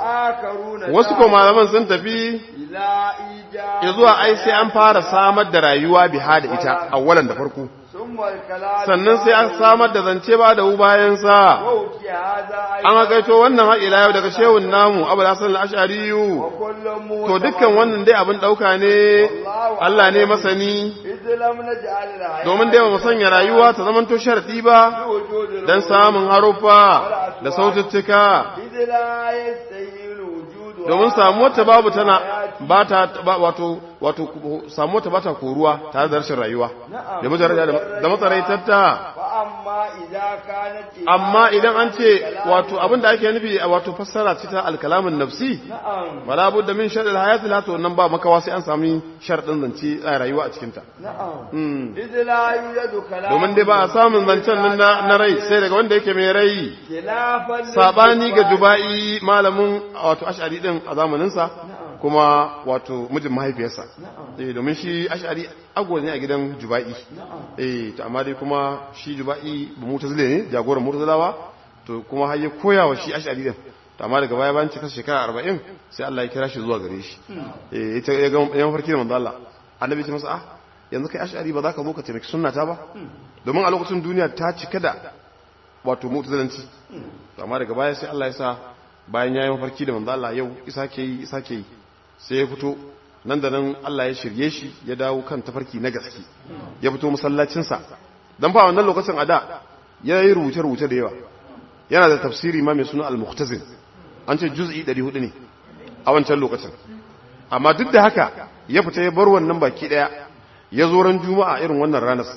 وآخرون wasu ko malaman sun tafi إلى إيجاد ya zuwa ai sai an fara samar da rayuwa biha da ita awwalan da farko ثم الكلام sannan sai an samar da zance ba da bayan sa ووكي هذا an hakaito wannan har ila yau daga shehun namu abul hasan al-ash'ari وكل موت to dukkan wannan dai abin dauka ne Allah ne masani إذ لم نجعل الحياة domin dai ba mu sanya rayuwa ta zaman to sharadi ba بوجود dan samun haruffa da saututtuka إذ لا يستهيل وجود domin samuwar ta babu tana ba ta ba- wato wato samuwar ta ba ta koruwa tare da rashin rayuwa da mujarrada da matsaraitarta فأما إذا كانت amma idan an ce wato abin da ake nufi a wato fassara ce ta alkalamin nafsi نعم wala budda min shar'il hayati la to nan ba makawa sai an sami sharɗin zance a rayuwa a cikin ta نعم Mm. إذ لا يوجد كلام domin dai ba a samun zancen nan na, na rai sai daga wanda yake mai rai خلافا sabani ga للجبال. juba'i malamin wato ash'ari din a zamaninsa kuma wato mijin mahaifiyarsa eh domin shi ash'ari agwa ne a gidan juba'i eh to amma dai kuma shi juba'i ba mutazile ne jagoran mutazilawa to kuma har ya koya wa shi ash'ari din to amma daga baya bayan cikar shekara 40 sai Allah ya kira shi zuwa gare shi eh ita ya ga yan farki da manzo Allah annabi ya ce masa ah yanzu kai ash'ari ba za ka zo ka taimaki sunnata ba domin a lokacin duniya ta cika da wato mutazilanci amma daga baya sai Allah ya sa bayan yayin mafarki da manzo Allah yau isa ke yi isa ke yi sai ya fito nan da nan Allah ya shirye shi ya dawo kan tafarki na gaske ya fito masallacin sa dan fa wannan lokacin a da ya yi rubuce rubuce da yawa yana da tafsiri ma mai suna al-muhtazin an ce juz'i 400 ne a wancan lokacin amma duk da haka ya fita ya bar wannan baki daya ya zo ran juma'a irin wannan ranar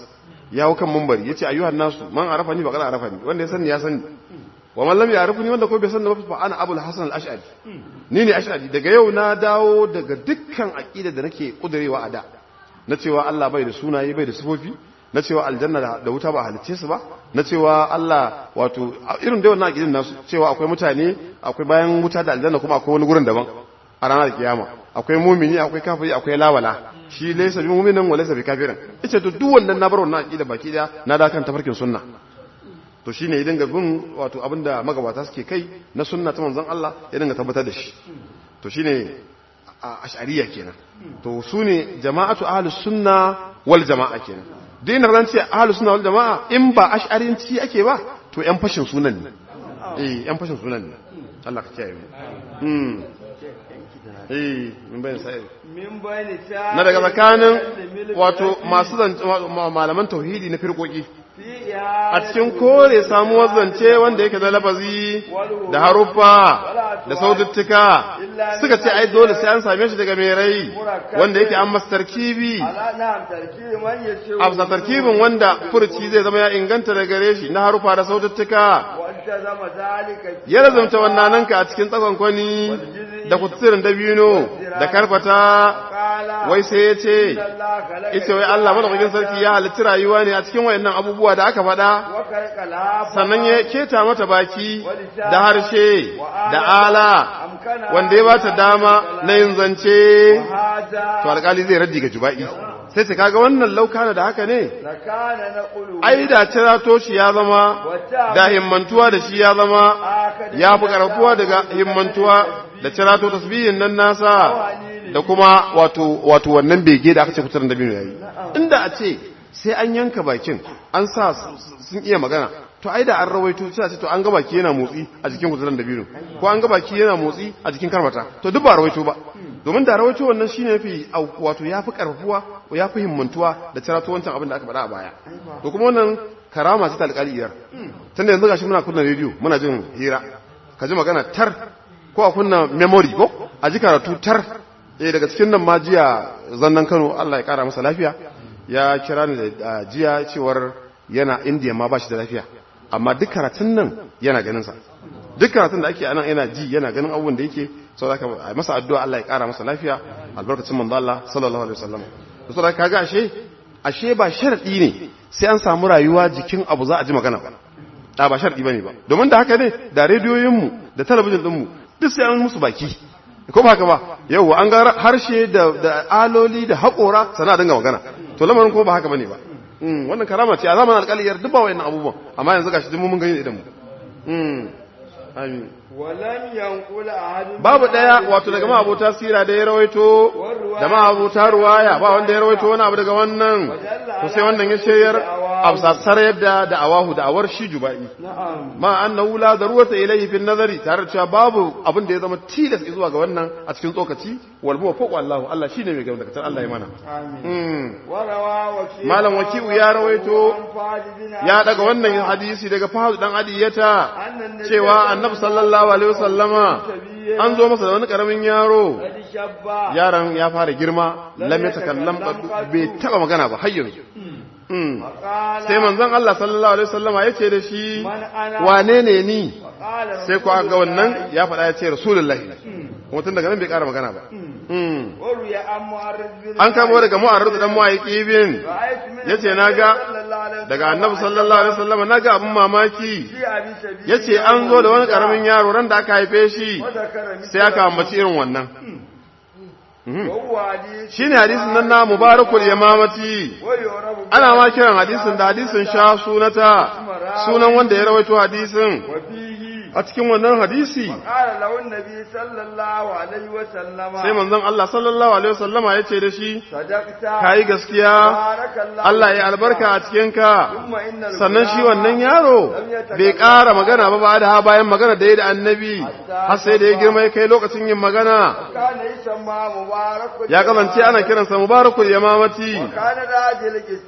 ya hau kan mumbari yace ayyuhan nasu man arafani faqad arafani wanda ya sani ya sani wa man lam ya'rifni wanda ko bai sani ba fa ana abul hasan al-ash'ari ni ne ash'ari daga yau na dawo daga dukkan aqida da nake kudurewa a da na cewa Allah bai da sunaye bai da sifofi na cewa aljanna da wuta ba halicce su ba na cewa Allah wato irin da wannan aqidin nasu cewa akwai mutane akwai bayan wuta da aljanna kuma akwai wani gurin daban a ranar kiyama akwai mumini akwai kafiri akwai lawala shi laysa bi mu'minin wa laysa bi kafirin ita to duk wannan na bar wannan aqida baki da na da kan tafarkin sunna to shine ya dinga bin wato abinda magabata suke kai na sunna ta manzon Allah ya dinga tabbatar da shi to shine ash'ariyya kenan to sune jama'atu ahlus sunna wal jama'a kenan dai na ran ce ahlus sunna wal jama'a in ba ash'arinci ake ba to yan fashin sunan ne eh yan fashin sunan ne Allah ka kiyaye mu mm eh min bayan sai min bayani na daga tsakanin wato masu malaman tauhidi na firkoki a cikin kore samuwar zance wanda yake da lafazi da haruffa da saututtuka suka ce ai dole sai an same shi daga mai rai wanda yake an masa tarkibi a tarkibin wanda furci zai zama ya inganta da gare shi na haruffa da saututtuka ya lazumta wannan nanka a cikin tsakon kwani da kutsirin dabino da karfata wai sai ya ce ita wai Allah madaukakin sarki ya halitta rayuwa ne a cikin wayannan abubuwa da aka faɗa sannan ya keta mata baki da harshe da ala wanda ya bata dama na yin zance to alƙali zai raddi ga juba'i sai ce kaga wannan laukana da haka ne ai da cirato shi ya zama da himmantuwa da shi ya zama ya fi ƙarfuwa daga himmantuwa da cirato tasbihin nan nasa da kuma wato wato wannan bege da aka ce kusurin da biyu yayi inda a ce sai an yanka bakin an sa sun iya magana to ai da an rawaito sai a ce to an ga baki yana motsi a jikin kusurin da biyu ko an ga baki yana motsi a jikin karmata to duk ba rawaito ba domin da rawaito wannan shine yafi wato yafi karfuwa yafi himmantuwa da cirato wancan abin da aka faɗa a baya to kuma wannan karama ce ta alƙaliyar tunda yanzu gashi muna kunna rediyo muna jin hira ka ji magana tar ko a kunna memory ko a ji karatu tar eh daga cikin nan ma jiya zannan Kano Allah ya kara masa lafiya ya kira ni da jiya cewar yana India ma ba shi da lafiya amma duk karatun nan yana ganin sa duk karatun da ake anan yana ji yana ganin abubuwan da yake sau da masa addu'a Allah ya kara masa lafiya albarkacin manzo Allah sallallahu alaihi wasallam to sau da kaga ashe ashe ba sharadi ne sai an samu rayuwa jikin abu za a ji magana ba da ba sharadi bane ba domin da haka ne da rediyoyin mu da talabijin din mu duk sai an musu baki ko ba haka ba yau an ga harshe da da aloli da haƙora sana dinga magana to lamarin ko ba haka bane ba wannan karama ce a zamanin alƙaliyar duk ba wayannan abubuwan amma yanzu gashi duk mun gani idan mu amin babu daya wato daga ma abota sira da ya rawaito da ma abota ruwaya ba wanda ya rawaito wani abu daga wannan to sai wannan ya shayar absasar yadda da awahu da awar shi jubai ma annahu la darurata ilayhi fi nazari tare da cewa babu abin da ya zama tilas zuwa ga wannan a cikin tsokaci wal buwa fawqa Allah Allah shine mai gaba daga Allah ya mana malam wakiu ya rawaito ya daga wannan hadisi daga fahad dan adiyata cewa annabi sallallahu alaihi wasallama an zo masa da wani karamin yaro yaron ya fara girma lam yatakallam bai taba magana ba har yanzu sai manzon Allah sallallahu alaihi wasallama yace da shi wane ne ni sai ku ga wannan ya faɗa ya ce rasulullahi kuma tun daga nan bai ƙara magana ba an kamo daga mu'arrid dan mu'ayyiki bin yace naga daga annabi sallallahu alaihi wasallama naga abin mamaki yace an zo da wani karamin yaro ran da aka haife shi sai aka ambaci irin wannan shi ne hadisin nan na mubarakul yamamati ana ma kiran hadisin da hadisin sha sunata sunan wanda ya rawaito hadisin a cikin wannan hadisi sai manzon Allah sallallahu alaihi wasallama ya ce da shi ka yi gaskiya Allah ya albarka a cikinka sannan shi wannan yaro bai ƙara magana ba ba da bayan magana da ya da annabi har sai da ya girma ya kai lokacin yin magana ya kasance ana kiransa mubarakul yamamati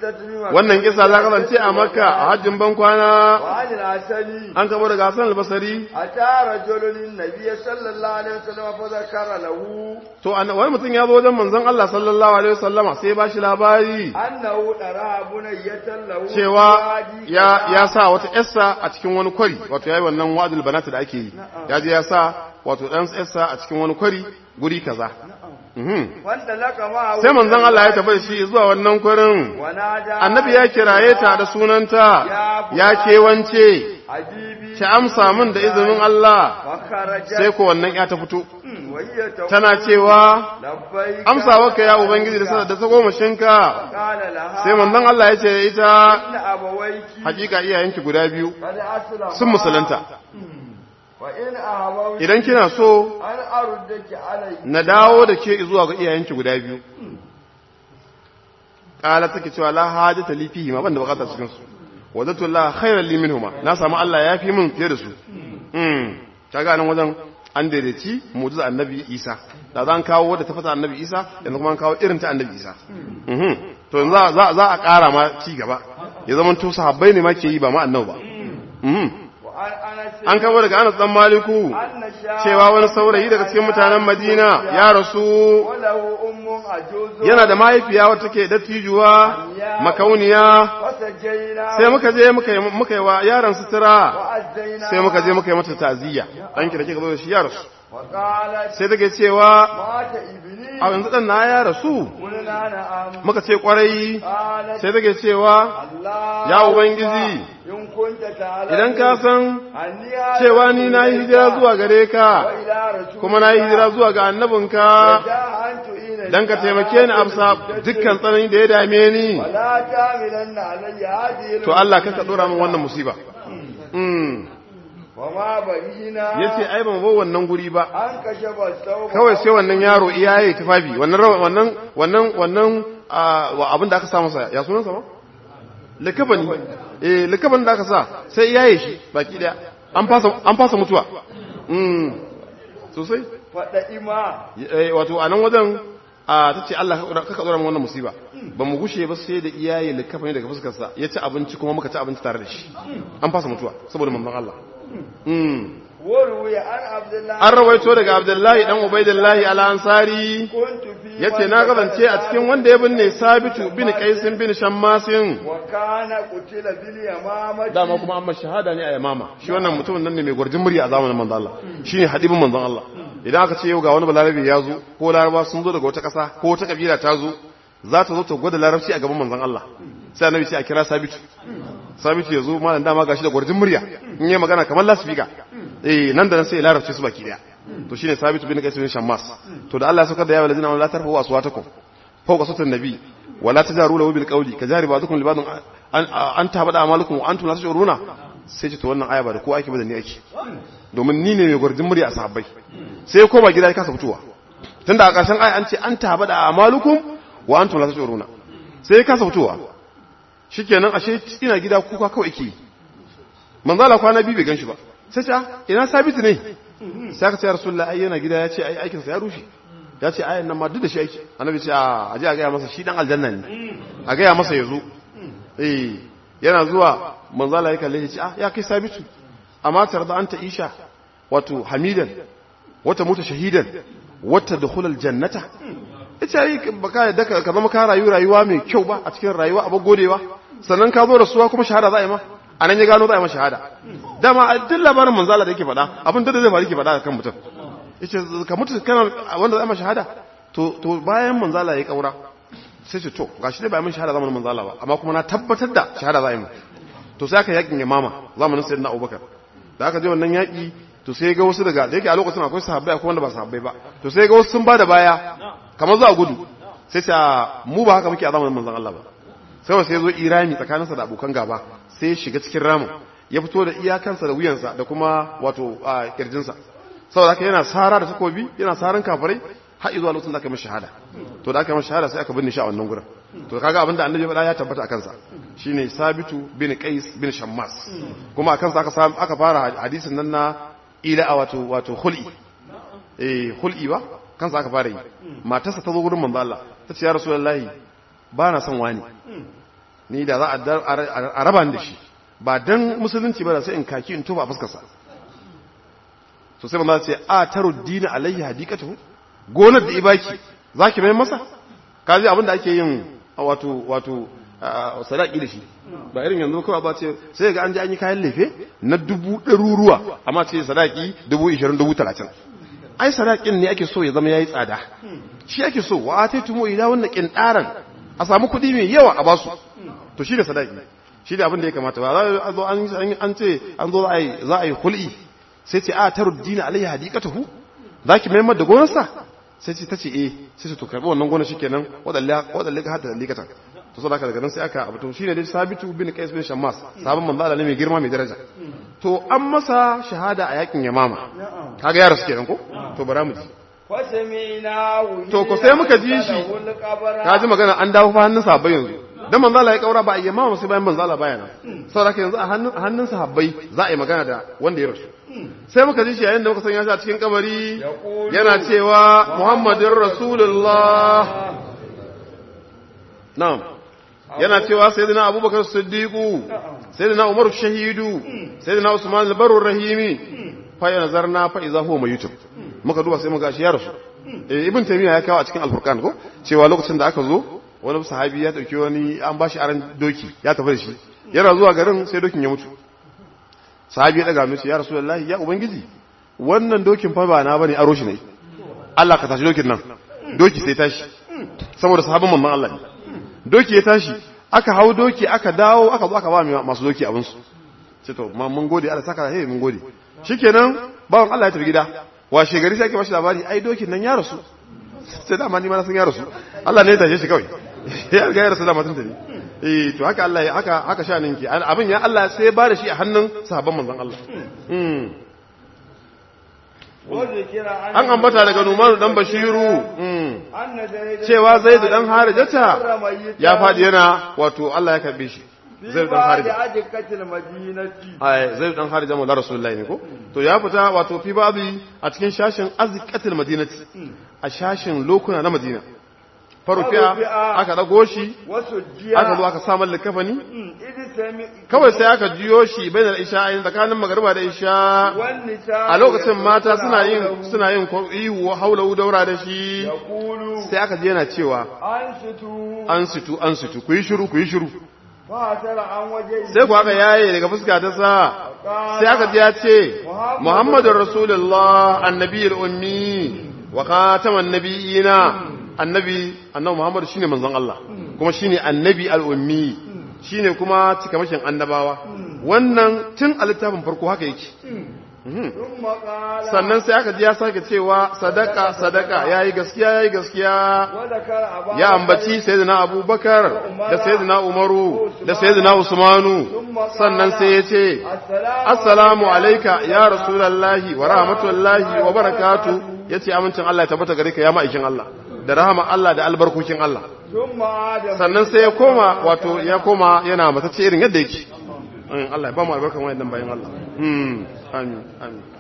wannan kisa ta kasance a makka a hajjin ban kwana an kamo daga hasan albasari kabari أتى رجل النبي صلى الله عليه وسلم فذكر له to an- wani mutum ya zo wajen manzon Allah sallallahu alaihi wasallama sai ba shi labari أنه ترى بنية له cewa في وادي ya كذا. ya sa wata yarsa a cikin wani kwari wato yayi wannan wadul banat da ake yi ya je ya sa wato dan yarsa a cikin wani kwari guri kaza Mhm. فانطلق معه sai manzon Allah ya tafi da shi zuwa wannan kwarin ونادى annabi ya kiraye ta da sunanta ya kewance حبيبي ki amsa min da izinin Allah فخرج sai ko wannan ya ta fito وهي تقول tana cewa لبيك amsawarka ya ubangiji da sanar da tagomashinka قال لها sai manzon Allah ya ce da ita إن أبويك hakika iyayenki guda biyu قد أسلم sun musulunta وإن أبويك idan kina so أن أردك علي na dawo da ke zuwa ga iyayenki guda biyu ƙala take cewa la hajata li fihi ma banda bukatar cikin su wajatu la khairan li minhuma na samu Allah ya fi min fiye da su mm kaga nan wajen an daidaici mu'jiza annabi Isa da zan kawo wadda ta fata annabi Isa yanzu kuma an kawo irin ta annabi Isa mhm to yanzu za za za a ƙara ma ci gaba ya zama to sahabbai ne ma ke yi ba ma annabi ba mhm وعن أنس an kawo daga Anas dan Maliku أن شاء cewa wani saurayi daga cikin mutanen Madina ya rasu وله أم عجوز yana da mahaifiya wata take dattijuwa makauniya فسجينا sai muka je muka yi muka yi wa yaron sutura وأزينا sai muka je muka yi mata ta'aziyya danki da kika zo da shi ya rasu وقالت sai take cewa مات ابني a yanzu dan na ya rasu قلنا نعم muka ce kwarai قالت sai take cewa الله ya ubangiji إن كنت تعلم idan ka san أني هذا cewa ni na yi hijira zuwa gare ka وإلى رسول kuma na yi hijira zuwa ga annabinka جاء أن تعين dan ka taimake ni amsa dukkan tsanani da ya dame ni ولا تعملن علي هذه to Allah ka dora min wannan musiba mm وما بنينا yace ai ban bar wannan guri ba an kashe basau kawai sai wannan yaro iyaye tufafi wannan rawa- wannan wannan wannan ah, wa abin da aka sa masa ya sunan sa ba likabani eh likaban da aka sa sai iyaye shi baki daya an fasa an fasa mutuwa mm sosai faɗa ima eh wato a nan wajen a tace Allah ka ka dora min wannan musiba ba mu gushe ba sai da iyaye likafani daga fuskar sa ya ci abinci kuma muka ci abinci tare da shi an fasa mutuwa saboda manzon Allah mm warwaya an abdullahi an rawaito daga Abdullahi dan Ubaidillahi al-Ansari kuntu fi yace na kasance a cikin wanda ya binne Sabitu bin Qaisin bin Shammasin wa kana qutila bil yamamati dama kuma amma shahada ne a Yamama shi wannan mutumin nan ne mai gwarjin murya a zamanin manzon Allah shine hadibin manzon Allah idan aka ce yau ga wani balarabe ya zo ko laraba sun zo daga wata ƙasa ko wata kabila ta zo za ta zo ta gwada larabci a gaban manzon Allah sai annabi sai a kira Sabitu Sabitu ya zo malam dama gashi da gwarjin murya in yi magana kamar lasfika eh nan da nan sai ya larabci su baki daya to shine Sabitu bin Qais bin Shammas to da Allah ya saukar da ya walazina la tarfu aswatakum fawqa sautin nabi wala tajaru lahu bil qawli kajari ba'dukum li ba'dun an an tabada amalukum wa antum la tashuruna sai ce to wannan aya ba da ko ake ba da ni ake domin ni ne mai gwarjin murya a sahabbai sai ko ba gida ya kasa fitowa tunda a ƙarshen aya an ce an tabada amalukum wa antum la tashuruna sai ya kasa fitowa shikenan ashe ina gida kuka kawai ke manzala kwana biyu bai ganshi ba sai ce ina sabitu ne sai aka ce ya rasulullah ai yana gida ya ce ai aikin sa ya rushe ya ce ayan nan ma duk da shi aiki annabi ce a aje a gaya masa shi dan aljanna ne a gaya masa ya zo eh yana zuwa manzala ya kalle ya ce ah ya kai sabitu amma tarda anta isha wato hamidan wata mutu shahidan wata dukhulal jannata ita yi baka yadda ka ka zama ka rayu rayuwa mai kyau ba a cikin rayuwa a godewa sannan ka zo rasuwa kuma shahada za a yi ma a nan ya gano za a yi ma shahada dama a duk labarin manzala da yake faɗa abin da zai faru yake faɗa kan mutum yace ka mutu kana wanda za a yi ma shahada to to bayan manzala ya kaura sai ce to gashi dai ba mun shahada zamanin manzala ba amma kuma na tabbatar da shahada za a yi mu to sai aka yakin yamama zamanin sayyidina abubakar da aka je wannan yaki to sai ga wasu daga da yake a lokacin akwai sahabbai akwai wanda ba sahabbai ba to sai ga wasu sun bada baya kamar za a gudu sai ta mu ba haka muke a zamanin manzon Allah ba sai wasu ya zo irami tsakaninsa da abokan gaba sai ya shiga cikin ramin ya fito da iyakansa da wuyansa da kuma wato a kirjinsa saboda haka yana sara da takobi yana saran kafirai har zuwa lokacin da aka yi masa shahada to da aka yi masa shahada sai aka binne shi a wannan gurin to kaga abinda annabi ya faɗa ya tabbata akan sa shine sabitu bin qais bin shammas kuma akan sa aka samu aka fara hadisin nan na ila wato wato khul'i eh khul'i ba kansa aka fara yi matarsa ta zo gurin manzo Allah ta ce ya rasulullahi ba na son wani ni da za a raba ni da shi ba dan musulunci ba da sai in kaki in tuba a fuskar sa to sai manzo ce a taruddina alayhi hadikatu gonar da ibaki zaki mai masa kaji abin da ake yin wato wato sadaki da shi ba irin yanzu kawai ba ce sai ga an ji an yi kayan lefe na dubu ɗaruruwa amma ce sadaki dubu ishirin dubu talatin ai sadakin ne ake so ya zama ya yi tsada shi ake so wa ta tumo ila wannan ƙinɗaran a samu kuɗi mai yawa a basu to shi da sadaki shi da abin da ya kamata ba za a zo an ce an zo za a yi hul'i sai ce a ta ruddina alayhi hadikatahu za ki maimar da gonarsa sai ce ta ce eh sai ce to karɓi wannan gonar shikenan waɗanda ka hada likatan to saboda daga nan sai aka abu to shine dai sabitu bin qais bin shammas sabon manzo Allah ne mai girma mai daraja to an masa shahada a yakin yamama kaga yaro suke nan ko to bara mu ji to ko sai muka ji shi ka ji magana an dawo fa hannun sahabbai yanzu dan manzo Allah ya kaura ba a yamama sai bayan manzo Allah baya nan saboda yanzu a hannun hannun sahabbai za a yi magana da wanda ya rasu sai muka ji shi yayin da muka sanya shi a cikin kabari yana cewa Muhammadur Rasulullah na'am yana cewa sayyidina abubakar siddiqu sayyidina umar shahidu sayyidina usman al-barur rahimi fa ya nazarna fa idza huwa mayitun muka duba sai muka shi ya rasu eh ibn taymiya ya kawo a cikin al-furqan ko cewa lokacin da aka zo wani sahabi ya dauki wani an bashi aran doki ya tafi da shi yana zuwa garin sai dokin ya mutu sahabi ya daga mishi ya rasulullahi ya ubangiji wannan dokin fa ba na bane aro shi ne Allah ka tashi dokin nan doki sai tashi saboda sahabban manzon Allah ne doki ya tashi aka hau doki aka dawo aka zo aka ba masu doki abinsu ce to ma mun gode Allah saka hey mun gode shikenan bawan Allah ya tafi gida washe gari sai ake bashi labari ai dokin nan ya rasu sai da ma ni ma na san ya rasu Allah ne ya tashe shi kawai ya ga ya rasu da matan tafi eh to haka Allah ya haka haka shanin ki abin ya Allah sai ya ba da shi a hannun sahabban manzon Allah an ambata daga Numanu dan Bashiru cewa Zaidu dan Harijata ya fadi yana wato Allah ya karbe shi Zaidu dan Harija ai Zaidu dan Harija mu Rasulullahi ne ko to ya fita wato fi babi a cikin shashin azqatil madinati a shashin lokuna na Madina farufiya aka dago shi aka zo aka samun likafani kawai sai aka jiyo shi bai da isha a tsakanin magarba da isha a lokacin mata suna yin suna yin ihu haula daura da shi sai aka ji yana cewa an situ an situ ku yi shiru ku yi shiru sai ku aka yaye daga fuska ta sa sai aka ji ya ce muhammadun rasulullah annabiyul ummi wa khataman nabiyina annabi annabi Muhammad shine manzon Allah kuma shine annabi al-ummi shine kuma cikamashin annabawa wannan tun a littafin farko haka yake sannan sai aka ji ya sake cewa sadaka sadaka yayi gaskiya yayi gaskiya ya ambaci sayyidina Abubakar da sayyidina Umaru da sayyidina Usmanu sannan sai ya ce assalamu alayka ya rasulullahi wa rahmatullahi wa barakatuh yace amincin Allah ya tabbata gare ka ya ma'aikin Allah da rahama Allah da albarkokin Allah sannan sai ya koma wato ya koma yana matacce irin yadda yake Allah ya ba mu albarkan wayannan bayan Allah amin amin